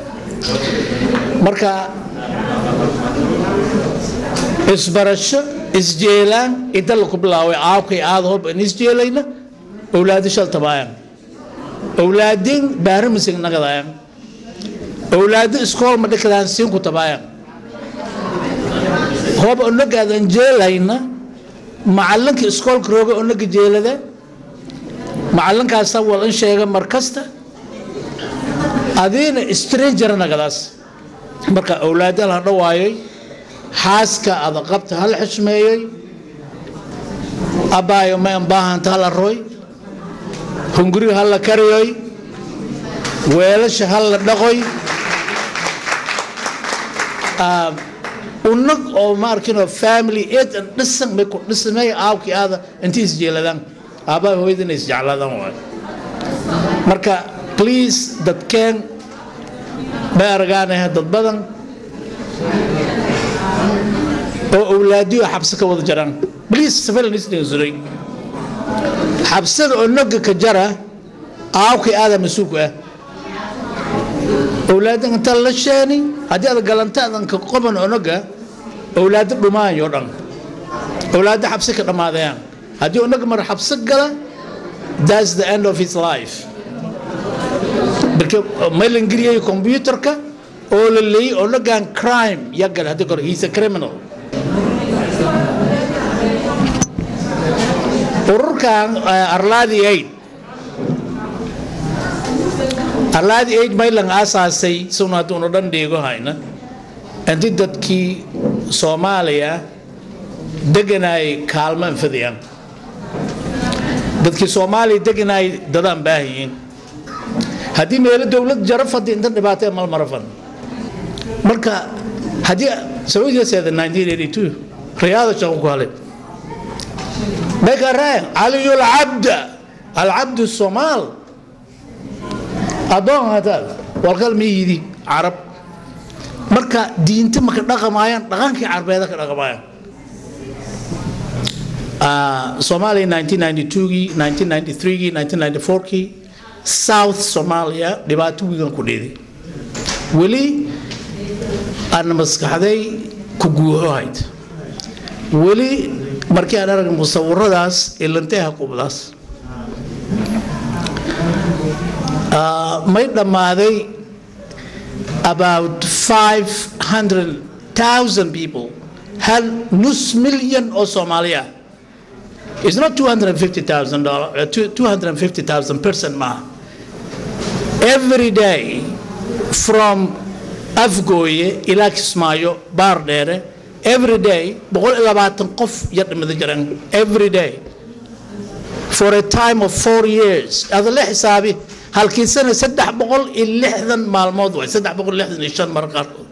مركا isbarasho isjeelaan inta laku bilaaway aabkay aada hob in isjeelayna owlaadi shal tabaayaan owlaadin baarimisig nagadayaan owlaadi iskool ma dhikadaan siinku tabaayaan hob onagaadan jeelayna macalinka iskoolka rooga onaga jeelada macalinkaasa wal in sheega mar kasta adiina stranger nagadaas marka owlaadal ha dhawaayay xaaska ada qabta hal xishmeeyey abbaayo ma baahanta hala roy hunguriga hala kariyoy weelasha hala dhaqoy unag oo ma arkinoo family eed an dhisan may ku dhisamay aabkii aada intii isjeeladaan aabbaha hooyadina isjeclaadaan waay marka please dadkeen bay argaanahe dad badan oo awlaadiyo xabsi ka wada jaraan bliis safalan isdhegsuray xabsada oo noga ka jara aawkii aada mas-uulku ah owlaadan inta la sheeni haddii aad galantaadanka qoban onaga owlaado dhumaayo dhan owlaado xabsi ka dhammaadayaan haddii onaga mar xabsi gala that's the end of his life marka maylan geliyay computerka oo la leeyay onagan crime ya gala haddii kore he's a criminal ururkan arlaadi aid arlaadi aid maylan aasaasay suna hadduunu dhan dhiigo hayna inti dadkii soomaaliya deganaay kaalmo anfadayaan dadkii soomaaliya deganaay dadaan baahayiin haddii meelo dowlad jaro fadi intan dhibaatay mal marafan marka haddii sacuudiya seeda 1982 riyaada shaqo ku halay بكرة علي العبد العبد الصومال أدون هذا والقلم يدي عرب مركا دينت ما كدغمايان دغانكي عربيدا كدغمايان آه صومالي 1992 1993 1994 South Somalia dhibaato wiigan ku dheeday weli aan maskaxday ku guuxohayd weli markii aan arag musawiradaas ilanteha qubdaas may dhammaaday about 500,000 people hal nus milyan oo soomaaliya It's not $250,000, uh, 250,000 person ma. Every day from Afgoye ila Kismaayo, Baardheere, every day boqol iyo labaatan qof yar dhimada jiraan every day for a time of four years ada la xisaabi halkii sana saddex boqol iyo lixdan maalmood waay saddex boqol iyo lixdan iyo shan mar qaarkood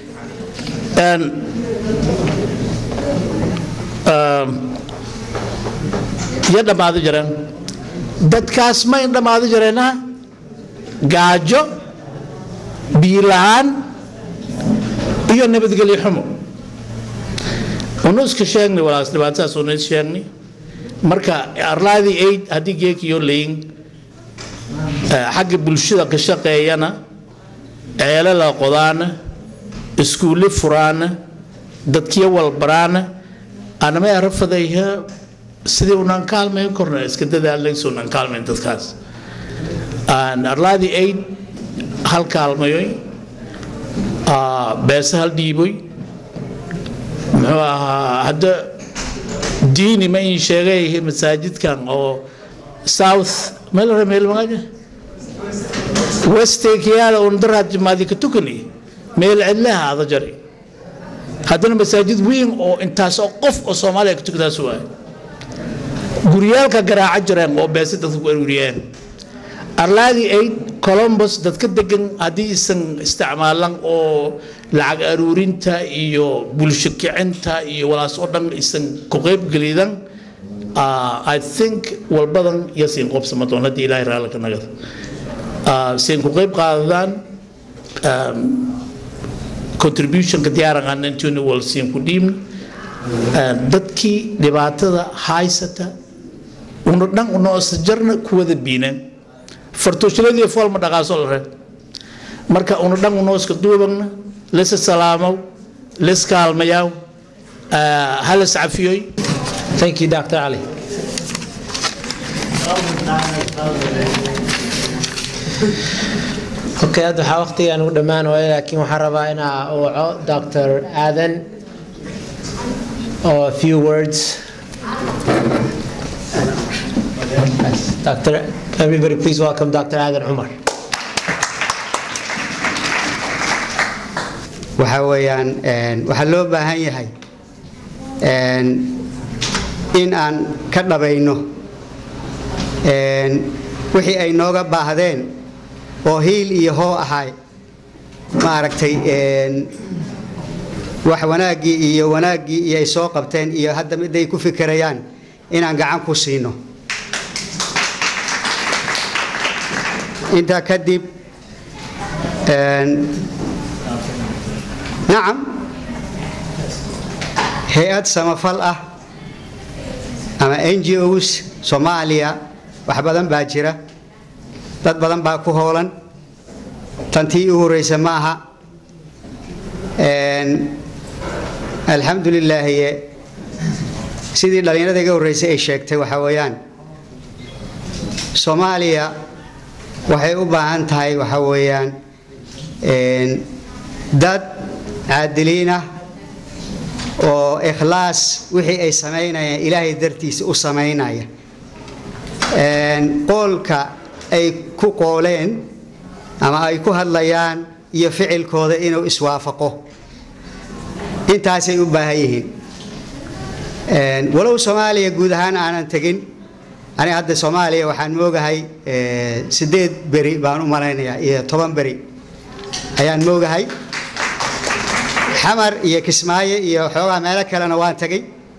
ya dhammaado jireen dadkaas may dhammaado jireenna gaajo biyo la-aan iyo nabadgelyo xumo unuska sheegnay walaas dhibaatadaas unus sheegnay marka arlaadii aid haddii geekiyo layin xagga bulshada ka shaqeeyana ceele la qodaana iskuulle furaana dadkiyo walbaraana anamay arafadayha sidii unaan kaalmayn korna iska dadaalayso unaan kaalmayn dadkaas arlaadii aid hal kaalmayoy beese hal dhiiboy muxuu ahaa hadda diini ma in sheegay masaajidkan oo south meel meel magaja westekiyaada un daraad jimaadi ka tukani meel cidlaha ada jari haddana masaajid weyn oo intaas oo qof oo soomaaliya ka tukadaas waay guryaalka garaaca jireen oo beese dadka ku aruuriyeen arlaadii aid columbus dadka degan haddii isan isticmaalan oo lacag aruurinta iyo bulsho kicinta iyo walaas oo dhan isan ku qaybgelidan i think walbadan iyo siin qobsama doon haddii ilaahay raalli ka nagada siin ku qayb qaadadaan contributionka diyaaran intuuna wal siin ku dhiibna dadkii dhibaatada haysata una dhan unoosa jarna kuwada biineen fartooshaladii foolma dhaqaaso la reeb marka una dhan unooska duubagna lisa salaamow lis kaalmayaw halas cafiyoy Thank you, Dr. Ali. Okay, hadda waxaa waqtigaan ugu dhammaan waaya laakiin waxaan rabaa inaa waco Dr. Adan or a few words. Dr. Everybody please welcome Dr. Adan Umar. waxaa weeyaan waxaa loo baahan yahay in aan ka dhabayno wixii ay nooga baahdeen oo hiil iyo hoo ahay maaragtay wax wanaaggii iyo wanaaggii iyo ay soo qabteen iyo hadda miday ku fikirayaan inaan gacan ku siino intaa kadib nacam hay-ad samafal ah ama n g os soomaaliya wax badan baa jira dad badan baa ku hoolan tantii u horeysa ma aha alxamdu lilaahi sidii dhallinyarada iga horreysay ay sheegtay waxaa weeyaan soomaaliya waxay u baahan tahay waxaa weeyaan dad caadiliin ah oo ikhlaas wixii ay samaynayaan ilaahay dartiisa u samaynaya qoolka ay ku qooleen ama ay ku hadlayaan iyo ficilkooda inuu iswaafaqo intaasay u baahan yihiin walow soomaaliya guud ahaan aanan tegin aniga hadda soomaaliya waxaan moogahay sideed beri baan u malaynayaa iyo toban beri ayaan moogahay xamar iyo kismaayo iyo xoogaa meelo kalena waan tegay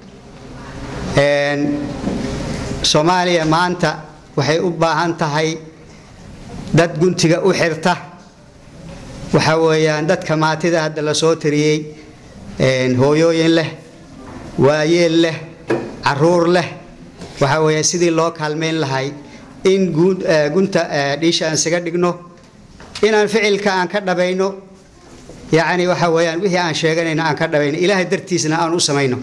soomaaliya maanta waxay u baahan tahay dad guntiga u xirta waxaa weeyaan dadka maatida hadda la soo tiriyey hooyooyin leh waayeel leh caruur leh waxaa weeya sidii loo kaalmayn lahay in gunta dhiisha aan isaga dhigno inaan ficilka aan ka dhabayno yacni waxa weeyaan wixii aan sheeganayno aan ka dhabayno ilaahay dartiisna aan u samayno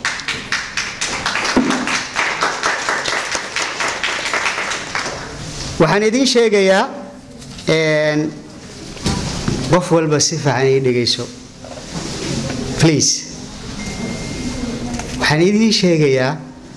waxaan idiin sheegayaa qof walba si fiican ii dhegayso please waxaan idiin sheegayaa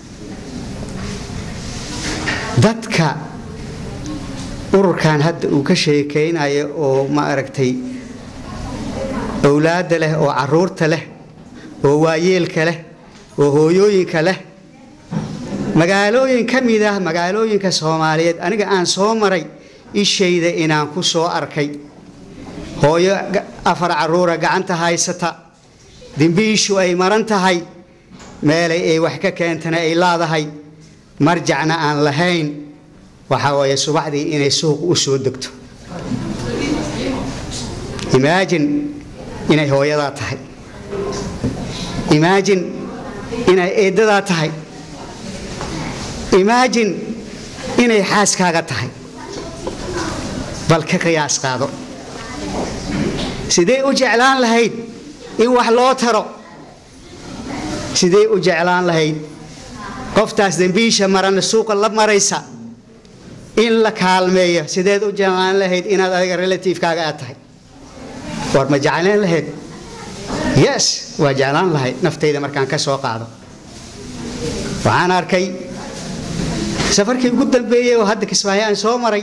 dadka ururkan hadda uu ka sheekaynayo oo ma aragtay owlaadda leh oo caruurta leh oo waayeelka leh oo hooyooyinka leh magaalooyin ka mid ah magaalooyinka soomaaliyeed aniga aan soo maray ishayda inaan ku soo arkay hooyo afar caruura gacanta haysata dembiishu ay maran tahay meelay ay wax ka keentana ay laadahay marjacna aan lahayn waxaa weeye subaxdii inay suuq u soo degto imaajin inay hooyadaa tahay imaajin inay eeddadaa tahay imaajin inay xaaskaaga tahay bal ka qiyaas qaado sidee u jeclaan lahayd in wax loo taro sidee u jeclaan lahayd qoftaas dembiisha marana suuqa la maraysa in la kaalmeeyo sideed u jeclaan lahayd inaad adiga relativekaaga aad tahay war ma jeclaan lahayd yes waa jeclaan lahayd naftayda markaan ka soo qaado waxaan arkay safarkii ugu dambeeyey oo hadda kismaayo aan soo maray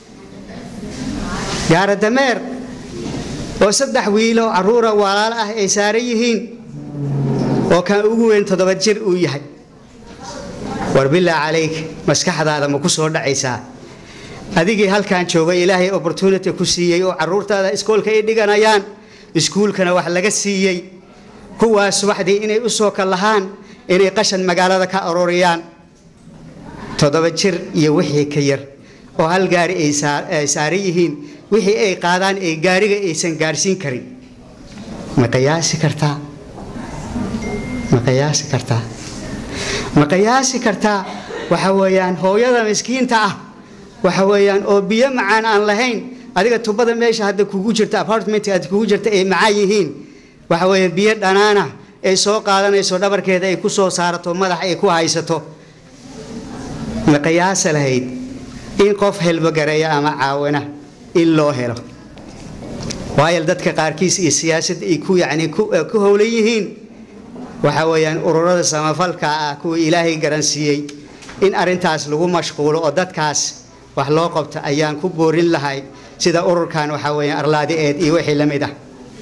gaara dameer oo saddex wiilo caruura walaalo ah ay saaran yihiin oo kan ugu weyn toddoba jir uu yahay war bilaa calayk maskaxdaada ma ku soo dhacaysaa adigii halkan joogay ilaahay opportunity ku siiyey oo caruurtaada iskoolka ay dhiganayaan iskuulkana wax laga siiyey kuwaas subaxdii inay u soo kallahaan inay qashan magaalada ka arooriyaan toddoba jir iyo wixii ka yar oo hal gaari ay saaran yihiin wixii ay qaadaan ee gaariga aysan gaarsiin karin ma qiyaasi kartaa ma qiyaasi kartaa ma qiyaasi kartaa waxa weeyaan hooyada miskiinta ah waxa weeyaan oo biyo macaan aan lahayn adiga tubada meesha hadda kugu jirta apartment aad kugu jirta ay macaan yihiin waxa weeye biyo dhanaana ay soo qaadanayso dhabarkeeda ay ku soo saarato madax ay ku haysato ma qiyaasa lahayd in qof helbogareeya ama caawina in loo helo waayo dadka qaarkiis iyo siyaasadda ay ku yacni ku howlan yihiin waxa weeyaan ururada samafalka ah kuwa ilaahay garansiiyey in arrintaas lagu mashquulo oo dadkaas wax loo qabto ayaan ku boorin lahay sida ururkan waxa weeyaan arlaadi eed iyo wixii la mid ah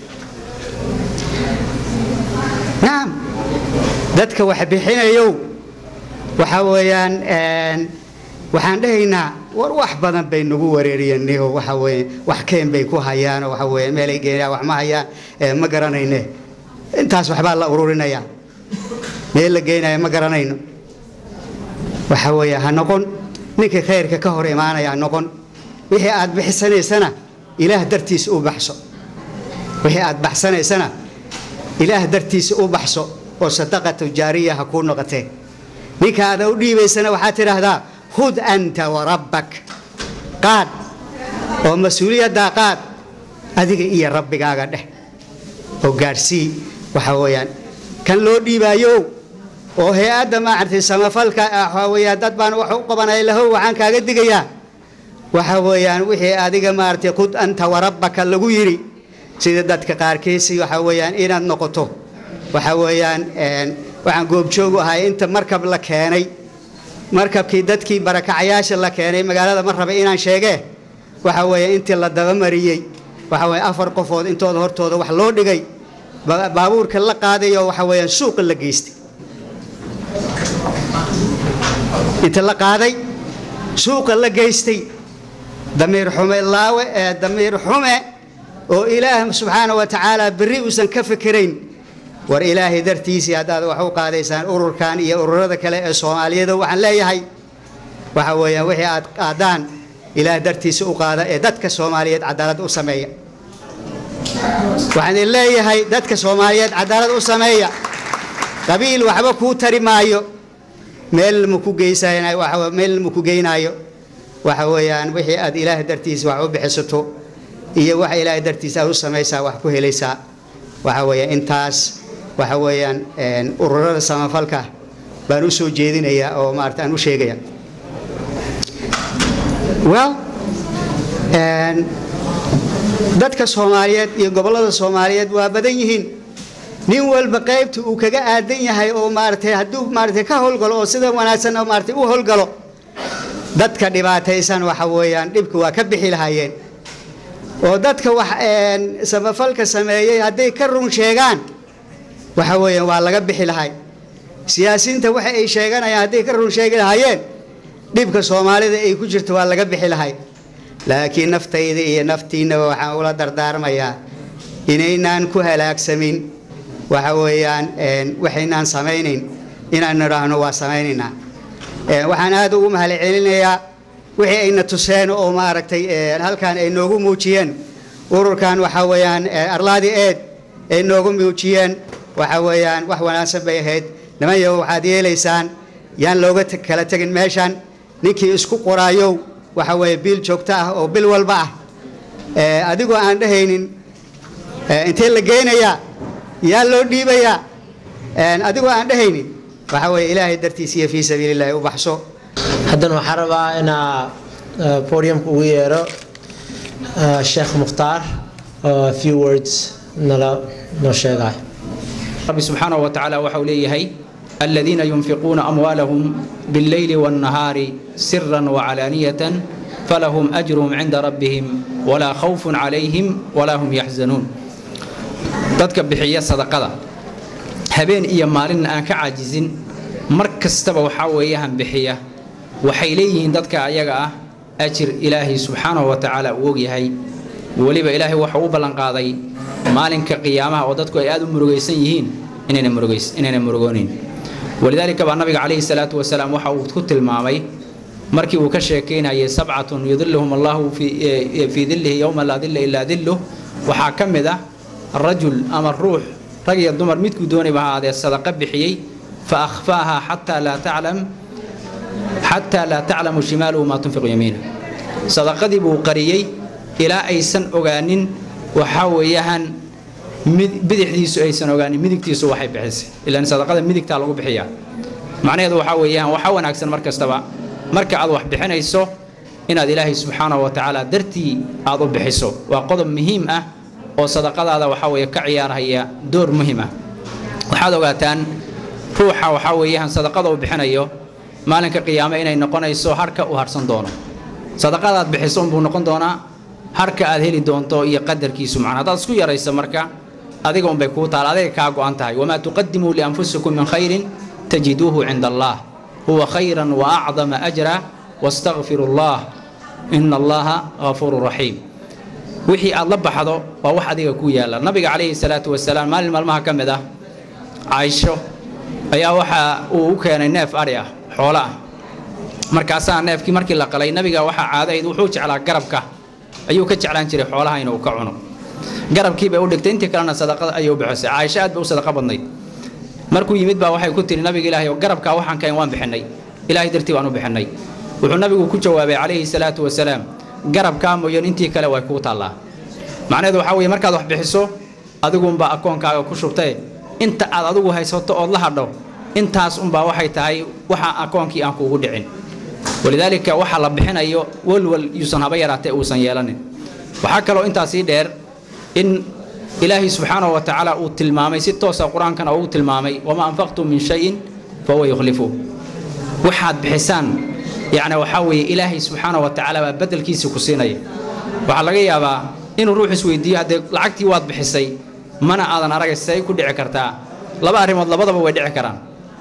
nacam dadka wax bixinayow waxa weeyaan waxaan dhahaynaa war wax badan bay nagu wareeriyeen oo waxa weeye wax keen bay ku hayaan oo waxa weeye meelay geenayaan wax ma hayaan ma garanayne intaas waxbaa la ururinayaa meel la geenaya ma garanayno waxa weeye ha noqon ninkii khayrka ka hor imaanaya ha noqon wixii aad bixisanaysana ilaah dartiisa u baxso wixii aad baxsanaysana ilaah dartiisa u baxso oo sadaqatu jaariya ha kuu noqotee ninka aada u dhiibaysana waxaad tidhaahdaa hud anta warabbak qaad oo mas-uuliyaddaa qaad adiga iyo rabbigaaga dheh oo gaadhsii waxa weeyaan kan loo dhiibaayo oo hay-adda maaragtay samafalka ah waxa weeyaan dad baan wax u qabanaya lahow waxaan kaaga digayaa waxa weeyaan wixii adiga maaragtay qud anta warabbaka lagu yidhi sida dadka qaarkiisi waxa weeyaan inaad noqoto waxa weeyaan waxaan goobjoog u ahay inta markab la keenay markabkii dadkii barakacayaasha la keenay magaalada ma raba inaan sheegee waxa weeye intii la dabamariyey waxa weeye afar qofood intooda hortooda wax loo dhigay baabuurka la qaadayo waxa weeyaan suuqa la geystay inta la qaaday suuqa la geystay damiir xume laawe ee damiir xume oo ilaah subxaana wa tacaala berri uusan ka fikirayn war ilaahay dartiisii haddaad wax u qaadaysaan ururkan iyo ururada kale ee soomaaliyada waxaan leeyahay waxa weeyaan wixii aad qaadaan ilaah dartiisa u qaada ee dadka soomaaliyeed cadaalad u sameeya waxaan idin leeyahay dadka soomaaliyeed cadaalad u sameeya qabiil waxba kuu tari maayo meel ma ku geysanayo waxa meel ma ku geynaayo waxa weeyaan wixii aad ilaah dartiisa wax u bixisato iyo waxa ilaahay dartiisa aad u samaysaa wax ku helaysaa waxa weeyaan intaas waxa weeyaan ururada samafalka baan u soo jeedinayaa oo maarata aan u sheegaya well dadka soomaaliyeed iyo gobollada soomaaliyeed waa badan yihiin nin walba qaybta uu kaga aadan yahay oo maaratay hadduu maaratay ka howlgalo oo sida wanaagsan oo maaratay u howlgalo dadka dhibaataysan waxa weeyaan dhibka waa ka bixi lahaayeen oo dadka wax samafalka sameeyey hadday ka run sheegaan waxa weeyaan waa laga bixi lahay siyaasiyiinta waxa ay sheeganayaan hadday ka run sheegi lahaayeen dhibka soomaalida ay ku jirto waa laga bixi lahay laakiin naftayda iyo naftiinaba waxaan ula dardaarmayaa inaynaan ku halaagsamin waxa weeyaan waxaynaan samaynayn inaan nidhaahno waa samaynaynaa waxaan aad ugu mahad celinayaa wixii ayna tuseen oo maaragtay halkan ay noogu muujiyeen ururkan waxa weeyaan arlaadi eed ay noogu muujiyeen waxa weeyaan wax wanaagsan bay ahayd nimanyo waxaad yeelaysaan yaan looga kala tegin meeshan ninkii isku qoraayow waxa weeye biil joogto ah oo bil walba ah adigoo aan dhehaynin intee la geynayaa yaa loo dhiibayaa adigoo aan dhehaynin waxa weeye ilaahay dartiisa iyo fii sabiilillahi u baxso haddana waxaan rabaa inaa podiumka ugu yeero sheekh mukhtaar oo a few words nala noo sheegay رب سبحانه وتعالى وحول ليهي الذين ينفقون أموالهم بالليل والنهار سرا وعلانية فلهم أجرهم عند ربهم ولا خوف عليهم ولا هم يحزنون dadka bixiya sadaqada habeen iyo maalin aan ka caajizin mar kastaba waxaa weeyaan bixiya waxay leeyihiin dadka ayaga ah ajir ilaahay subxaanahu wa tacaala uu ogyahay weliba ilaahay waxa u ballanqaaday maalinka qiyaamaha oo dadku ay aad u murugaysan yihiin inayna murugoonin walidaalika baa nabiga calayhi salaatu wasalaam waxa uu ku tilmaamay markii uu ka sheekaynayay sabcatun yudiluhum allahu fii dillihi yowma laa dilla ilaa dilluh waxaa ka mid ah rajul ama ruux rag iyo dumar midkuu doonayba ha ahaadee sadaqa bixiyey fa akhfaaha xataa laa taclam xataa laa taclamu shimaaluhu maa tunfiqu yamiina sadaqadii buu qariyey ilaa aysan ogaanin waxaa weeyaan bidixdiisu aysan ogaanin midigtiisu waxay bixisay ilaan sadaqada midigtaa lagu bixiyaa macnaheedu waxaa weeyaan waxaa wanaagsan mar kastaba marka aad wax bixinayso inaad ilaahay subxaanahu wa tacaala dartii aad u bixiso waa qodob muhiim ah oo sadaqadaada waxaa weeye ka ciyaarhaya door muhiim ah waxaad ogaataan ruuxa waxaa weeyaan sadaqada uu bixinayo maalinka qiyaame inay noqonayso harka uu harsan doono sadaqadaad bixiso unbuu noqon doonaa harka aad heli doonto iyo qadarkiisu macna haddaad isku yarayso marka adiga unbay kuu taal adiga kaa go'an tahay wamaa tuqadimuu lianfusikum min khayrin tajiduuhu cinda allah huwa khayran wa acdama ajra wastakfiru allah ina allaha ghafuuru raxiim wixii aad la baxdo waa wax adiga ku yaalla nabiga calayhi salaatu wasalaam maalin maalmaha ka mid ah caaisho ayaa waxa uu u keenay neef adhi ah xoolo ah markaasaa neefkii markii la qalay nabiga waxaa caadayd wuxuu jeclaa garabka ayuu ka jeclaan jiray xoolaha inuu ka cuno garabkii bay u dhigtay intii kalena sadaqada ayay u bixisay caaisho aad bay u sadaqa badnayd markuu yimid baa waxay ku tiri nabiga ilaahay oo garabkaa waxaan kahayn waan bixinay ilaahay dartii waan u bixinay wuxuu nabigu ku jawaabay calayhi salaatu wasalaam garabkaa mooyaan intii kale way kuu taallaa macnaheedu waxaa weeye markaad wax bixiso adigunbaa akoonkaaga ku shubtee inta aad adigu haysato ood la hadho intaas unbaa waxay tahay waxa akoonkii aan kuugu dhicin walidaalika waxa la bixinayo walwal yuusan haba yaraatee uusan yeelanin waxaa kaloo intaasii dheer in ilaahay subxaanahu wa tacaala uu tilmaamay si toosa qur-aankana uu tilmaamay wamaa anfaqtum min shayin fahuwa yukhlifu waxaad bixisaan yacni waxaa weeye ilaahay subxaanahu wa tacaala baa bedelkiisa ku siinaya waxaa laga yaabaa inuu ruux isweydiiyo haddee lacagtii waad bixisay mana aadan aragay say ku dhici kartaa laba arrimood labadaba way dhici karaan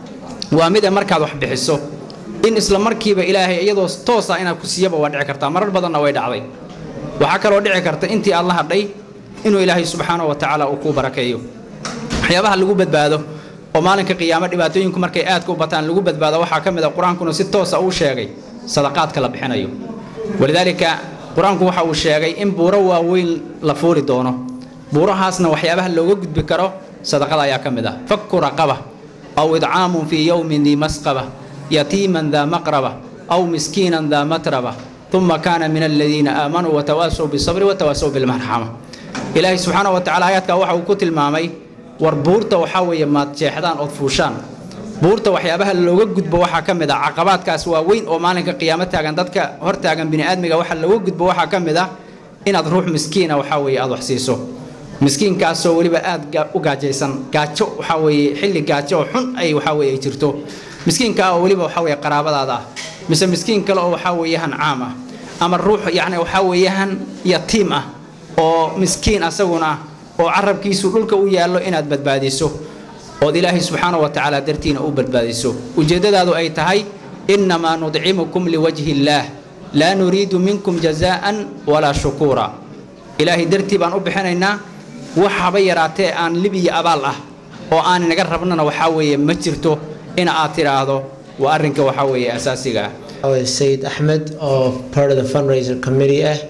waa mid ee markaad wax bixiso in isla markiiba ilaahay iyadoo toosa inaad ku siiyaba waa dhici kartaa marar badanna way dhacday waxaa kaloo dhici karta intii aad la hadhay inuu ilaahay subxaanahu wa tacaala uu kuu barakeeyo waxyaabaha lagu badbaado oo maalinka qiyaamo dhibaatooyinku markay aadka u bataan lagu badbaado waxaa ka mid a qur-aankuna si toosa uu sheegay sadaqaadka la bixinayo walidaalika qur-aanku waxa uu sheegay in buuro waaweyn la fuuli doono buurahaasna waxyaabaha looga gudbi karo sadaqada ayaa ka mid ah fakku raqaba aw idcaamun fii yowmin dii masqaba yatiiman daa maqraba aw miskiinan daa matraba uma kaana min aladiina aamanuu watawaasow bisabri watawaasow bilmarxama ilaahay subxaanahu wa tacala aayaadka waxa uu ku tilmaamay war buurta waxaa weeye maad jeexdaan ood fuushaan buurta waxyaabaha looga gudbo waxaa ka mid ah caqabaadkaas waaweyn oo maalinka qiyaamo taagan dadka hor taagan bini'aadmiga waxa looga gudbo waxaa ka mid ah inaad ruux miskiina waxaa weeye aad wax siiso miskiinkaasoo weliba aad u gaajaysan gaajo waxaa weeye xilli gaajo oo xun ay waxaa weeye ay jirto miskiinkaa oo weliba waxaa weeye qaraabadaada ah mise miskiin kale oo waxaa weeyahan caam ah ama ruux yacni waxaa weeyahan yatiim ah oo miskiin asaguna ah oo carabkiisu dhulka u yaallo inaad badbaadiso ood ilaahay subxaana wa tacaala dartiina u badbaadiso ujeeddadaadu ay tahay innamaa nudcimukum liwajhi illaah laa nuriidu minkum jazaa'an walaa shukuura ilaahay dartii baan u bixinaynaa wax haba yaraatee aan lib iyo abaal ah oo aan inaga rabnana waxaa weeye ma jirto in aad tidhaahdo waa arrinka waxaa weeye asaasiga ah Said Ahmed of part of the fundraiser committee eh?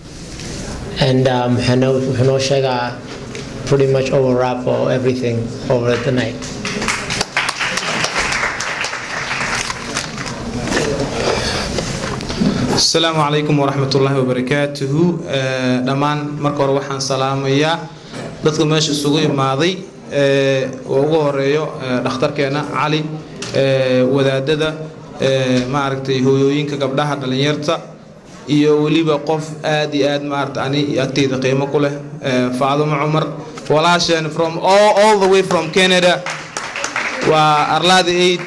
and um, wuxuu noo sheegaa pretty much overwrap or everything over the night. asalaamu calaykum waraxmatullaahi wabarakaatuhu dhammaan marka hore waxaan salaamayaa dadka meesha isugu imaaday oo ugu horeeyo dhakhtarkeena cali wadaadada maaragtay hooyooyinka gabdhaha dhallinyarta iyo weliba qof aad iyo aad maarata ani agteyda qiimo ku leh faadumo cumar walaasheen from all, all the way from canada waa arlaada aid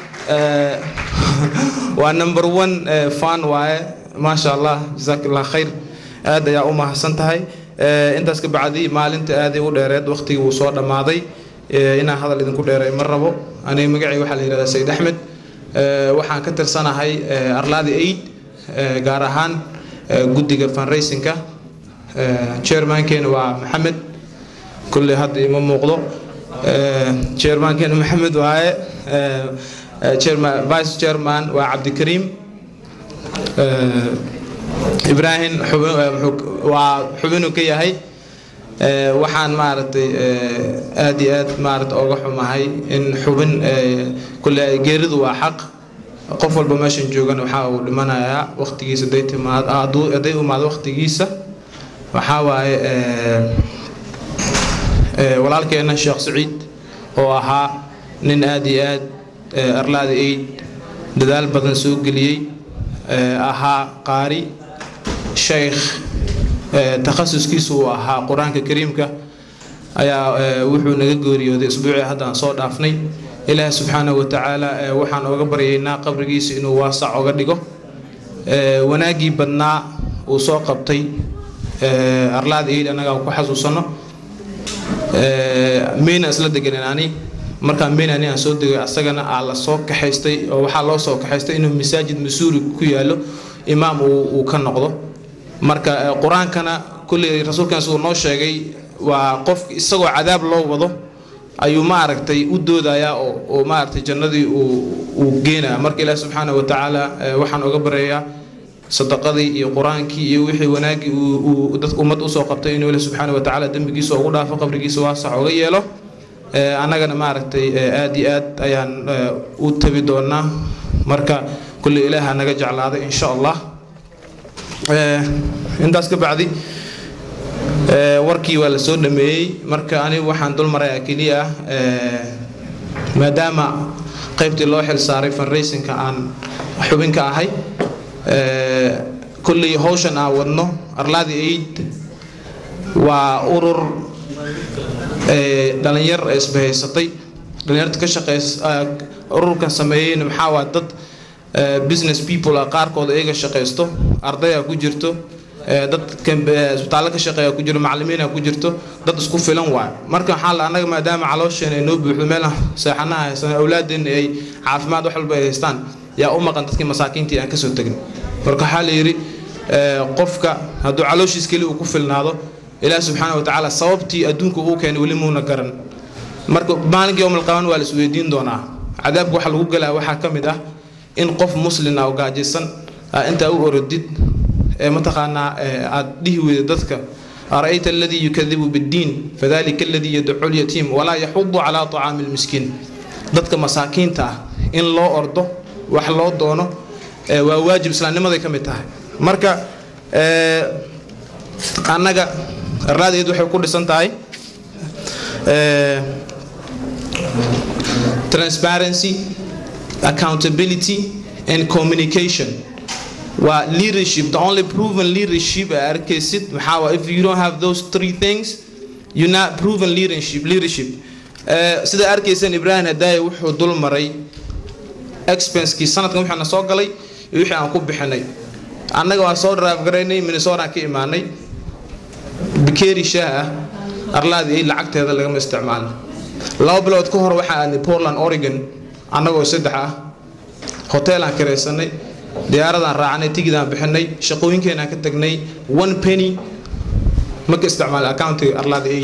waa number one fan waaye maasha allah jazaak allah khayr aad ayaa u mahadsan tahay intaas ka bacdi maalinta aaday u dheereed waqtigii wuu soo dhammaaday inaan hadal idinku dheeray ma rabo aniga magacay waxaa la yidhahdaa sayid axmed waxaan ka tirsanahay arlaada aid gaar ahaan guddiga fundraisingka chairmankeena waa maxamed kulley hadda ima muuqdo chairmankeena maxamed waaye chairman vice chairman waa cabdikariim ibraahim xubin waa xubinu ka yahay waxaan maaragtay aad iyo aad maarata oga xumahay in xubin kulle geeridu waa xaq qof walba meeshan joogana waxaa uu dhimanayaa waqtigiisa haday timaad hadday imaado waqtigiisa waxaa waaye walaalkeena sheekh saciid oo ahaa nin aad iyo aad arlaada aid dadaal badan soo geliyey ahaa qaari sheykh takhasuskiisu uu ahaa qur-aanka kariimka ayaa wuxuu naga geeriyooday isbuucii haddaan soo dhaafnay ilaahi subxaanahu wa tacaala waxaan oga baryaynaa qabrigiisa inuu waasac oga dhigo wanaaggii badnaa uu soo qabtay arlaada aid annaga ku xasuusano meyna isla deganen ani markaan meyna ani aan soo degay asagana aa la soo kaxaystay oo waxaa loo soo kaxaystay inuu masaajid masuuri ku yaalo imaam uu ka noqdo marka qur-aankana kulley rasuulkan siduu noo sheegay waa qof isagoo cadaab loo wado ayuu maaragtay u doodayaa oo maaragtay jannadii uu geenaya marka ilaahi subxaana wa tacaala waxaan oga baryayaa sadaqadii iyo qur-aankii iyo wixii wanaaggii uu dadka ummad usoo qabtay inuu ilahi subxaana wa tacaala dembigiisa ugu dhaafo qabrigiisa waasax oga yeelo annagana maaragtay aad iyo aad ayaan u tabi doonaa marka kulley ilaaha naga jeclaaday insha allah intaas ka bacdi warkii waa la soo dhameeyey marka anigu waxaan dul marayaa keliya ah maadaama qaybtii loo xil saaray fundraisingka aan xubin ka ahay kulley hawshan aan wadno arlaadi aid waa urur dhalinyar isbahaysatay dhalinyarta ka shaqeys ururkan sameeyeyna maxaa waa dad business people ah qaarkood iyaga shaqaysto ardaya ku jirto dad isbitaallo ka shaqeeya ku jiro macallimiina ku jirto dad isku filan waayo marka waxaa la annaga maadaama caloosheen ay noo buuxdo meel seexanaha haysan awlaadeenna ay caafimaad wax walba ay haystaan yaa u maqan dadkii masaakiintii aan kasoo tegin marka waxaa la yidhi qofka hadduu calooshiis keli uu ku filnaado ilaahi subxaana wa tacaala sababtii adduunka uu keenay weli muuna garan marka maalinkii yowmal qaban waa la isweydiin doonaa cadaabka waxa lagu galaa waxaa ka mid ah in qof muslin ah oo gaajaysan intaa u orodid mataqaanaa aad dhihi weyda dadka أرأيت الذي يكذب بالدين فذلك الذي يدعو اليتيم ولا يحض على طعام المسكين dadka masaakiinta ah in loo ordo wax loo doono waa waajib islaamnimaday ka mid tahay marka annaga arlaadeed waxay ku dhisan tahay transparency accountability and communication waa leadership the only proven leadership aa arkaysid maxaa waa if you don't have those three things you're not proven leadership leadership sida arkaysan ibrahim hadaaye wuxuu dul maray expensekii sanadkan wixii na soo galay iyo wixii aan ku bixinay annaga waan soo drive garaynay minnesota ka imaanay bikeeri shaah ah arlaadii ay lacagteeda lagama isticmaalin laba bilood ka hor waxaa aadnay portland oregon annagoo saddex ah hoteelaan kiraysanay diyaaradaan raacnay tigidaan bixinay shaqooyinkeenaan ka tagnay one penny ma ka isticmaalay accountiga arlaada ay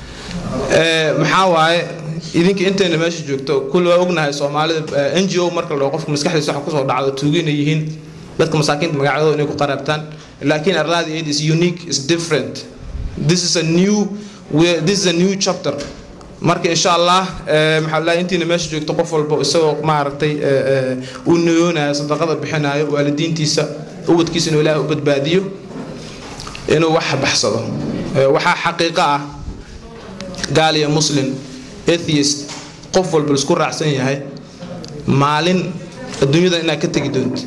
maxaa waaye idinka intayna meesha joogto kulli waa ognahay soomaalida n g o marka la dhaho qofka maskaxdiisa waxa kusoo dhacdo tuugina yihiin dadka masaakiinta magacyadooda inay ku qaraabtaan laakiin arlaada aid is unique is different this is a new this is a new chapter marka insha allah maxaa la intiina meesha joogto qof walba isagoo maaragtay uu niyoonayo sadaqada bixinayo waalidiintiisa ubadkiisa inuu ilaahay u badbaadiyo inuu wax baxsado waxaa xaqiiqo ah gaal iyo muslim atheist qof walba isku raacsan yahay maalin adduunyada inaad ka tegi doonto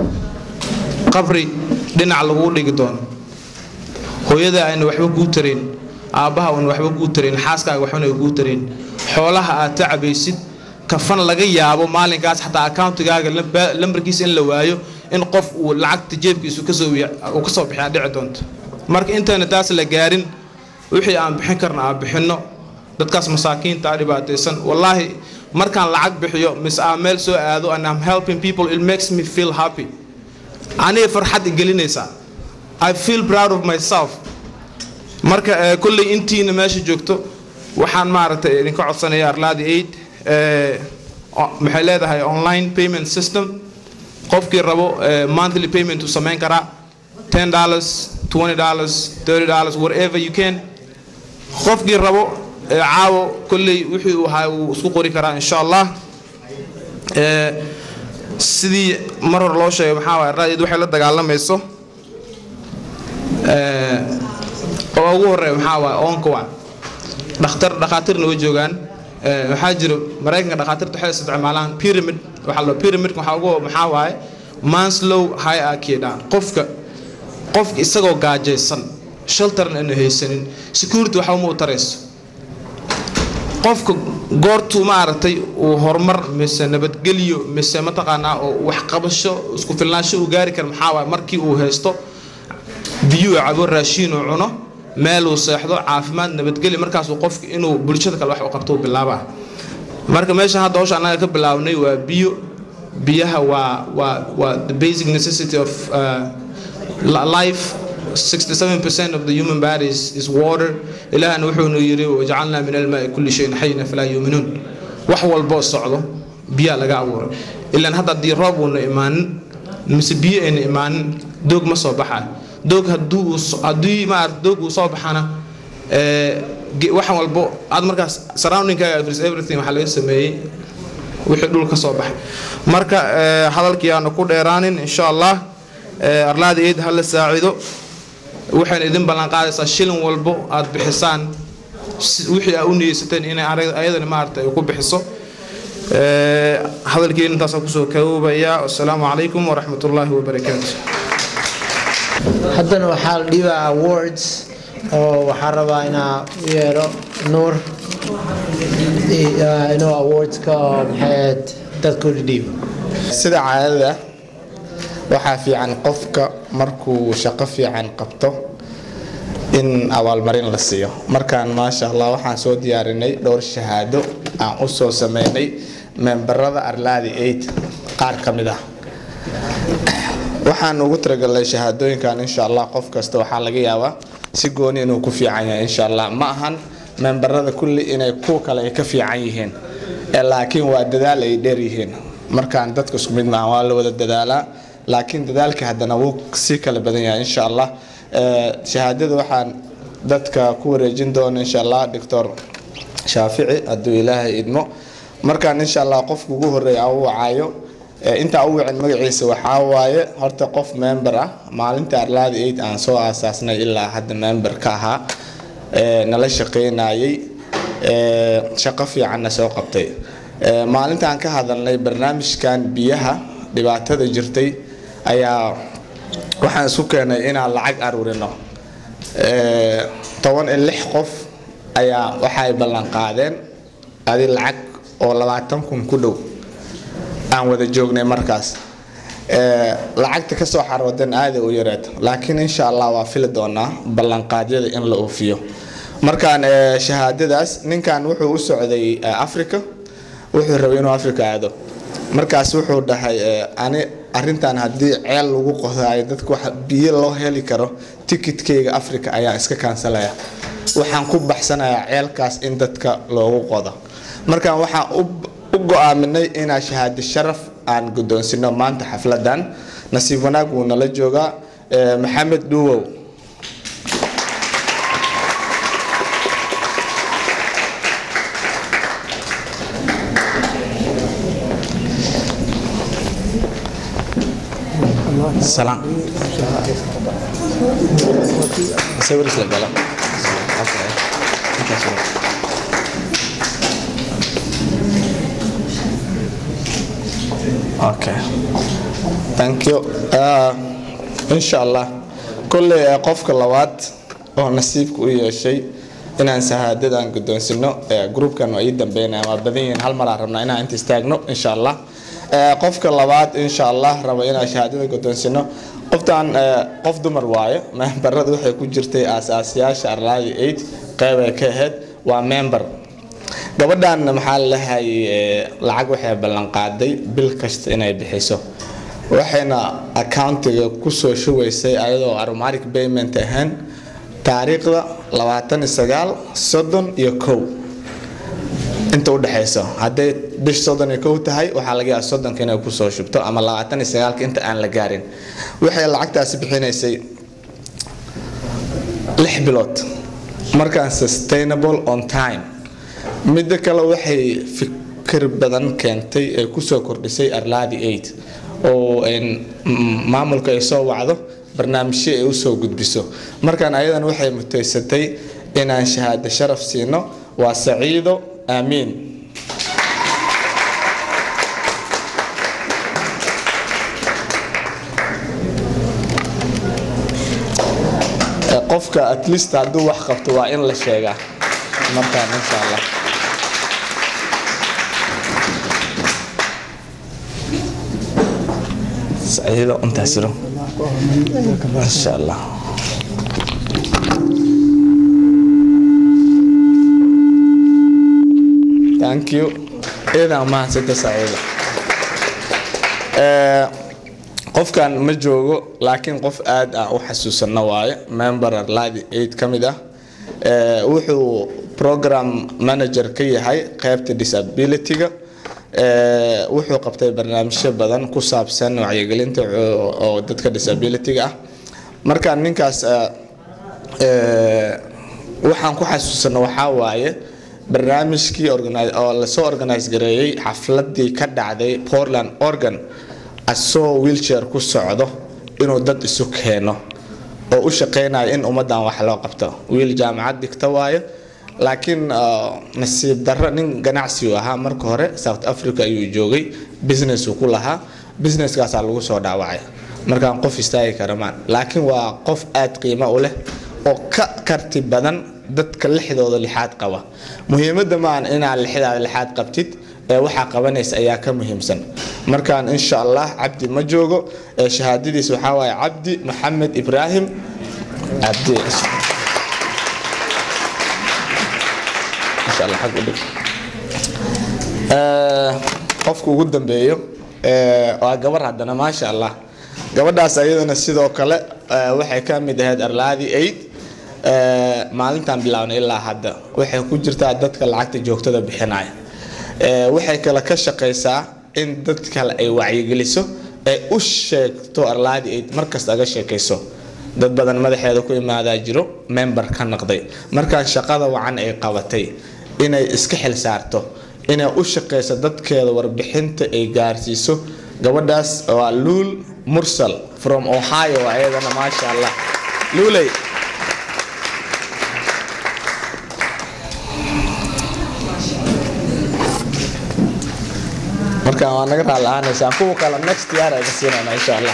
qabri dhinac laguu dhigi doono hooyada ayna waxba kuu tarayn aabbaha uuna waxba kuu tarayn xaaskaaga waxbana ay kuu tarayn xoolaha aad tacabaysid kafan laga yaabo maalinkaas xataa accountigaaga lambarkiisa in la waayo in qof uu lacagta jeebkiisu kasoo uu kasoo bixiyaa dhici doonto marka intayna taas la gaarin wixii aan bixin karna aan bixinno dadkaas masaakiinta ah dhibaataysan wallaahi markaan lacag bixiyo mise aan meel soo aado and I'm helping people it makes me feel happy aniga farxad igelinaysaa I feel proud of myself marka kolley intiina meesha joogto waxaan maaragtay idinka codsanaya arlaadi aid maxay leedahay online payment system qofkii rabo monthly payment uu samayn karaa ten dollars twenty dollars thirty dollars whatever you can qofkii rabo caawo kolley wixii uu ahaa wuu isku qori karaa insha allah sidii mar hore loo sheegay maxaa waay arlaadi waxay la dagaalamayso oo ugu horeeya maxaa waay oonka waa dhakhtar dhakhaatiirna way joogaan waxaa jira maraykanka dhakhaatiirta waxay isticmaalaan pyramid waxaa la pyramidka waxaa ugu maxaa waaye manslow hierarchy dhaan qofka qofka isagoo gaajaysan sheltarna aanu haysanin security waxa uma u tarayso qofka goortuu maaragtay uu horumar mise nabadgelyo mise mataqaanaa oo waxqabasho isku filnaansho uu gaari kara maxaa waaye markii uu haysto biyuu cabo raashiin uu cuno meel uu seexdo caafimaad nabadgelyo markaasuu qofka inuu bulshada kale wax u qabto uu bilaabaa marka meeshan hadda hawsha annaga ka bilaabnay waa biyo biyaha waa waa waa the basic necessity of uh, life 67% of the human body is, is water ilaahna wuxuunu yidhi wajacalnaa min almaai kulli shayin xayna falaa yuuminuun wax walboo socdo biyaa laga abuuray ilaan hadda haddii roob uuna imaanin mise biyo ayna imaanin doog ma soo baxayo doog hadduu haddii maarata doog uu soo baxana waxan walbo aad markaas surroundingkaaga everything waxaa laga sameeyey wixii dhul ka soo baxay marka hadalkii aanu ku dheeraanin insha allah arlaada eed ha la saacido waxayna idin ballanqaadaysaa shilin walbo aad bixisaan wixii aa u niyeysateen inay ayadana maarata ay ku bixiso hadalkeena intaasaan kusoo koobayaa wasalaamu calaykum waraxmat ullaahi wabarakaatu haddana waxaa la dhiibaa awards oo waxaa rabaa inaa u yeero nuur inuu awardska oo maxayd dadka u dhiibo sida caadada waxaa fiican qofka markuu shaqo fiican qabto in abaalmarin la siiyo markaan maasha allah waxaan soo diyaarinay dhowr shahaado aan u soo sameynay membarada arlaadi aid qaar ka mid ah waxaan ugu talagalnay shahaadooyinkan insha allah qof kasta waxaa laga yaabaa si gooni inuu ku fiican yahay insha allah ma ahan membarada kulli inay kuwa kale ay ka fiican yihiin laakiin waa dadaal ay dheer yihiin markaan dadka isku mid maaha waa la wada dadaalaa laakiin dadaalka haddana wuu sii kala badan yahay insha allah shahaadada waxaan dadka ku wareejin doona insha allah doctor shaafici hadduu ilaahay idmo markaan insha allah qofka ugu horeeya u wacayo intaa u wicin magaciisa waxaa waaye horta qof member ah maalinta arlaada aid aan soo aasaasnay ilaa hadda member ka ahaa nala shaqeynayay shaqo fiicanna soo qabtay maalintaan ka hadalnay barnaamijkan biyaha dhibaatada jirtay ayaa waxaan isku keenay inaan lacag aruurino toban iyo lix qof ayaa waxay ballan qaadeen adi lacag oo labaatan kun ku dhow aan wada joognay markaas lacagta kasoo xaroodan aaday u yareed laakiin insha allah waa fili doonaa ballanqaadyada in la oofiyo markaan shahaadadaas ninkan wuxuu u socday africa wuxuu rabay inuu africa aado markaas wuxuu dhahay ani arintan haddii ceel lagu qodayo dadka wax biyo loo heli karo tikitkayga africa ayaan iska kaansalaya waxaan ku baxsanayaa ceelkaas in dadka loogu qodo markaan waxaan u go-aaminay inaan shahaado sharaf aan guddoonsino maanta xafladan nasiib wanaag wuu nala joogaa maxamed dhuwow Salam. Sawir isla gala. Okay. Intaas waa. Okay. Thank you. Uh, insha Allah. Kolley qofka labaad oo nasiibka u yeeshay inaan shahaadadan guddoonsino groupkan waa ii dambeynaya waa badan yihiin hal mar aan rabnaa inaan inta istaagno insha Allah. qofka labaad insha allah raba inaan shahaadada guddoonsino qoftan qof dumar waaye membarada waxay ku jirtay aasaasiyaasha arlaadi aid qeyb ay ka ahayd waa member gabadhan maxaa lalahay lacag waxay ballanqaaday bil kasta inay bixiso waxayna accountiga kusoo shubaysay ayadoo aromatic payment ahayn taariikhda labaatan iyo sagaal soddon iyo kow inta udhexayso hadday bish soddon iyo kow tahay waxaa laga yaaba soddonka inay kusoo shubto ama labaatan iyo sagaalka inta aan la gaarin waxay lacagtaasi bixinaysay lix bilood markaan sustainable on time midda kale waxay fikir badan keentay ee kusoo kordhisay arlaadi aid oo maamulka ay soo wacdo barnaamijyo ay usoo gudbiso markaan ayadan waxay mutaysatay inaan shahaado sharaf siino waa saciido aamiin qofka at least hadduu wax qabto waa in la sheegaa markaan insha allah saciido intaas jiro insha allah thank you idan mahadsanta saciido qofkan ma joogo laakiin qof aad ah u xasuusano waaye member arladi aid ka mid ah wuxuu program manager ka yahay qaybta disability-ga wuxuu qabtay barnaamijyo badan ku saabsan wacyigelinta oo dadka disability-ga ah marka ninkaas waxaan ku xasuusano waxaa waaye barnaamijkii oo lasoo organise gareeyey xafladii ka dhacday portland oregon asoo wheelchair ku socdo inuu dad isu keeno oo u shaqeynayo in ummaddan wax loo qabto wiil jaamacad dhigta waayo laakiin nasiib darro nin ganacsi uu ahaa marka hore south africa ayuu joogay business uu ku lahaa businesskaasaa lagu soo dhaawacay markaan qof istaagi kara maan laakiin waa qof aad qiimo u leh oo ka karti badan dadka lixdooda lixaad qaba muhiimadda maan inaad lixdaada lixaad qabtid ee waxaa qabanaysa ayaa ka muhiimsan markaan insha allah cabdi ma joogo ee shahaadadiis waxaa waaye cabdi maxamed ibraahim cabdi insha allah xag u dhig qofka ugu dambeeyo waa gabar haddana maasha allah gabadhaas ayadana sidoo kale waxay ka mid ahayd arlaadi aid maalintan bilaabnay ilaa hadda waxay ku jirtaa dadka lacagta joogtada bixinaya waxay kale ka shaqaysaa in dad kale ay wacyigeliso ee u sheegto arlaadi aid markasta aga sheekayso dad badan madaxeeda ku imaadaa jiro member ka noqday markaan shaqada wacan ay qabatay inay iska xil saarto inay u shaqayso dadkeeda warbixinta ay gaarsiiso gabadhaas waa luul mursal from ohio ayadana maasha allah luuley markaan waa naga raali ahaanaysaan kuwa kale next year ay ka siinayna insha allah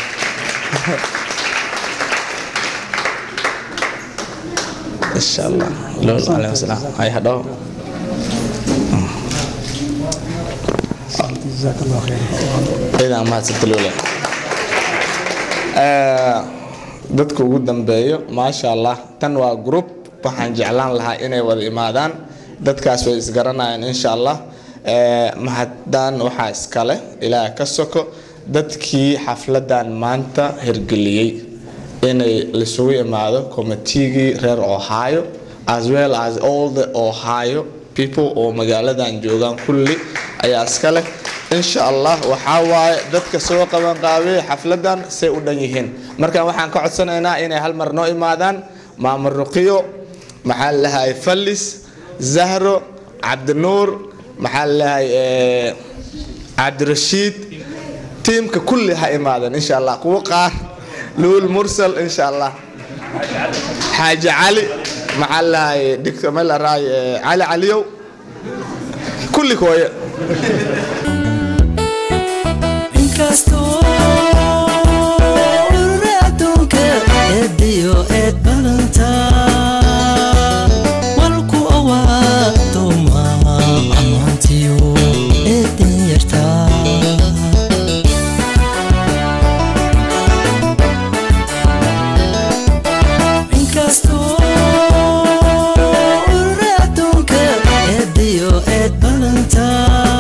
insha allah luul alayhi wasalaam hay hadhow ciidan mahadsanta luule dadka ugu dambeeyo maasha allah tan waa group waxaan jeclaan lahaa inay wada imaadaan dadkaas way isgaranayaan insha allah mahaddan waxaa iskale ilaaha ka soko dadkii xafladan maanta hirgeliyey inay lisugu imaado komitigii reer ohio as well as all the ohio people oo magaaladan joogaan kulli ayaa iska leh insha allah waxaa waaye dadka soo qaban qaabiyey xafladan say u dhan yihiin marka waxaan ka codsanaynaa inay hal mar noo imaadaan maamul ruqiyo maxaa lalahay fallis zahro cabdinuur maxaa lalahay cabdirashiid tiimka kulli ha imaadeen insha allah kuwa qaar luul mursal insha allah xaaji cali maxaa lalahay dictor melaraay cali caliyow kulli kooye inkastoo urura adduunka eediyo eed badanta walku awaadoma ammaantiyo eedin yartaa inkastoo urura adduunka eediyo eed badanta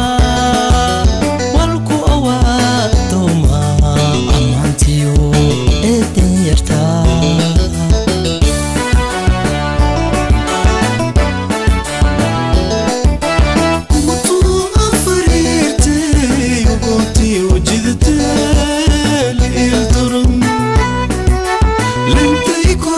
walku awaadoma ammaantiyo eedin yartaa Lentay ku